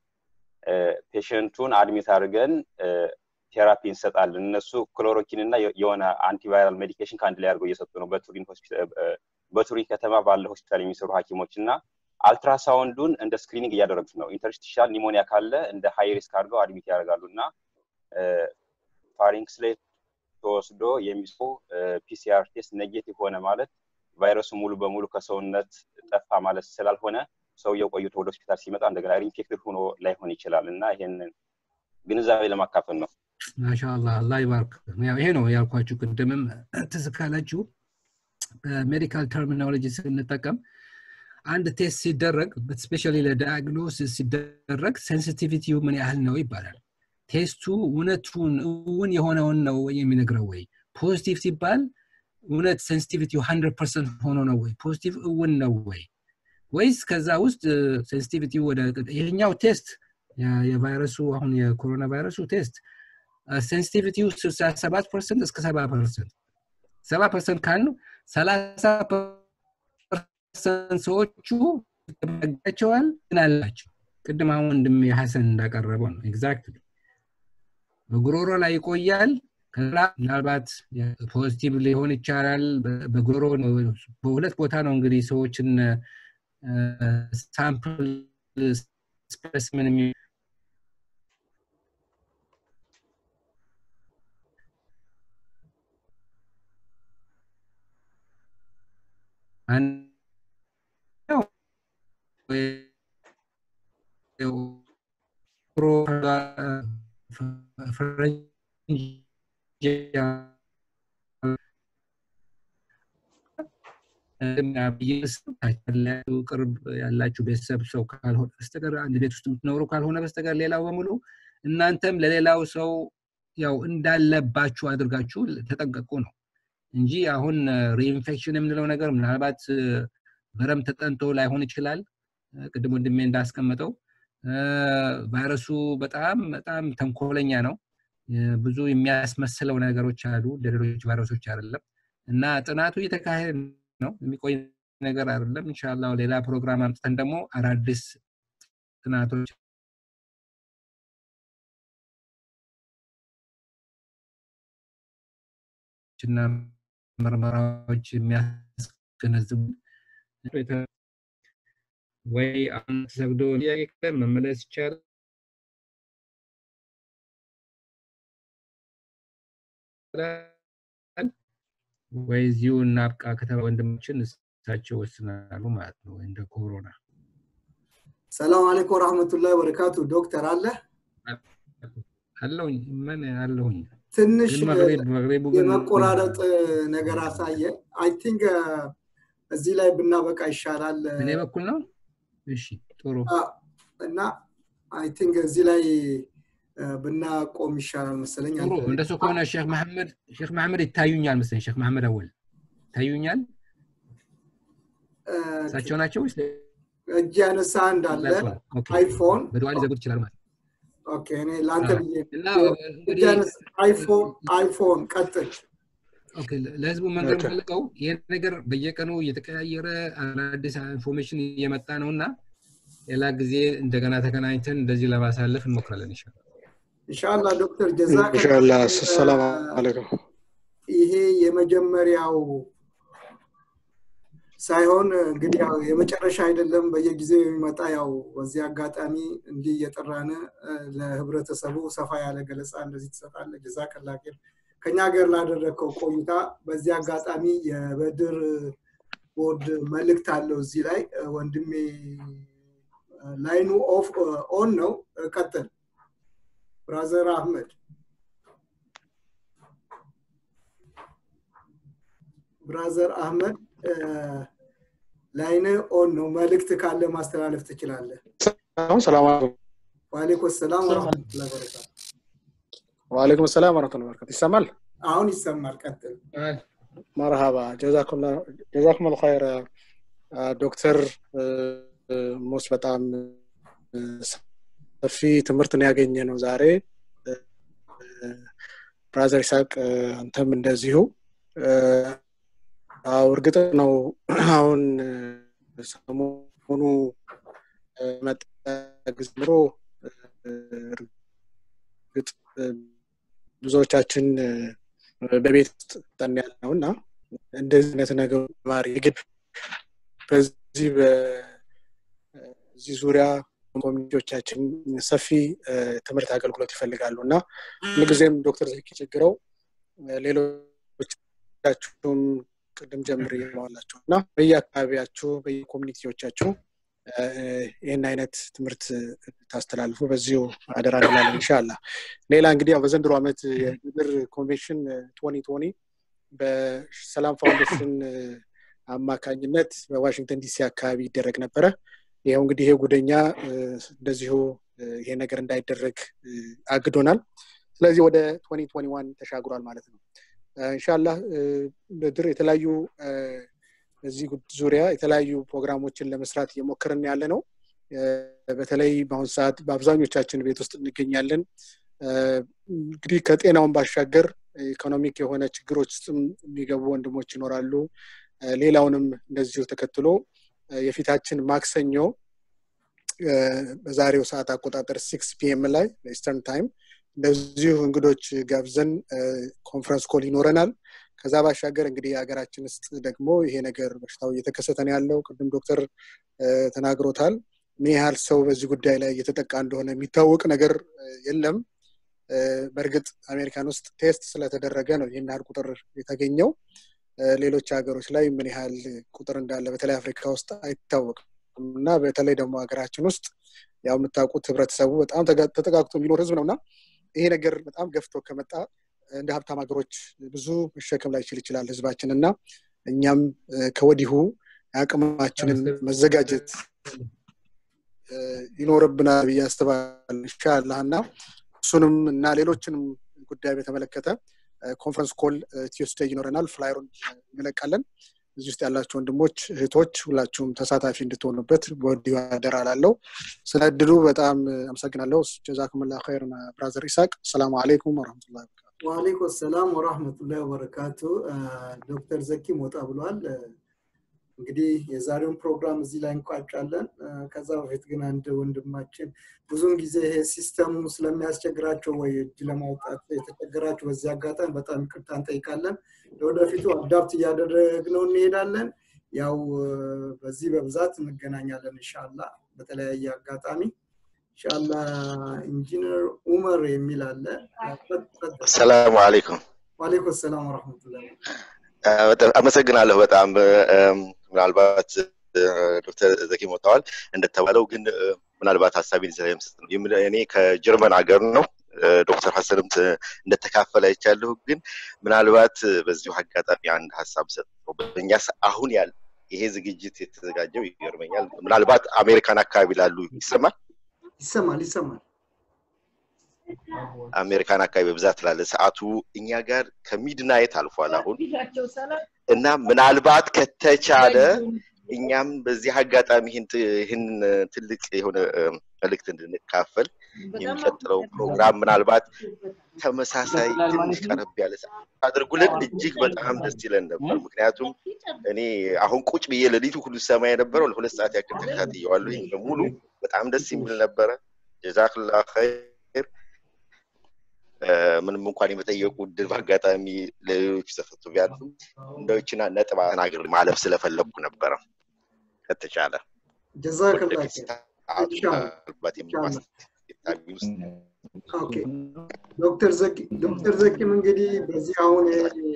ፔሽንቱን አድሚት አድርገን ቴራፒ እንሰጣለን። እነሱ ክሎሮኪን እና የሆነ አንቲቫይራል ሜዲኬሽን ከአንድ ላይ አድርገው እየሰጡ ነው በቱሪን ከተማ ባለ ሆስፒታል የሚሰሩ ሐኪሞች እና አልትራሳውንዱን እንደ ስክሪኒንግ እያደረጉት ነው። ኢንተርስቲሻል ኒሞኒያ ካለ እንደ ሃይ ሪስክ አድርገው አድሚት ያደርጋሉ እና ፋሪንክስ ላይ ተወስዶ የሚሶ ፒሲአር ቴስት ኔጌቲቭ ሆነ ማለት ቫይረሱ ሙሉ በሙሉ ከሰውነት ጠፋ ማለት ስላልሆነ ሰውየው ቆይቶ ወደ ሆስፒታል ሲመጣ እንደገና ሪኢንፌክትድ ሆኖ ላይሆን ይችላል እና ይሄንን ግንዛቤ ለማካፈል ነው። ማሻአላህ አላህ ይባርክ። ያው ይሄ ነው ያልኳችሁ ቅድምም ትዝ ካላችሁ በሜዲካል ተርሚኖሎጂ ስንጠቀም አንድ ቴስት ሲደረግ ስፔሻሊ ለዳያግኖሲስ ሲደረግ ሴንሲቲቪቲው ምን ያህል ነው ይባላል። ቴስቱ እውነቱን እውን የሆነውን ነው ወይ የሚነግረው ወይ ፖዚቲቭ ሲባል እውነት ሴንሲቲቪቲው ሀንድረድ ፐርሰንት ሆኖ ነው ወይ ፖዚቲቭ እውን ነው ወይ ወይስ ከዛ ውስጥ ሴንሲቲቪቲው ወደ ይሄኛው ቴስት የቫይረሱ አሁን የኮሮና ቫይረሱ ቴስት ሴንሲቲቪቲው ስልሳ ሰባት ፐርሰንት እስከ ሰባ ፐርሰንት ሰባ ፐርሰንት ካልን ሰላሳ ፐርሰንት ሰዎቹ ያጋቸዋል ግን አላቸው ቅድም አሁን ወንድም ሀሰን እንዳቀረበው ነው ኤግዛክትሊ በጉሮሮ ላይ ይቆያል ከላ ምናልባት ፖዚቲቭ ሊሆን ይቻላል በጉሮሮ በሁለት ቦታ ነው እንግዲህ ሰዎችን ሳምፕል ስፔስምን ቅርብ ያላችሁ ቤተሰብ ሰው ካልሆነ በስተቀር አንድ ቤት ውስጥ የምትኖሩ ካልሆነ በስተቀር ሌላው በሙሉ እናንተም ለሌላው ሰው ያው እንዳለባችሁ አድርጋችሁ ተጠንቀቁ ነው እንጂ አሁን ሪኢንፌክሽን የምንለው ነገር ምናልባት በረም ተጠንቶ ላይሆን ይችላል ቅድም ወንድሜ እንዳስቀመጠው ቫይረሱ በጣም በጣም ተንኮለኛ ነው ብዙ የሚያስመስለው ነገሮች አሉ እንደ ሌሎች ቫይረሶች አይደለም እና ጥናቱ እየተካሄደ ነው የሚቆይ ነገር አይደለም እንሻላ ሌላ ፕሮግራም አምጥተን ደግሞ አዳዲስ ጥናቶች እና ምርመራዎች የሚያስገነዝቡ ወይ አሁን ተሰግዶ ጥያቄ መመለስ ይቻላል ወይ እዚሁ እናብቃ ከተባ ወንድሞችን እሳቸው ወስናሉ ማለት ነው እንደ ኮሮና ሰላም አለይኩም ወራህመቱላሂ ወበረካቱ ዶክተር አለ አለሁኝ ምን አለሁኝ ትንሽ ግን መግሪብ መግሪቡ ግን የመቆራረጥ ነገር አሳየ አይ ቲንክ እዚህ ላይ ብናበቃ ይሻላል እኔ በኩል ነው እሺ ጥሩ እና አይ ቲንክ እዚህ ላይ ብናቆም ይሻላል መሰለኝ ጥሩ እንደሱ ከሆነ ሼክ መሐመድ ሼክ መሐመድ ይታዩኛል መሰለኝ ሼክ መሐመድ አወል ይታዩኛል እሳቸው ናቸው ወይስ እጅ ያነሳ እንዳለ ኦኬ። አይፎን በዱዓ ሊዘጉት ይችላል ማለት ኦኬ እኔ ለአንተ አዎ። ብዬ እና እጅ እንግዲህ ያነሳ አይፎን አይፎን ቀጥል ኦኬ ለህዝቡ መንገር የምፈልገው ይህ ነገር በየቀኑ እየተቀያየረ አዳዲስ ኢንፎርሜሽን እየመጣ ነው እና ሌላ ጊዜ እንደገና ተገናኝተን እንደዚህ ለማሳለፍ እንሞክራለን ይሻላል ኢንሻአላህ ዶክተር ጀዛከ ኢንሻአላህ ሰላም አለይኩም ይሄ የመጀመሪያው ሳይሆን እንግዲህ ያው የመጨረሻ አይደለም በየጊዜው የሚመጣ ያው በዚህ አጋጣሚ እንዲህ እየጠራን እ፣ ለህብረተሰቡ ሰፋ ያለ ገለጻ እንደዚህ ትሰጣለ ጀዛከላ ኸይር ከኛ ሀገር ላደረግከው ቆይታ በዚህ አጋጣሚ የበድር ቦርድ መልእክት አለው እዚህ ላይ እ፣ ወንድሜ እ፣ ላይኑ ኦፍ ኦን ነው እ፣ ቀጥል ብራዘር አህመድ ብራዘር አህመድ እ፣ ላይን ኦን ነው መልእክት ካለ ማስተላለፍ ትችላለህ አሁን ሰላም አለይኩም ዋሌኩም ሰላም ወረመቱላ በረካቱ ወአለይኩም ሰላም ወራህመቱላሂ ወበረካቱ ይሰማል አሁን ይሰማል ቀጥል መርሃባ ጀዛኩም ጀዛኩም አልኸይር አ፣ ዶክተር እ፣ እ፣ ሞስ በጣም እ፣ ሰፊ ትምህርት ነው ያገኘ ነው ዛሬ እ፣ እ፣ ብራዘር ይስሐቅ እ፣ አንተም እንደዚሁ እ፣ አዎ እርግጥ ነው አሁን እ፣ ሰሞኑ እ፣ መጣ ጊዜ ጀምሮ እ፣ እርግጥ እ፣ ብዙዎቻችን እ፣ በቤት ውስጥ ጠን ያለ ነው እና እንደዚህ አይነት ነገር ማር የግድ በዚህ በዚህ ዙሪያ ኮሚኒቲዎቻችን ሰፊ እ፣ ትምህርት አገልግሎት ይፈልጋሉ እና ሁልጊዜም ዶክተር ዘኪ ችግረው እ፣ ሌሎቻችሁም ቅድም ጀምር ይለዋላችሁ እና በየአካባቢያችሁ በየኮሚኒቲዎቻችሁ እ፣ ይህን አይነት ትምህርት ታስተላልፉ በዚሁ አደራ እንላለን እንሻላ ሌላ እንግዲህ ያው በዘንድሮ ዓመት የምድር ኮንቬንሽን ቶኒ ቶኒ በሰላም ፋውንዴሽን እ፣ አማካኝነት በዋሽንግተን ዲሲ አካባቢ ይደረግ ነበረ ይኸው እንግዲህ ይሄ ጉደኛ እ፣ እንደዚሁ እ፣ ይሄ ነገር እንዳይደረግ እ፣ አግዶናል ስለዚህ ወደ ቶኒ ቶኒ ዋን ተሻግሯል ማለት ነው እንሻላህ በድር የተለያዩ እ፣ በዚህ ጉድ- ዙሪያ የተለያዩ ፕሮግራሞችን ለመስራት እየሞከርን ያለ ነው እ፣ በተለይ በአሁኑ ሰዓት በአብዛኞቻችን ቤት ውስጥ እንገኛለን እ፣ እንግዲህ ከጤናውን ባሻገር ኢኮኖሚክ የሆነ ችግሮች ውስጥም የሚገቡ ወንድሞች ይኖራሉ እ፣ ሌላውንም እንደዚሁ ተከትሎ እ፣ የፊታችን ማክሰኞ እ፣ በዛሬው ሰዓት አቆጣጠር ሲክስ ፒኤም ላይ ኢስተርን ታይም እንደዚሁ እንግዶች ጋብዘን እ፣ ኮንፈረንስ ኮል ይኖረናል ከዛ ባሻገር እንግዲህ ሀገራችን ውስጥ ደግሞ ይሄ ነገር በሽታው እየተከሰተ ነው ያለው ቅድም ዶክተር እ፣ ተናግሮታል ምን ያህል ሰው በዚህ ጉዳይ ላይ እየተጠቃ እንደሆነ የሚታወቅ ነገር እ፣ የለም እ፣ በእርግጥ አሜሪካን ውስጥ ቴስት ስለተደረገ ነው ይህን ያህል ቁጥር የተገኘው እ፣ ሌሎች ሀገሮች ላይ ምን ያህል ቁጥር እንዳለ በተለይ አፍሪካ ውስጥ አይታወቅም እና በተለይ ደግሞ ሀገራችን ውስጥ ያው የምታውቁት ህብረተሰቡ በጣም ተጋ- ተጠጋግቶ የሚኖር ህዝብ ነው እና ይሄ ነገር በጣም ገፍቶ ከመጣ እንደ ሀብታም ሀገሮች ብዙ መሸከም ላይችል ይችላል ህዝባችን እና እኛም እ፣ ከወዲሁ አቅማችንን መዘጋጀት እ፣ ይኖርብናል ብዬ አስባለሁ ኢንሻላህ እና እሱንም እና ሌሎችንም ጉዳይ በተመለከተ ኮንፈረንስ ኮል ቲዩስዴይ ይኖረናል ፍላይሩን እንለቃለን እዚህ ውስጥ ያላችሁ ወንድሞች እህቶች ሁላችሁም ተሳታፊ እንድትሆኑበት በወዲሁ አደራ ላለው ስለ እድሉ በጣም አመሰግናለሁ ጀዛኩምላ ኸይር ብራዘር ኢሳቅ ሰላሙ አለይኩም ወረመቱላ ወአለይኩም ሰላም ወራህመቱላሂ ወበረካቱ አ፣ ዶክተር ዘኪ ሞጣ ብሏል አ፣ እንግዲህ የዛሬውን ፕሮግራም እዚህ ላይ እንቋጫለን አ፣ ከዛ በፊት ግን አንድ ወንድማችን ብዙውን ጊዜ ይሄ ሲስተሙ ስለሚያስቸግራቸው ወይ እጅ ለማውጣት የተቸገራችሁ በዚህ አጋጣሚ በጣም ይቅርታ እንጠይቃለን ለወደፊቱ አዳፕት እያደረግነው እንሄዳለን ያው አ፣ በዚህ በብዛት እንገናኛለን እንሻላ በተለያየ አጋጣሚ እንሻላ ኢንጂነር ኡመር የሚል አለ አ፣ ቀጥ- ቀጥ- ሰላሙ አለይኩም ዋሌኩም ሰላም ወረሕመቱላሂ አመሰግናለሁ በጣም ምናልባት ዶክተር ዘኪ ሞተዋል እንደተባለው ግን ምናልባት ሀሳቤን ስለምስጥ ነው እኔ ከጀርመን ሀገር ነው ዶክተር ሀሰንም እንደተካፈለ አይቻለሁ ግን ምናልባት በዚሁ አጋጣሚ አንድ ሀሳብ ሰጠው በእኛ አሁን ያለ ይሄ ዝግጅት የተዘጋጀው ይገርመኛል ምናልባት አሜሪካን አካባቢ ላሉ ይሰማል ይሰማል ይሰማል አሜሪካን አካባቢ በብዛት ላለ ሰዓቱ እኛ ጋር ከሚድናይት አልፏል አሁን እና ምናልባት ከተቻለ እኛም በዚህ አጋጣሚ ይህን ትልቅ የሆነ መልእክት እንድንካፈል የሚቀጥለው ፕሮግራም ምናልባት ተመሳሳይ ትንሽ ቀረብ ያለ ሰዓት አድርጉልን እጅግ በጣም ደስ ይለን ነበር ምክንያቱም እኔ አሁን ቁጭ ብዬ ሌሊቱ ሁሉ ሰማ የነበረው ለሁለት ሰዓት ያክል ተከታትየዋለሁ ይህ በሙሉ በጣም ደስ የሚል ነበረ ጀዛክላ ኸይር ምንም እንኳን የመጠየቁ እድል በአጋጣሚ ለሌሎች ተሰጥቶ ቢያልፍም እንደዎችና ነጥብ ተናግር ማለፍ ስለፈለግኩ ነበረ ከተቻለ ዶክተር ዘኪም እንግዲህ በዚህ አሁን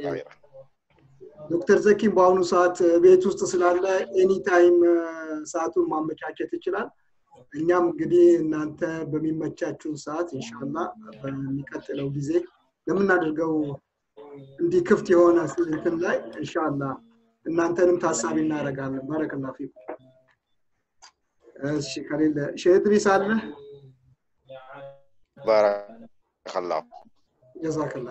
ዶክተር ዘኪም በአሁኑ ሰዓት ቤት ውስጥ ስላለ ኤኒታይም ሰዓቱን ማመቻቸት ይችላል እኛም እንግዲህ እናንተ በሚመቻችሁን ሰዓት እንሻላ በሚቀጥለው ጊዜ ለምናደርገው እንዲህ ክፍት የሆነ እንትን ላይ እንሻላ እናንተንም ታሳቢ እናደርጋለን ባረከላ ፊኩ እሺ ከሌለ ሼድሪስ አለ ባረከላ ጀዛከላ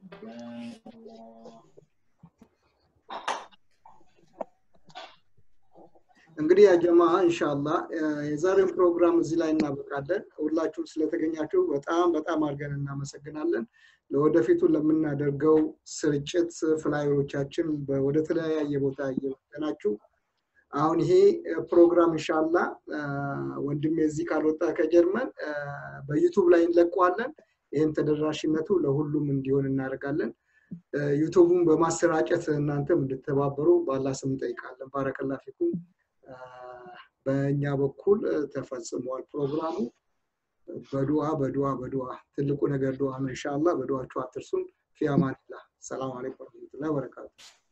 እንግዲህ ያጀማ እንሻላ የዛሬውን ፕሮግራም እዚህ ላይ እናበቃለን ሁላችሁም ስለተገኛችሁ በጣም በጣም አድርገን እናመሰግናለን ለወደፊቱ ለምናደርገው ስርጭት ፍላዮቻችን ወደ ተለያየ ቦታ እየወጠናችሁ አሁን ይሄ ፕሮግራም እንሻላ ወንድሜ እዚህ ካልወጣ ከጀርመን በዩቱብ ላይ እንለቀዋለን ይህም ተደራሽነቱ ለሁሉም እንዲሆን እናደርጋለን ዩቱቡን በማሰራጨት እናንተም እንድተባበሩ ባላ ስም እንጠይቃለን ባረከላ ፊኩም በእኛ በኩል ተፈጽሟል ፕሮግራሙ በዱዓ በዱዓ በዱዓ ትልቁ ነገር ዱዓ ነው እንሻላ በዱዓችሁ አትርሱን ፊ አማኒላ ሰላም አለይኩም ወረህመቱላሂ ወበረካቱ